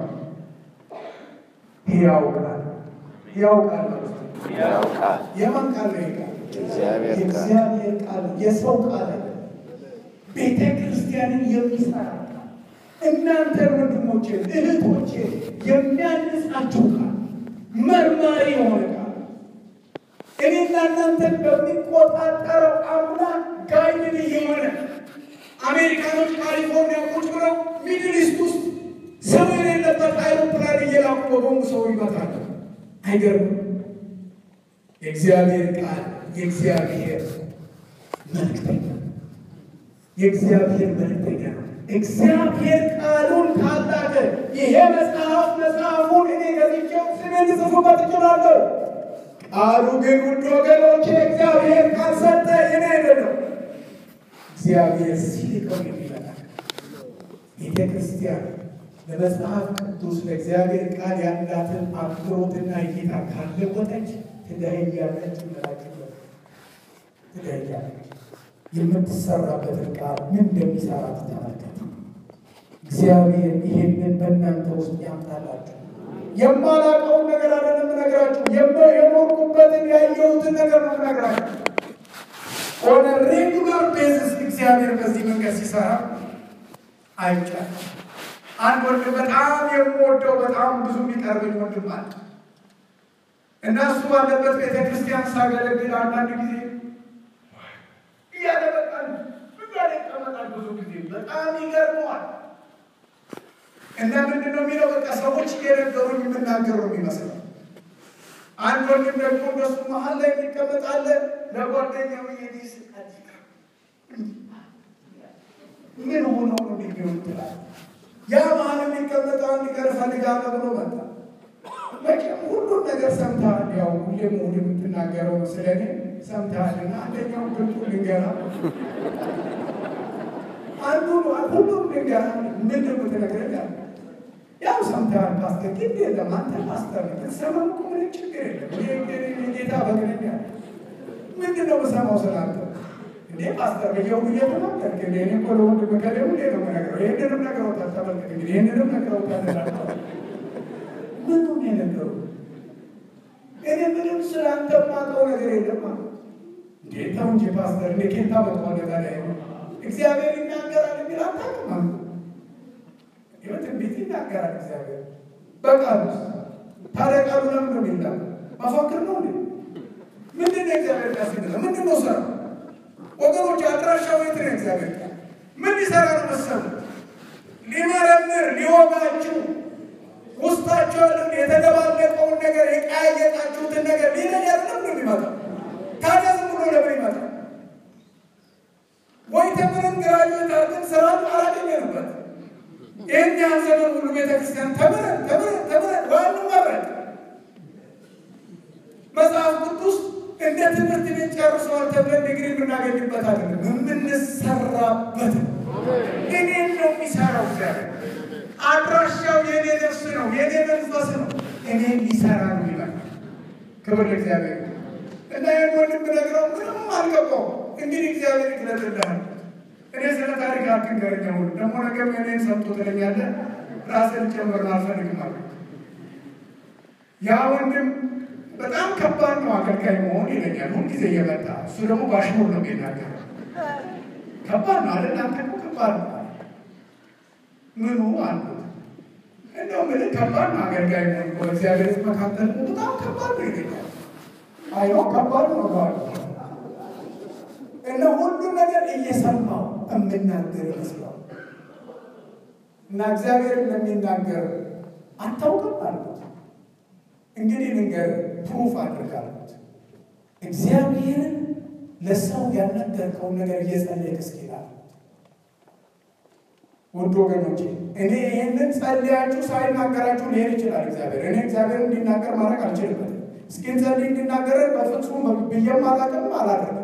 ሕያው ቃል ሕያው ቃል ነው። ያው ቃል የማን ቃል ነው? ይሄ ቃል እግዚአብሔር ቃል የእግዚአብሔር ቃል የሰው ቃል አይደለም። ቤተ ክርስቲያንን የሚሰራ ቃል እናንተ ወንድሞቼ እህቶቼ የሚያንጻችሁ ቃል መርማሪ የሆነ ቃል እኔና እናንተን በሚቆጣጠረው አምላክ ጋይድን እየሆነ አሜሪካኖች ካሊፎርኒያ ቁጭ ብለው ሚድል ኢስት ውስጥ ሰው የሌለበት አይሮፕላን እየላኩ በቦምብ ሰው ይመታል። አይገርምም? የእግዚአብሔር ቃል የእግዚአብሔር መልእክተኛ የእግዚአብሔር መልእክተኛ ነው። እግዚአብሔር ቃሉን ካላከ ይሄ መጽሐፍ መጽሐፉን እኔ ገዝቼው ስሜን ልጽፉበት እችላለሁ። ቃሉ ግን ውድ ወገኖቼ እግዚአብሔር ካልሰጠ እኔ አይደለም እግዚአብሔር ሲልከው የሚመጣ ቤተ ክርስቲያን ለመጽሐፍ ቅዱስ ለእግዚአብሔር ቃል ያላትን አክብሮትና እይታ ካለወጠች ትደህያለች። ምላችበት ትደህያለች። የምትሰራበትን ቃል ምን እንደሚሰራ ተመልከቱ። እግዚአብሔር ይሄንን በእናንተ ውስጥ ያምጣላችሁ። የማላውቀውን ነገር አይደለም እነግራችሁ፣ የኖርኩበትን ያየሁትን ነገር ነው እነግራችሁ። ኦን ሬጉላር ቤዝስ እግዚአብሔር በዚህ መንገድ ሲሰራ አይቻልም። አንድ ወንድም በጣም የምወደው በጣም ብዙ የሚቀርብኝ ወንድም አለ እና እሱ ባለበት ቤተ ክርስቲያን ሳገለግል አንዳንድ ጊዜ እያለ በቃል እያለ ይቀመጣል። ብዙ ጊዜ በጣም ይገርመዋል። እና ምንድን ነው የሚለው በቃ ሰዎች እየነገሩኝ የምናገር ነው የሚመስለው። አንድ ወንድም ደግሞ እንደሱ መሀል ላይ የሚቀመጣለ ለጓደኛው የዲስ ምን ሆነው ነው የሚሆን ትላል። ያ መሀል የሚቀመጠው አንድ ቀን ፈልጋ ጋር ብሎ መጣ። መቼም ሁሉን ነገር ሰምተሃል። ያው ሁሌም እሑድ የምትናገረው ስለ እኔ ሰምተሃል እና አንደኛው ግልጡ ልንገራ አንዱ ሁሉም ልንገራ ምንድን ነው የምትነግረኝ አለ። ያው ሰምተሃል ፓስተር፣ ግን የለም አንተ ፓስተር ትሰማ እኮ ምንም ችግር የለም። እኔ ጌታ በግነኝ አለ። ምንድን ነው የምሰማው ስላንተ እንዴ ፓስተር በየው እየተናገርክ እንዴ እኔ እኮ ለወንድም ከሌው እንዴ ነው የምነግረው። ይህንንም ነግረውታል። ተመልከት እንግዲህ ይህንንም ነግረውታል እላለሁ። ምኑ ነው የነገሩ? እኔ ምንም ስለ አንተ የማውቀው ነገር የለም አለ። እንዴ ተው እንጂ ፓስተር፣ እንዴ ኬታ መጥቷል ታዲያ እግዚአብሔር ይናገራል የሚል አታውቅም አለ። ይኸው ትንቢት ይናገራል እግዚአብሔር በቃሉ ታዲያ ቃሉ ለምን ነው የሚናገር? መፈክር ነው እንዴ? ምንድን ነው እግዚአብሔር ቃል ሲነገር ምንድን ነው ስራው? ወገኖች አድራሻው የት ነው? እግዚአብሔር ቃል ምን ሊሰራ ነው መሰሉ? ሊመረምር ሊወጋችሁ ውስጣቸው ያለውን የተደባለቀውን ነገር የቀያየጣችሁትን ነገር ሊለይ አይደለም ነው የሚመጣው። ታዲያ ዝም ብሎ ለምን ይመጣል? ወይ ተምረን ግራጁዌት አድርገን ስራ አላገኘንበት። ይህን ያህል ዘመን ሁሉ ቤተክርስቲያን ተምረን ተምረን ተምረን ዋኑ መረጥ መጽሐፍ ቅዱስ እንደ ትምህርት ቤት ጨርሰዋል ተብለን ዲግሪ የምናገኝበት አይደለም፣ የምንሰራበት እኔን ነው የሚሰራው እግዚአብሔር። አድራሻው የኔ ነፍስ ነው፣ የኔ መንፈስ ነው። እኔን ሊሰራ ነው ይላል። ክብር ለእግዚአብሔር እና ይህን ወንድም ብነግረው ምንም አልገባው። እንግዲህ እግዚአብሔር ይግለጥልሃል። እኔ ስለ ታሪክ አትንገረኝ። ሁሉ ደግሞ ነገር እኔን ሰምቶ ትለኛለህ። ራስን ጨምር አልፈልግም አለ ያ ወንድም በጣም ከባድ ነው አገልጋይ መሆን ይለኛል ሁልጊዜ እየመጣ እሱ ደግሞ ባሽሙር ነው የሚናገር ከባድ ነው አለ እናንተ እኮ ከባድ ነው ምኑ አሉት እንደው ምን ከባድ ነው አገልጋይ መሆን በእግዚአብሔር መካከል በጣም ከባድ ነው ይለኛል አይኖ ከባድ ነው ባሉ እና ሁሉ ነገር እየሰማው የምናገር ይመስለዋል እና እግዚአብሔር እንደሚናገር አታውቅም አሉት እንግዲህ ልንገር ፕሩፍ አድርጋሉት እግዚአብሔርን ለሰው ያልነገርከውን ነገር እየጸለይክ እስኪላል ውድ ወገኖቼ እኔ ይህንን ጸልያችሁ ሳይናገራችሁ ሊሄድ ይችላል እግዚአብሔር እኔ እግዚአብሔር እንዲናገር ማድረግ አልችልበትም እስኪን ጸልይ እንዲናገረን በፍጹም ብዬም አላውቅም አላደርግም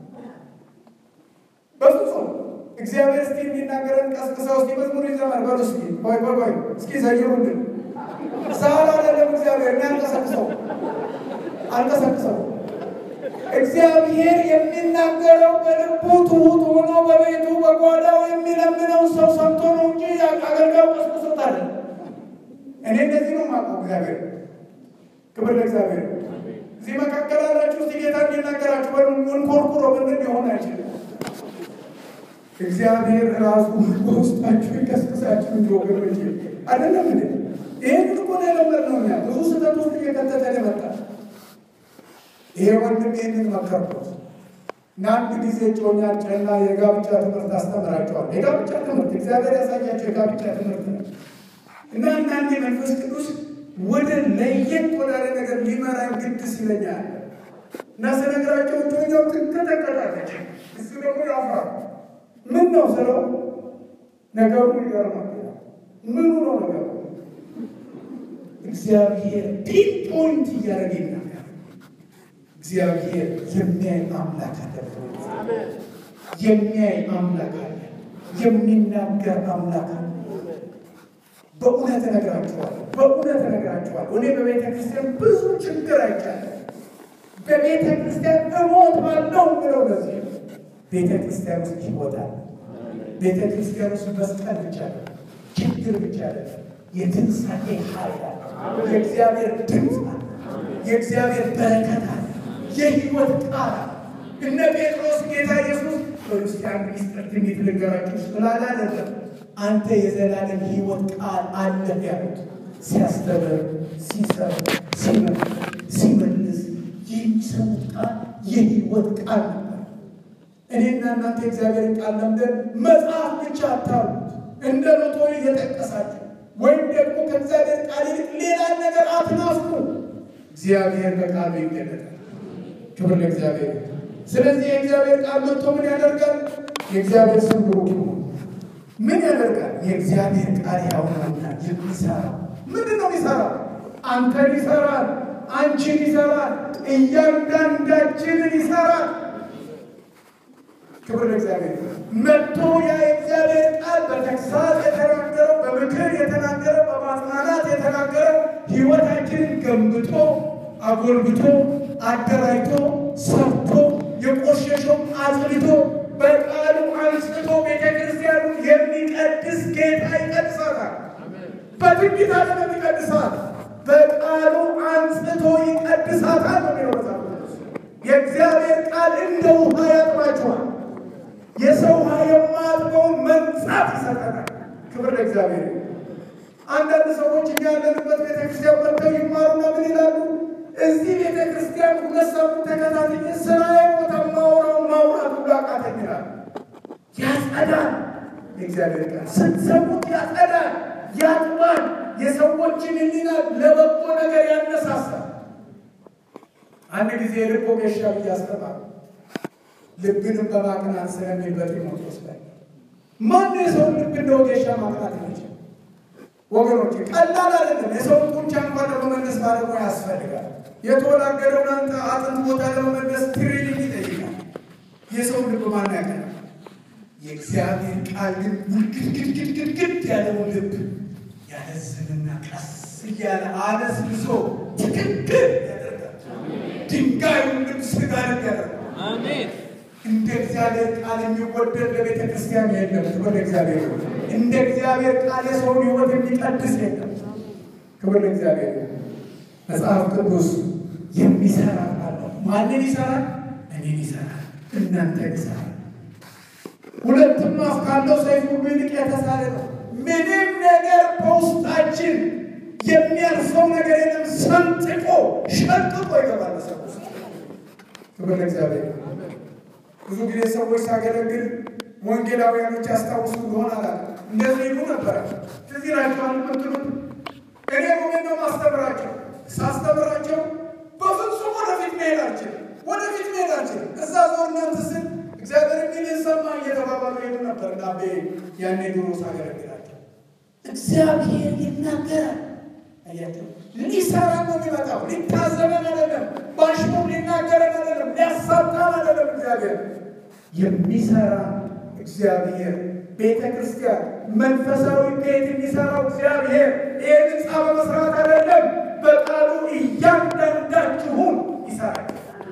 በፍጹም እግዚአብሔር እስኪ እንዲናገረን ቀስቅሰው እስኪ መዝሙር ይዘመር በሉ እስኪ ቆይ ቆይ ቆይ እስኪ ዘይሩልን ሳል አይደለም እግዚአብሔር እኔ አልቀሰቅሰው አልቀሰቅሰው እግዚአብሔር የሚናገረው በልቡ ትሁት ሆኖ በቤቱ በጓዳው የሚለምነው ሰው ሰምቶ ነው እንጂ አገልጋዩ ቀስቅሶት አለ። እኔ እንደዚህ ነው የማውቀው እግዚአብሔር። ክብር ለእግዚአብሔር። እዚህ መካከል አላችሁ እስቲ ጌታ እንዲናገራችሁ በንኮርኩሮ ምንድን ሊሆን አይችልም። እግዚአብሔር ራሱ በውስጣችሁ ይቀስቅሳችሁ እንጂ ወገኖች አይደለም እንዴ? ይህን እኮ ነው የለመድነው እኛ ብዙ ስህተት ውስጥ እየከተተ የመጣ ይሄ ወንድም ይህንን መከርኩት እና አንድ ጊዜ ጮኛቸውና የጋብቻ ትምህርት አስተምራቸዋል። የጋብቻ ትምህርት እግዚአብሔር ያሳያቸው የጋብቻ ትምህርት ነው እና አንዳንዴ መንፈስ ቅዱስ ወደ ለየት ወዳለ ነገር ሊመራ ግድ ሲለኛል እና ስነግራቸው ጮኛው ትንቀጠቀጣለች፣ እሱ ደግሞ ያፍራ። ምን ነው ስለው ነገሩ ይገርማል። ምኑ ነው ነገሩ? እግዚአብሔር ፒንፖይንት እያደረገ ይናገር። እግዚአብሔር የሚያይ አምላክ አለ። የሚያይ አምላክ አለ። የሚናገር አምላክ አለ። በእውነት እነግራችኋለሁ፣ በእውነት እነግራችኋለሁ። እኔ በቤተ ክርስቲያን ብዙ ችግር አይቻለሁ። በቤተ ክርስቲያን እሞታለሁ ብለው ለዚህ ቤተ ክርስቲያን ውስጥ ይወጣል። ቤተ ክርስቲያን ውስጥ መስቀል ብቻ ነው፣ ችግር ብቻ አይደለም። የትንሣኤ ኃይል አለ። የእግዚአብሔር ድምፅ አለ። የእግዚአብሔር በረከት አለ። የህይወት ቃል አለ። እነ ጴጥሮስ ጌታ ኢየሱስ በክርስቲያን ሚስጥር ትንቢት ልንገራችሁ ስላለ አይደለም አንተ የዘላለም ህይወት ቃል አለህ ያሉት ሲያስተምር፣ ሲሰብክ፣ ሲመልስ የሚሰሙት ቃል የህይወት ቃል ነበር። እኔና እናንተ የእግዚአብሔርን ቃል ለምደን መጽሐፍ ብቻ አታሉት እንደ ሎቶ እየጠቀሳችሁ ወይም ደግሞ ከእግዚአብሔር ቃል ይልቅ ሌላ ነገር አትናፍቁ። እግዚአብሔር በቃሉ ይገለጣል። ክብር ለእግዚአብሔር። ስለዚህ የእግዚአብሔር ቃል መጥቶ ምን ያደርጋል? የእግዚአብሔር ስም ብሩክ ይሁን። ምን ያደርጋል? የእግዚአብሔር ቃል ያውናና የሚሰራ ምንድን ነው ይሰራል? አንተን ይሰራል፣ አንቺን ይሰራል፣ እያንዳንዳችንን ይሰራል። ክብር ለእግዚአብሔር። መጥቶ ያ የእግዚአብሔር ቃል በተግሳጽ የተናገረው በምክር የተናገረው በማጽናናት የተናገረው ሕይወታችንን ገንብቶ አጎልብቶ አደራጅቶ ሰርቶ የቆሸሸው አጽድቶ በቃሉ አንስቶ ቤተ ክርስቲያኑን የሚቀድስ ጌታ ይቀድሳታል። በትንቢት ዓለም የሚቀድሳት በቃሉ አንጽቶ ይቀድሳታል ነው የሚለው መጽሐፍ ቅዱስ። የእግዚአብሔር ቃል እንደ ውሃ ያጥባችኋል። የሰው ውሃ የማያጥበውን መንጻት ይሰጠናል። ክብር ለእግዚአብሔር። አንዳንድ ሰዎች እኛ ያለንበት ቤተክርስቲያን መጥተው ይማሩና ምን ይላሉ? እዚህ ቤተክርስቲያን ሁለት ሳምንት ተከታትዬ ስራዬ ቦታ ማውራው ማውራት ሁሉ አቃተኝ ይላል። ያጸዳል። የእግዚአብሔር ቃል ስትሰሙት ያጸዳል፣ ያጥባል፣ የሰዎችን ሕሊና ለበጎ ነገር ያነሳሳል። አንድ ጊዜ የልብ ወጌሻ ብዬ አስተማሩ። ልብንም በማቅናት ስለሚል በጢሞቴዎስ ላይ ማን የሰው ልብ እንደ ወጌሻ ማቅናት ይችል? ወገኖች ቀላል አይደለም። የሰውን ጡንቻ እንኳን ለመመለስ ባለሙያ ያስፈልጋል። የተወላገደውን አንተ አጥንት ቦታ ለመመለስ ትሬኒንግ ይጠይቃል። የሰው ልብ ማን ያቀናል? የእግዚአብሔር ቃል ግን ውድግድግድግድግድ ያለውን ልብ ያለዝንና ቀስ እያለ አለስልሶ ትክክል ያደርጋል። ድንጋዩን ልብ ስጋ ልብ ያደርጋል። አሜን። እንደ እግዚአብሔር ቃል የሚወደድ ለቤተ ክርስቲያን የለም። ክብር ለእግዚአብሔር ይሁን። እንደ እግዚአብሔር ቃል የሰውን ሕይወት የሚቀድስ የለም። ክብር ለእግዚአብሔር ይሁን። መጽሐፍ ቅዱስ የሚሰራ ቃል ነው። ማንን ይሰራል? እኔን ይሰራል፣ እናንተን ይሰራል። ሁለትም አፍ ካለው ሰይፍ ሁሉ ይልቅ የተሳለ ነው። ምንም ነገር በውስጣችን የሚያልፈው ነገር የለም። ሰንጥቆ ሸንጥቆ ይገባል ሰው ውስጥ። ክብር ለእግዚአብሔር ይሁን። ብዙ ጊዜ ሰዎች ሳገለግል ወንጌላውያኖች ያስታውሱ እንደሆነ አላለ እንደዚህ ይሉ ነበረ። ትዝ ይላችኋል የምትሉት እኔ ሮሜን ነው ማስተምራቸው። ሳስተምራቸው በፍጹም ወደፊት መሄድ አልችልም፣ ወደፊት መሄድ አልችልም። እዛ ዞር እናንተ ስል እግዚአብሔር የሚል ሰማ እየተባባሉ ሄዱ ነበር እና ቤ ያኔ ድሮ ሳገለግላቸው እግዚአብሔር ይናገራል። አያቸው ሊሰራ ነው የሚመጣው። ሊታዘበን አይደለም፣ ባሽሙ ሊናገረን አይደለም፣ ሊያሳጣን አይደለም። እግዚአብሔር የሚሰራ እግዚአብሔር ቤተ ክርስቲያን መንፈሳዊ ቤት የሚሰራው እግዚአብሔር ይህን ህንፃ በመስራት አይደለም፣ በቃሉ እያንዳንዳችሁን ይሰራል።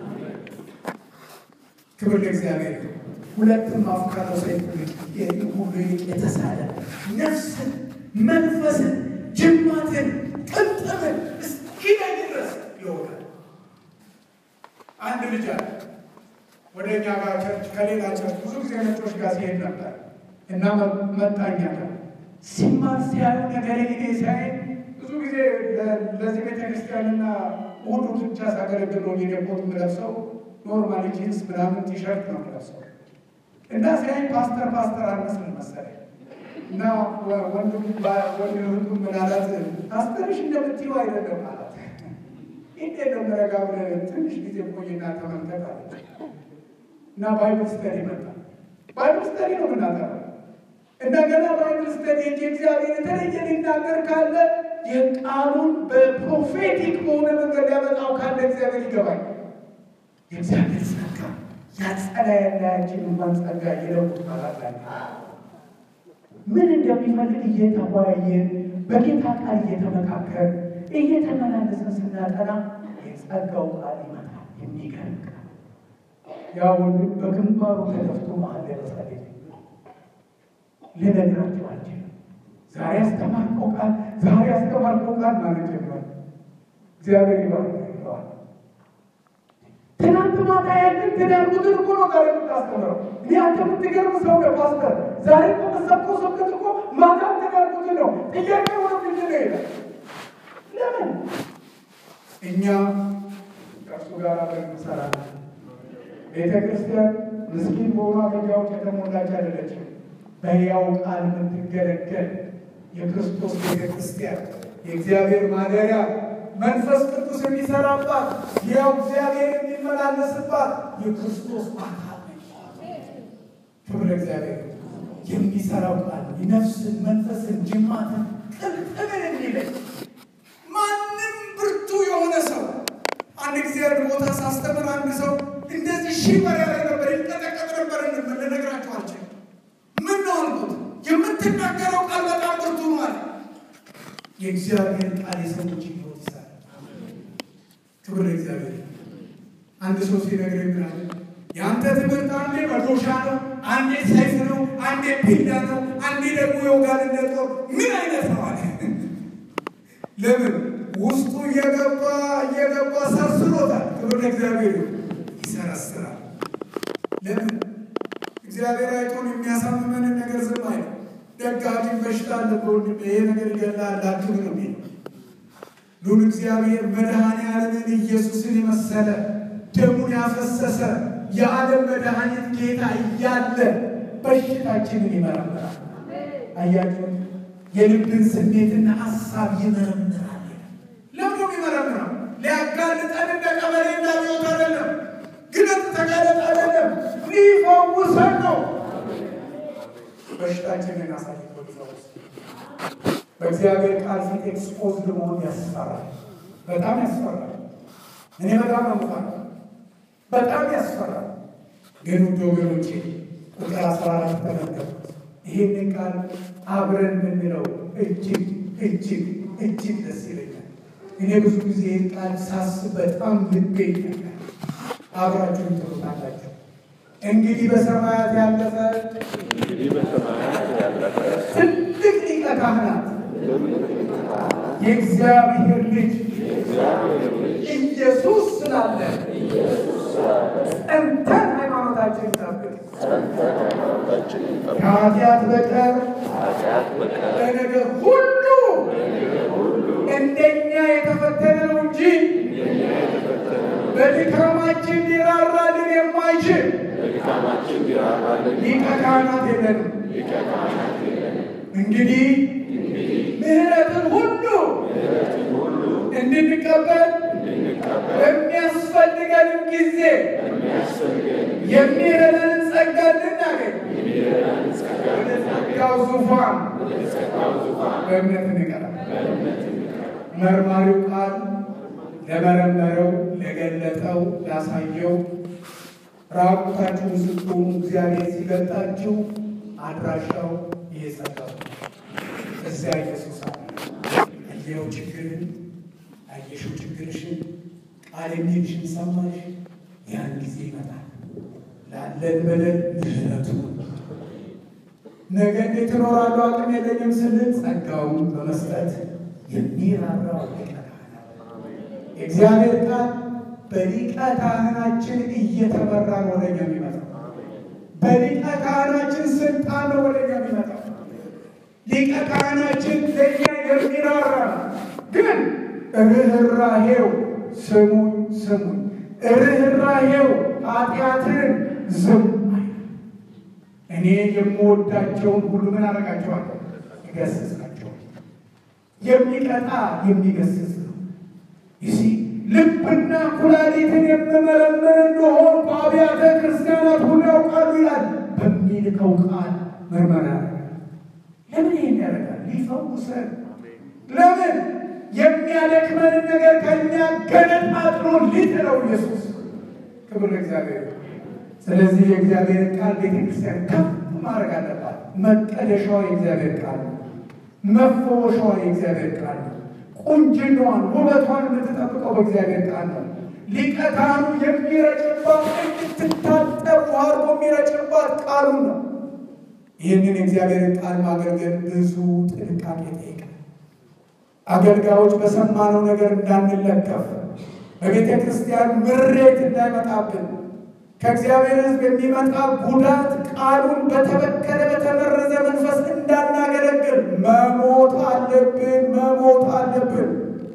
ክብር ለእግዚአብሔር። ሁለትም አፍ ካለው ሰይፍ ሁሉ ይልቅ የተሳለ ነፍስን፣ መንፈስን፣ ጅማትን፣ ቅንጥምን እስኪለይ ድረስ ይወጋል። አንድ ልጅ አለ ወደ እኛ ጋር ቸርች ከሌላ ቸርች ብዙ ጊዜ ነጮች ጋር ሲሄድ ነበር እና መጣኛ ጋር ሲማር ሲያዩ ነገር ጊዜ ሲያይ ብዙ ጊዜ ለዚህ ቤተክርስቲያንና እሑድ ብቻ ሳገለግል ነው የደቦት የምለብሰው ኖርማሊ ጂንስ ምናምን ቲሸርት ነው የምለብሰው እና ሲያይ ፓስተር ፓስተር አልመስል መሰለኝ እና ወንድም ወንድ እህቱ ምን አላት ፓስተርሽ እንደምትይው አይደለም አላት እንዴት ነው መረጋ ብለህ ትንሽ ጊዜ ቆይና ተመልከት አለች እና ባይብል ስተዲ መጣ ባይብል ስተዲ ነው ምናገረው እንደገና ባይብል ስተዲ እንጂ እግዚአብሔር የተለየ ሊናገር ካለ የቃሉን በፕሮፌቲክ በሆነ መንገድ ሊያመጣው ካለ እግዚአብሔር ይገባል። የእግዚአብሔር ጸጋ ያጸዳ ያላያችን እንኳን ጸጋ የለውጥ ማላላለ ምን እንደሚፈልግ እየተወያየን በጌታ ቃል እየተመካከር እየተመላለሰን ስናጠና የጸጋው ቃል ይመጣል። የሚገርም ቃል ያ ወንድም በግንባሩ ተደፍቶ መሀል ለመጸለይ ልነግራቸው አልችልም። ዛሬ ያስተማርከው ቃል ዛሬ ያስተማርከው ቃል ማለት ጀምሯል። እግዚአብሔር ይባርክ ይለዋል። ትናንት ማታ ያንን ትዳርጉትን እኮ ነው ዛሬ የምታስተምረው። እኔ አንተ የምትገርም ሰው ነው ፓስተር። ዛሬ እኮ መሰብከው ስብከት እኮ ማታ ትዳርጉትን ነው። ጥያቄ ወደ ምንድን ነው ይላል። ለምን እኛ ከእርሱ ጋር አብረን እንሰራለን። ቤተ ክርስቲያን ምስኪን በሆኑ አገልጋዮች የተሞላች አይደለችም። በሕያው ቃል የምትገለገል የክርስቶስ ቤተ ክርስቲያን የእግዚአብሔር ማደሪያ መንፈስ ቅዱስ የሚሰራባት ያው እግዚአብሔር የሚመላለስባት የክርስቶስ አካል ነች። ክብር እግዚአብሔር። የሚሰራው ቃል ነፍስን፣ መንፈስን፣ ጅማትን ቅልጥምን የሚለይ ቃል የሰዎች ህይወት ይሰራል። ክብር ለእግዚአብሔር። አንድ ሰው ሲነግረኝ ምን አለ? የአንተ ትምህርት አንዴ መዶሻ ነው፣ አንዴ ሰይፍ ነው፣ አንዴ ቢላ ነው፣ አንዴ ደግሞ የወጋንነት ጦር ምን አይነት ነው አለ። ለምን ውስጡ እየገባ እየገባ ሰርስሮታል። ክብር ለእግዚአብሔር ይሰረስራል። ለምን እግዚአብሔር አይቶን የሚያሳምመንን ነገር ዝም አይል። ደጋፊም በሽታ አለበት ይሄ ነገር ይገላል አትሉ ነው የሚለው ሉል እግዚአብሔር መድኃኔ ዓለምን ኢየሱስን የመሰለ ደሙን ያፈሰሰ የዓለም መድኃኒት ጌታ እያለ በሽታችንን ይመረምራል። አያችሁ፣ የልብን ስሜትና ሀሳብ ይመረምራል። ለምዶ ይመረምራል? ሊያጋልጠን እንደ ቀበሌ እንዳብዮት አይደለም፣ ግለት ተጋለጥ አይደለም፣ ሊፈውሰን ነው። በሽታችንን አሳልፎ ሊፈውስ በእግዚአብሔር ቃል ፊት ኤክስፖዝድ መሆን ያስፈራል። በጣም ያስፈራል። እኔ በጣም ነው የምፈራው። በጣም ያስፈራል። ግን ውድ ወገኖቼ ቁጥር አስራ አራት ተመልከቱት። ይህንን ቃል አብረን የምንለው እጅግ እጅግ እጅግ ደስ ይለኛል። እኔ ብዙ ጊዜ ይህን ቃል ሳስብ በጣም ልቤ ይነካል። አብራችሁን ትሉታላችሁ። እንግዲህ በሰማያት ያለፈ እንግዲህ በሰማያት ያለፈ ትልቅ ሊቀ ካህናት የእግዚአብሔር ልጅ ኢየሱስ ስላለ ጸንተን ሃይማኖታችን ጠብቅ። ሃይማኖታችን ይጠብቅ። ከኃጢአት በቀር ኃጢአት በቀር በነገር ሁሉ እንደኛ የተፈተነ ነው እንጂ በድካማችን ሊራራልን የማይችል በድካማችን ቢራራልን ሊቀ ካህናት የለንም። ሊቀ ካህናት የለንም። እንግዲህ ምሕረትን ሁሉ ምሕረትን ሁሉ እንድንቀበል እንድንቀበል በሚያስፈልገንም ጊዜ የሚያስፈልገን የሚረዳንን ጸጋ እንድናገኝ የሚረዳን ጸጋ ወደ ጸጋው ዙፋን ወደ ጸጋው ዙፋን በእምነት እንቀራለን። በእምነት እንቀርብ። መርማሪው ቃል ለመረመረው፣ ለገለጠው፣ ላሳየው ራቁታችሁን ስትሆኑ እግዚአብሔር ሲገልጣችሁ አድራሻው ይሄ ጸጋው ነው። እዚያ ኢየሱስ አለ። አየኸው ችግርን፣ አየሽው ችግርሽን፣ ቃል የሚልሽን ሰማሽ። ያን ጊዜ ይመጣል ላለን በደል ምሕረቱ ነገ እንዴት እኖራለሁ አቅም የለኝም ስንል ጸጋውን በመስጠት የሚራራው ሊቀ ካህናት የእግዚአብሔር ቃል በሊቀ ካህናችን እየተመራ ነው ወደኛ የሚመጣው። በሊቀ ካህናችን ስልጣን ነው ወደኛ የሚመጣው። ሊቀ ካህናችን ለእኛ የሚራራ ነው። ግን ርኅራሄው ስሙኝ ስሙኝ፣ ርኅራሄው ኃጢአትን ዝም አይልም። እኔ የምወዳቸውን ሁሉ ምን አደርጋቸዋለሁ? እገስጻቸዋለሁ። የሚቀጣ የሚገስጽ ነው። ይሲ ልብና ኩላሊትን የምመረምር እንደሆን በአብያተ ክርስቲያናት ሁሉ ያውቃሉ ይላል። በሚልከው ቃል ምርመራ ያደርጋል። ለምን ይህን ያደርጋል? ሊፈውሰን። ለምን የሚያደክመንን ነገር ከኛ ገነጣጥሎ ሊጥለው ኢየሱስ። ክብር ለእግዚአብሔር። ስለዚህ የእግዚአብሔር ቃል ቤተክርስቲያን ከፍ ማድረግ አለባት። መቀደሻዋ የእግዚአብሔር ቃል ነው። መፈወሻዋ የእግዚአብሔር ቃል ነው። ቁንጅናዋን ውበቷን የምትጠብቀው በእግዚአብሔር ቃል ነው። ሊቀ ካህኑ የሚረጭባት እንድትታጠብ ውሃ አድርጎ የሚረጭባት ቃሉን ነው። ይህንን የእግዚአብሔርን ቃል ማገልገል ብዙ ጥንቃቄ ይጠይቃል። አገልጋዮች በሰማነው ነገር እንዳንለከፍ፣ በቤተ ክርስቲያን ምሬት እንዳይመጣብን፣ ከእግዚአብሔር ሕዝብ የሚመጣ ጉዳት ቃሉን በተበከለ በተመረዘ መንፈስ እንዳናገለግል መሞት አለብን፣ መሞት አለብን።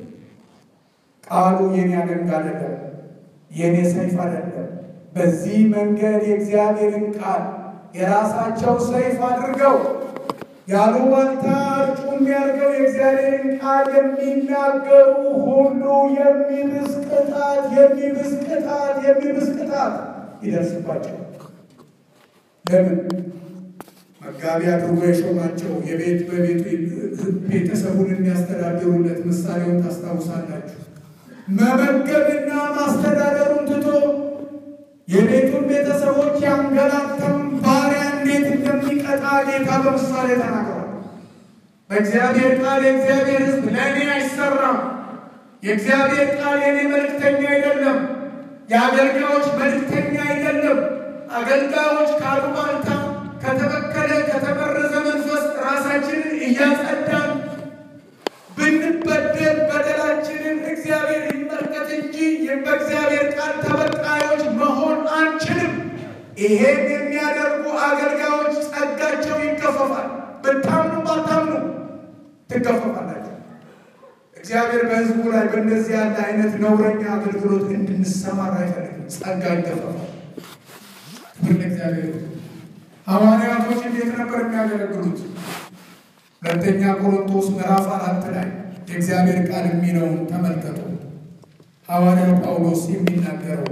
ቃሉ የኔ አደንግ አይደለም፣ የኔ ሰይፍ አይደለም። በዚህ መንገድ የእግዚአብሔርን ቃል የራሳቸው ሰይፍ አድርገው ያሉባልታ እጩ የሚያደርገው የእግዚአብሔርን ቃል የሚናገሩ ሁሉ የሚብስ ቅጣት የሚብስ ቅጣት የሚብስ ቅጣት ይደርስባቸው። ለምን መጋቢ አድርጎ የሾማቸው የቤት በቤቱ ቤተሰቡን የሚያስተዳድሩለት ምሳሌውን ታስታውሳላችሁ። መመገብና ማስተዳደሩን ትቶ የቤቱን ቤተሰቦች ያንገላታውን ባሪያ እንዴት እንደሚቀጣ ጌታ በምሳሌ ተናግሯል። በእግዚአብሔር ቃል የእግዚአብሔር ሕዝብ ለእኔ አይሰራም። የእግዚአብሔር ቃል የእኔ መልእክተኛ አይደለም። የአገልጋዮች መልእክተኛ አይደለም። አገልጋዮች ካሉባልታ ከተበከለ ከተመረዘ መንፈስ ራሳችንን እያጸዳን ብንበደል በደላችንን እግዚአብሔር ይመልከት እንጂ በእግዚአብሔር ቃል ተበቃዮች መሆን አንችልም። ይሄን የሚያደርጉ አገልጋዮች ጸጋቸው ይገፈፋል። ብታምኑ ባታምኑ ትገፈፋላችሁ። እግዚአብሔር በሕዝቡ ላይ በእንደዚህ ያለ አይነት ነውረኛ አገልግሎት እንድንሰማራ አይፈልግም። ጸጋ ይገፈፋል። ክብር ለእግዚአብሔር። ሐዋርያቶች እንዴት ነበር የሚያገለግሉት? ሁለተኛ ቆሮንቶስ ምዕራፍ አራት ላይ የእግዚአብሔር ቃል የሚለውን ተመልከቱ። ሐዋርያው ጳውሎስ የሚናገረው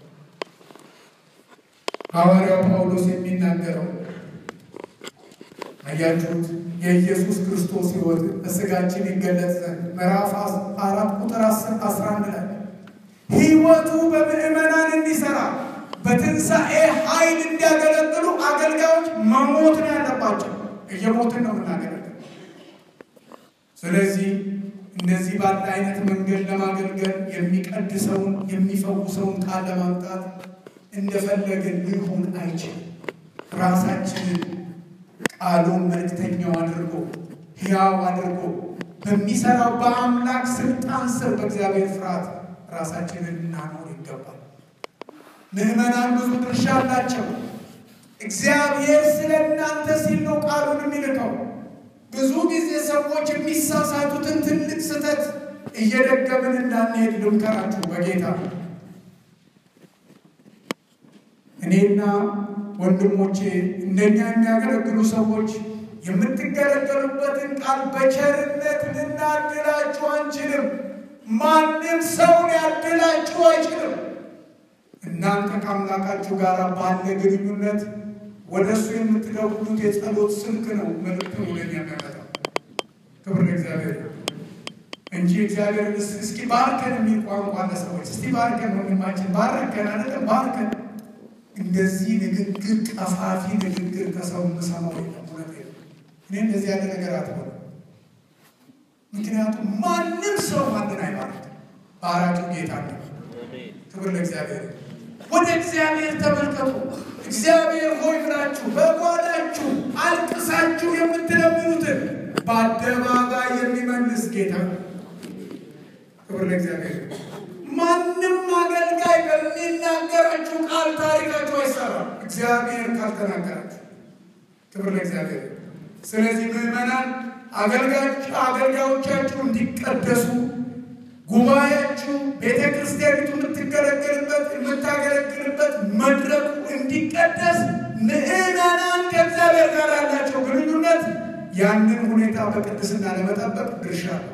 ሐዋርያው ጳውሎስ የሚናገረው አያችሁት? የኢየሱስ ክርስቶስ ሕይወት በሥጋችን ይገለጽ ዘንድ ምዕራፍ አራት ቁጥር አስራ አንድ ላይ ሕይወቱ በምዕመናን እንዲሰራ በትንሣኤ ኃይል እንዲያገለግሉ አገልጋዮች መሞት ነው ያለባቸው። እየሞትን ነው የምናገለግል። ስለዚህ እንደዚህ ባለ አይነት መንገድ ለማገልገል የሚቀድሰውን የሚፈውሰውን ቃል ለማምጣት እንደፈለግን ሊሆን አይችልም። ራሳችንን ቃሉን መልእክተኛው አድርጎ ሕያው አድርጎ በሚሰራው በአምላክ ስልጣን ስር በእግዚአብሔር ፍርሃት ራሳችንን እናኖር ይገባል። ምዕመናን ብዙ ድርሻ አላቸው። እግዚአብሔር ስለ እናንተ ሲል ነው ቃሉን የሚልከው። ብዙ ጊዜ ሰዎች የሚሳሳቱትን ትልቅ ስህተት እየደገምን እንዳንሄድ ልምከራችሁ በጌታ እኔና ወንድሞቼ እንደኛ የሚያገለግሉ ሰዎች የምትገለገሉበትን ቃል በቸርነት ልናድላችሁ አንችልም። ማንም ሰው ሊያድላችሁ አይችልም። እናንተ ከአምላካችሁ ጋር ባለ ግንኙነት ወደ እሱ የምትደውሉት የጸሎት ስልክ ነው መልእክት ወደኛ የሚያመጣው። ክብር ለእግዚአብሔር እንጂ እግዚአብሔር እስኪ ባርከን የሚል ቋንቋ ለሰዎች እስቲ ባርከን ወንድማችን ባርከን አይደለም ባርከን እንደዚህ ንግግር ቀፋፊ ንግግር ከሰው የምሰማው የለም። እውነት እኔ እንደዚህ ያለ ነገር አትበሉ። ምክንያቱም ማንም ሰው ማንን አይባርክ፣ ባራቂው ጌታ ነው። ክብር ለእግዚአብሔር። ወደ እግዚአብሔር ተመልከቱ። እግዚአብሔር ሆይ ብላችሁ በጓዳችሁ አልቅሳችሁ የምትለምኑትን በአደባባይ የሚመልስ ጌታ ነው። ክብር ለእግዚአብሔር። ማንም አገልጋይ በሚናገራችሁ ቃል ታሪካችሁ አይሰራም፣ እግዚአብሔር ካልተናገራችሁ። ክብር ለእግዚአብሔር። ስለዚህ ምዕመናን አገልጋዮቻችሁ እንዲቀደሱ ጉባኤያችሁ ቤተ ክርስቲያኒቱ የምትገለገልበት የምታገለግልበት መድረኩ እንዲቀደስ ምዕመናን ከእግዚአብሔር ጋር ያላቸው ግንኙነት ያንን ሁኔታ በቅድስና ለመጠበቅ ድርሻ ነው።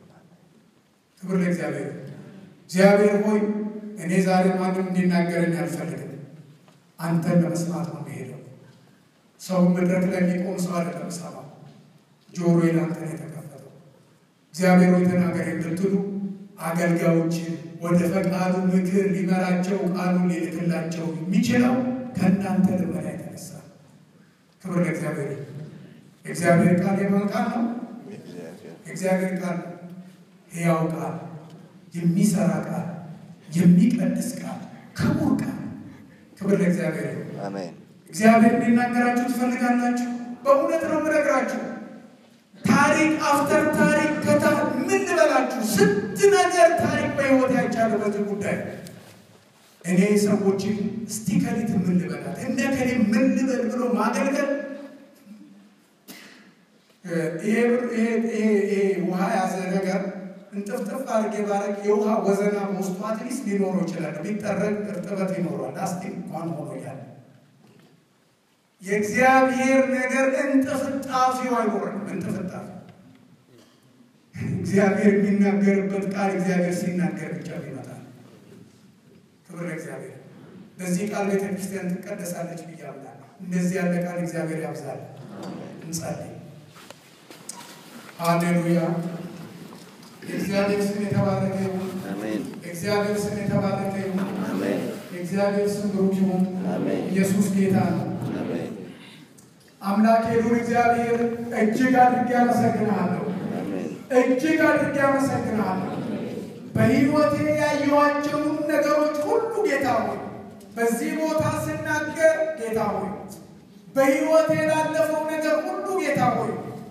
ክብር ለእግዚአብሔር። እግዚአብሔር ሆይ እኔ ዛሬ ማንም እንዲናገረኝ አልፈልግም። አንተን ለመስማት ነው የሚሄደው። ሰው መድረክ ላይ የሚቆም ሰው አይደለም ሰማ ጆሮ ለአንተ ነው የተከፈተው። እግዚአብሔር ሆይ ተናገር የምትሉ አገልጋዮችን ወደ ፈቃዱ ምክር ሊመራቸው ቃሉን ሊልክላቸው የሚችለው ከእናንተ ልመና የተነሳ ክብር ለእግዚአብሔር። የእግዚአብሔር ቃል የማን ቃል ነው? የእግዚአብሔር ቃል ነው። ሕያው ቃል የሚሰራ ቃል፣ የሚቀድስ ቃል፣ ክቡር ቃል። ክብር ለእግዚአብሔር። አሜን። እግዚአብሔር እንዲናገራችሁ ትፈልጋላችሁ? በእውነት ነው የምነግራችሁ። ታሪክ አፍተር ታሪክ ከታ ምን ልበላችሁ፣ ስንት ነገር ታሪክ በሕይወት ያቻለ በዚህ ጉዳይ እኔ ሰዎችን እስቲ ከሊት ምን ልበላት እነ ከሌ ምን ልበል ብሎ ማገልገል ይሄ ውሃ ያዘ ነገር እንጥፍጥፍ አድርጌ ባረግ የውሃ ወዘና በውስጡ አትሊስት ሊኖረው ይችላል። ቢጠረግ እርጥበት ይኖረዋል። ላስቲክ እንኳን ሆኖ እያለ የእግዚአብሔር ነገር እንጥፍጣፊው አይኖርም። እንጥፍጣፊ እግዚአብሔር የሚናገርበት ቃል እግዚአብሔር ሲናገር ብቻ ይመጣል። ክብር ለእግዚአብሔር። በዚህ ቃል ቤተ ክርስቲያን ትቀደሳለች ብዬ አምናለሁ። እንደዚህ ያለ ቃል እግዚአብሔር ያብዛል። እንጸልይ። ሃሌሉያ። የእግዚአብሔር ስም የተባረከ ይሁን። አሜን። የእግዚአብሔር ስም የተባረከ ይሁን። አሜን። የእግዚአብሔር ስም ብሩክ ይሁን። አሜን። ኢየሱስ ጌታ ነው። አሜን። አምላኬ ሉል እግዚአብሔር እጅግ አድርጌ አመሰግንሃለሁ። እጅግ አድርጌ አመሰግንሃለሁ። በሕይወቴ ያየኋቸውን ነገሮች ሁሉ ጌታ ሆይ በዚህ ቦታ ስናገር ጌታ ሆይ በሕይወቴ ላለፈው ነገር ሁሉ ጌታ ሆይ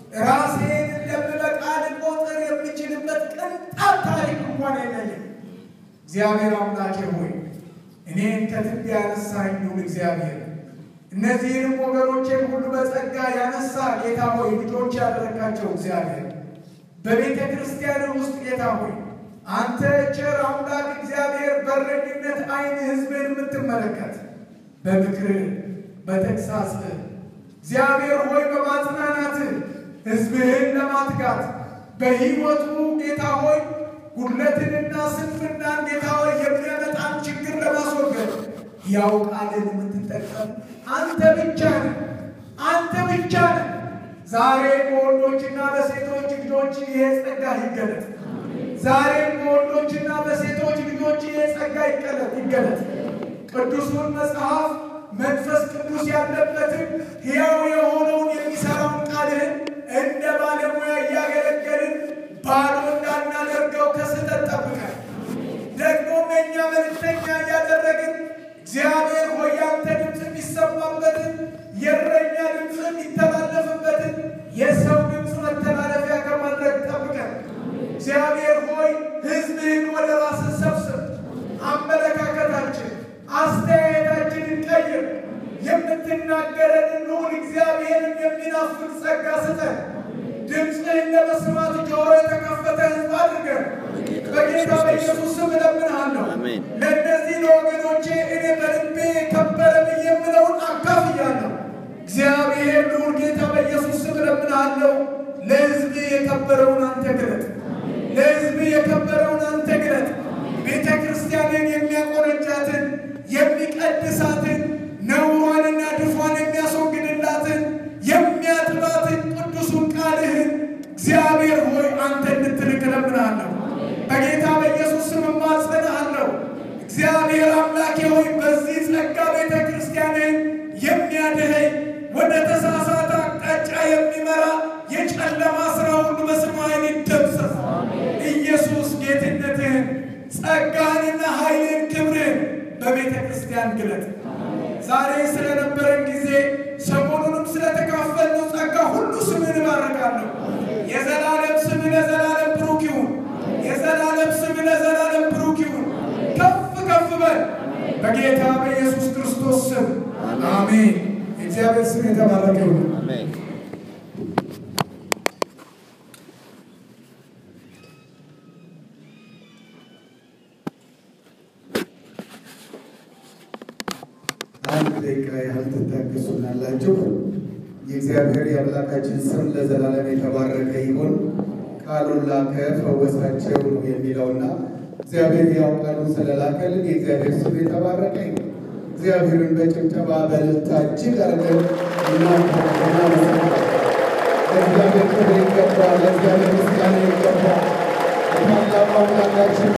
ራሴን እንደምበቃ ልቆጥር የምችልበት ቅንጣት ታሪክ እንኳን የለኝም። እግዚአብሔር አምላኬ ሆይ እኔን ከትቢያ ያነሳኝ ልዑል እግዚአብሔር እነዚህንም ወገኖቼን ሁሉ በጸጋ ያነሳ ጌታ ሆይ ልጆች ያደረካቸው እግዚአብሔር በቤተ ክርስቲያን ውስጥ ጌታ ሆይ አንተ ቸር አምላክ እግዚአብሔር በረኝነት ዓይን ሕዝብን የምትመለከት በምክር በተግሳጽ እግዚአብሔር ሆይ በማጽናናት ሕዝብህን ለማትጋት በሕይወቱ ጌታ ሆይ ጉድለትንና ስንፍናን ጌታ ሆይ የሚያመጣን ችግር ለማስወገድ ያው ቃልን የምትጠቀም አንተ ብቻ ነህ። አንተ ብቻ ነህ። ዛሬ በወንዶችና በሴቶች ልጆች ይሄ ጸጋ ይገለጥ። ዛሬ በወንዶችና በሴቶች ልጆች ይሄ ጸጋ ይገለጥ ይገለጥ። ቅዱሱን መጽሐፍ መንፈስ ቅዱስ ያለበትን ሕያው የሆነውን የሚሠራውን ቃልህን እንደ ባለሙያ እያገለገልን ባዶ እንዳናደርገው ከስህተት ጠብቀን ደግሞም የእኛ መልእክተኛ እያደረግን እግዚአብሔር ሆይ ያንተ ድምፅ የሚሰማበትን የእረኛ ድምፅ የሚተላለፍበትን የሰው ድምፅ መተላለፊያ ከማድረግ ጠብቀን። እግዚአብሔር ሆይ ሕዝብህን ወደ ራስህ ሰብስብ። አመለካከታችን፣ አስተያየታችንን ቀይር። የምትናገረንን ልዑል እግዚአብሔርን የሚናፍቅ ጸጋ ስጠን። ድምፅህን ለመስማት ጆሮ የተከፈተ ሕዝብ አድርገን በጌታ በኢየሱስ ስም እለምንሃለሁ። ለእነዚህ ለወገኖቼ እኔ በልቤ ከበረ ብዬ የምለውን አካፍያለሁ። እግዚአብሔር ልዑል ጌታ በኢየሱስ ስም እለምንሃለሁ። ለሕዝብ የከበረውን አንተ ግለጥ። ለሕዝብ የከበረውን አንተ ግለጥ። ቤተ ክርስቲያንን የሚያቆነጃትን የሚቀድሳትን ነውሯንና ድፏን የሚያስወግድላትን የሚያጥባትን ቅዱሱን ቃልህን እግዚአብሔር ሆይ አንተ እንድትልክ እለምንሃለሁ። በጌታ በኢየሱስ ስም እማጸንሃለሁ። እግዚአብሔር አምላኬ ሆይ በዚህ ጸጋ ቤተ ክርስቲያንን የሚያድኸኝ ወደ ተሳሳተ አቅጣጫ የሚመራ የጨለማ ሥራ ሁሉ በስሙ ኃይል ይደምሰስ። ኢየሱስ ጌትነትህን፣ ጸጋህንና ኃይልን፣ ክብርህን በቤተ ክርስቲያን ግለጥ። ዛሬ ስለነበረን ጊዜ ሰሞኑንም ስለተካፈልነው ጸጋ ሁሉ ስምን እባርካለሁ። የዘላለም ስም ለዘላለም ብሩክ ይሁን። የዘላለም ስም ለዘላለም ብሩክ ይሁን። ከፍ ከፍ በል በጌታ በኢየሱስ ክርስቶስ ስም አሜን። የእግዚአብሔር ስም የተባረከ ይሁን። አንድ ደቂቃ ያህል ትታገሱናላችሁ። የእግዚአብሔር የአምላካችን ስም ለዘላለም የተባረከ ይሁን። ቃሉን ላከ ፈወሳቸው ነው የሚለውና እግዚአብሔር ያው ቃሉን ስለላከልን የእግዚአብሔር ስም የተባረከ ይሁን። እግዚአብሔርን በጭብጨባ በእልልታ እጅግ አድርገን እናመሰግናለን። ለእግዚአብሔር ክብር ይገባል። ለእግዚአብሔር ምስጋና ይገባል። ታላቁ አምላካችን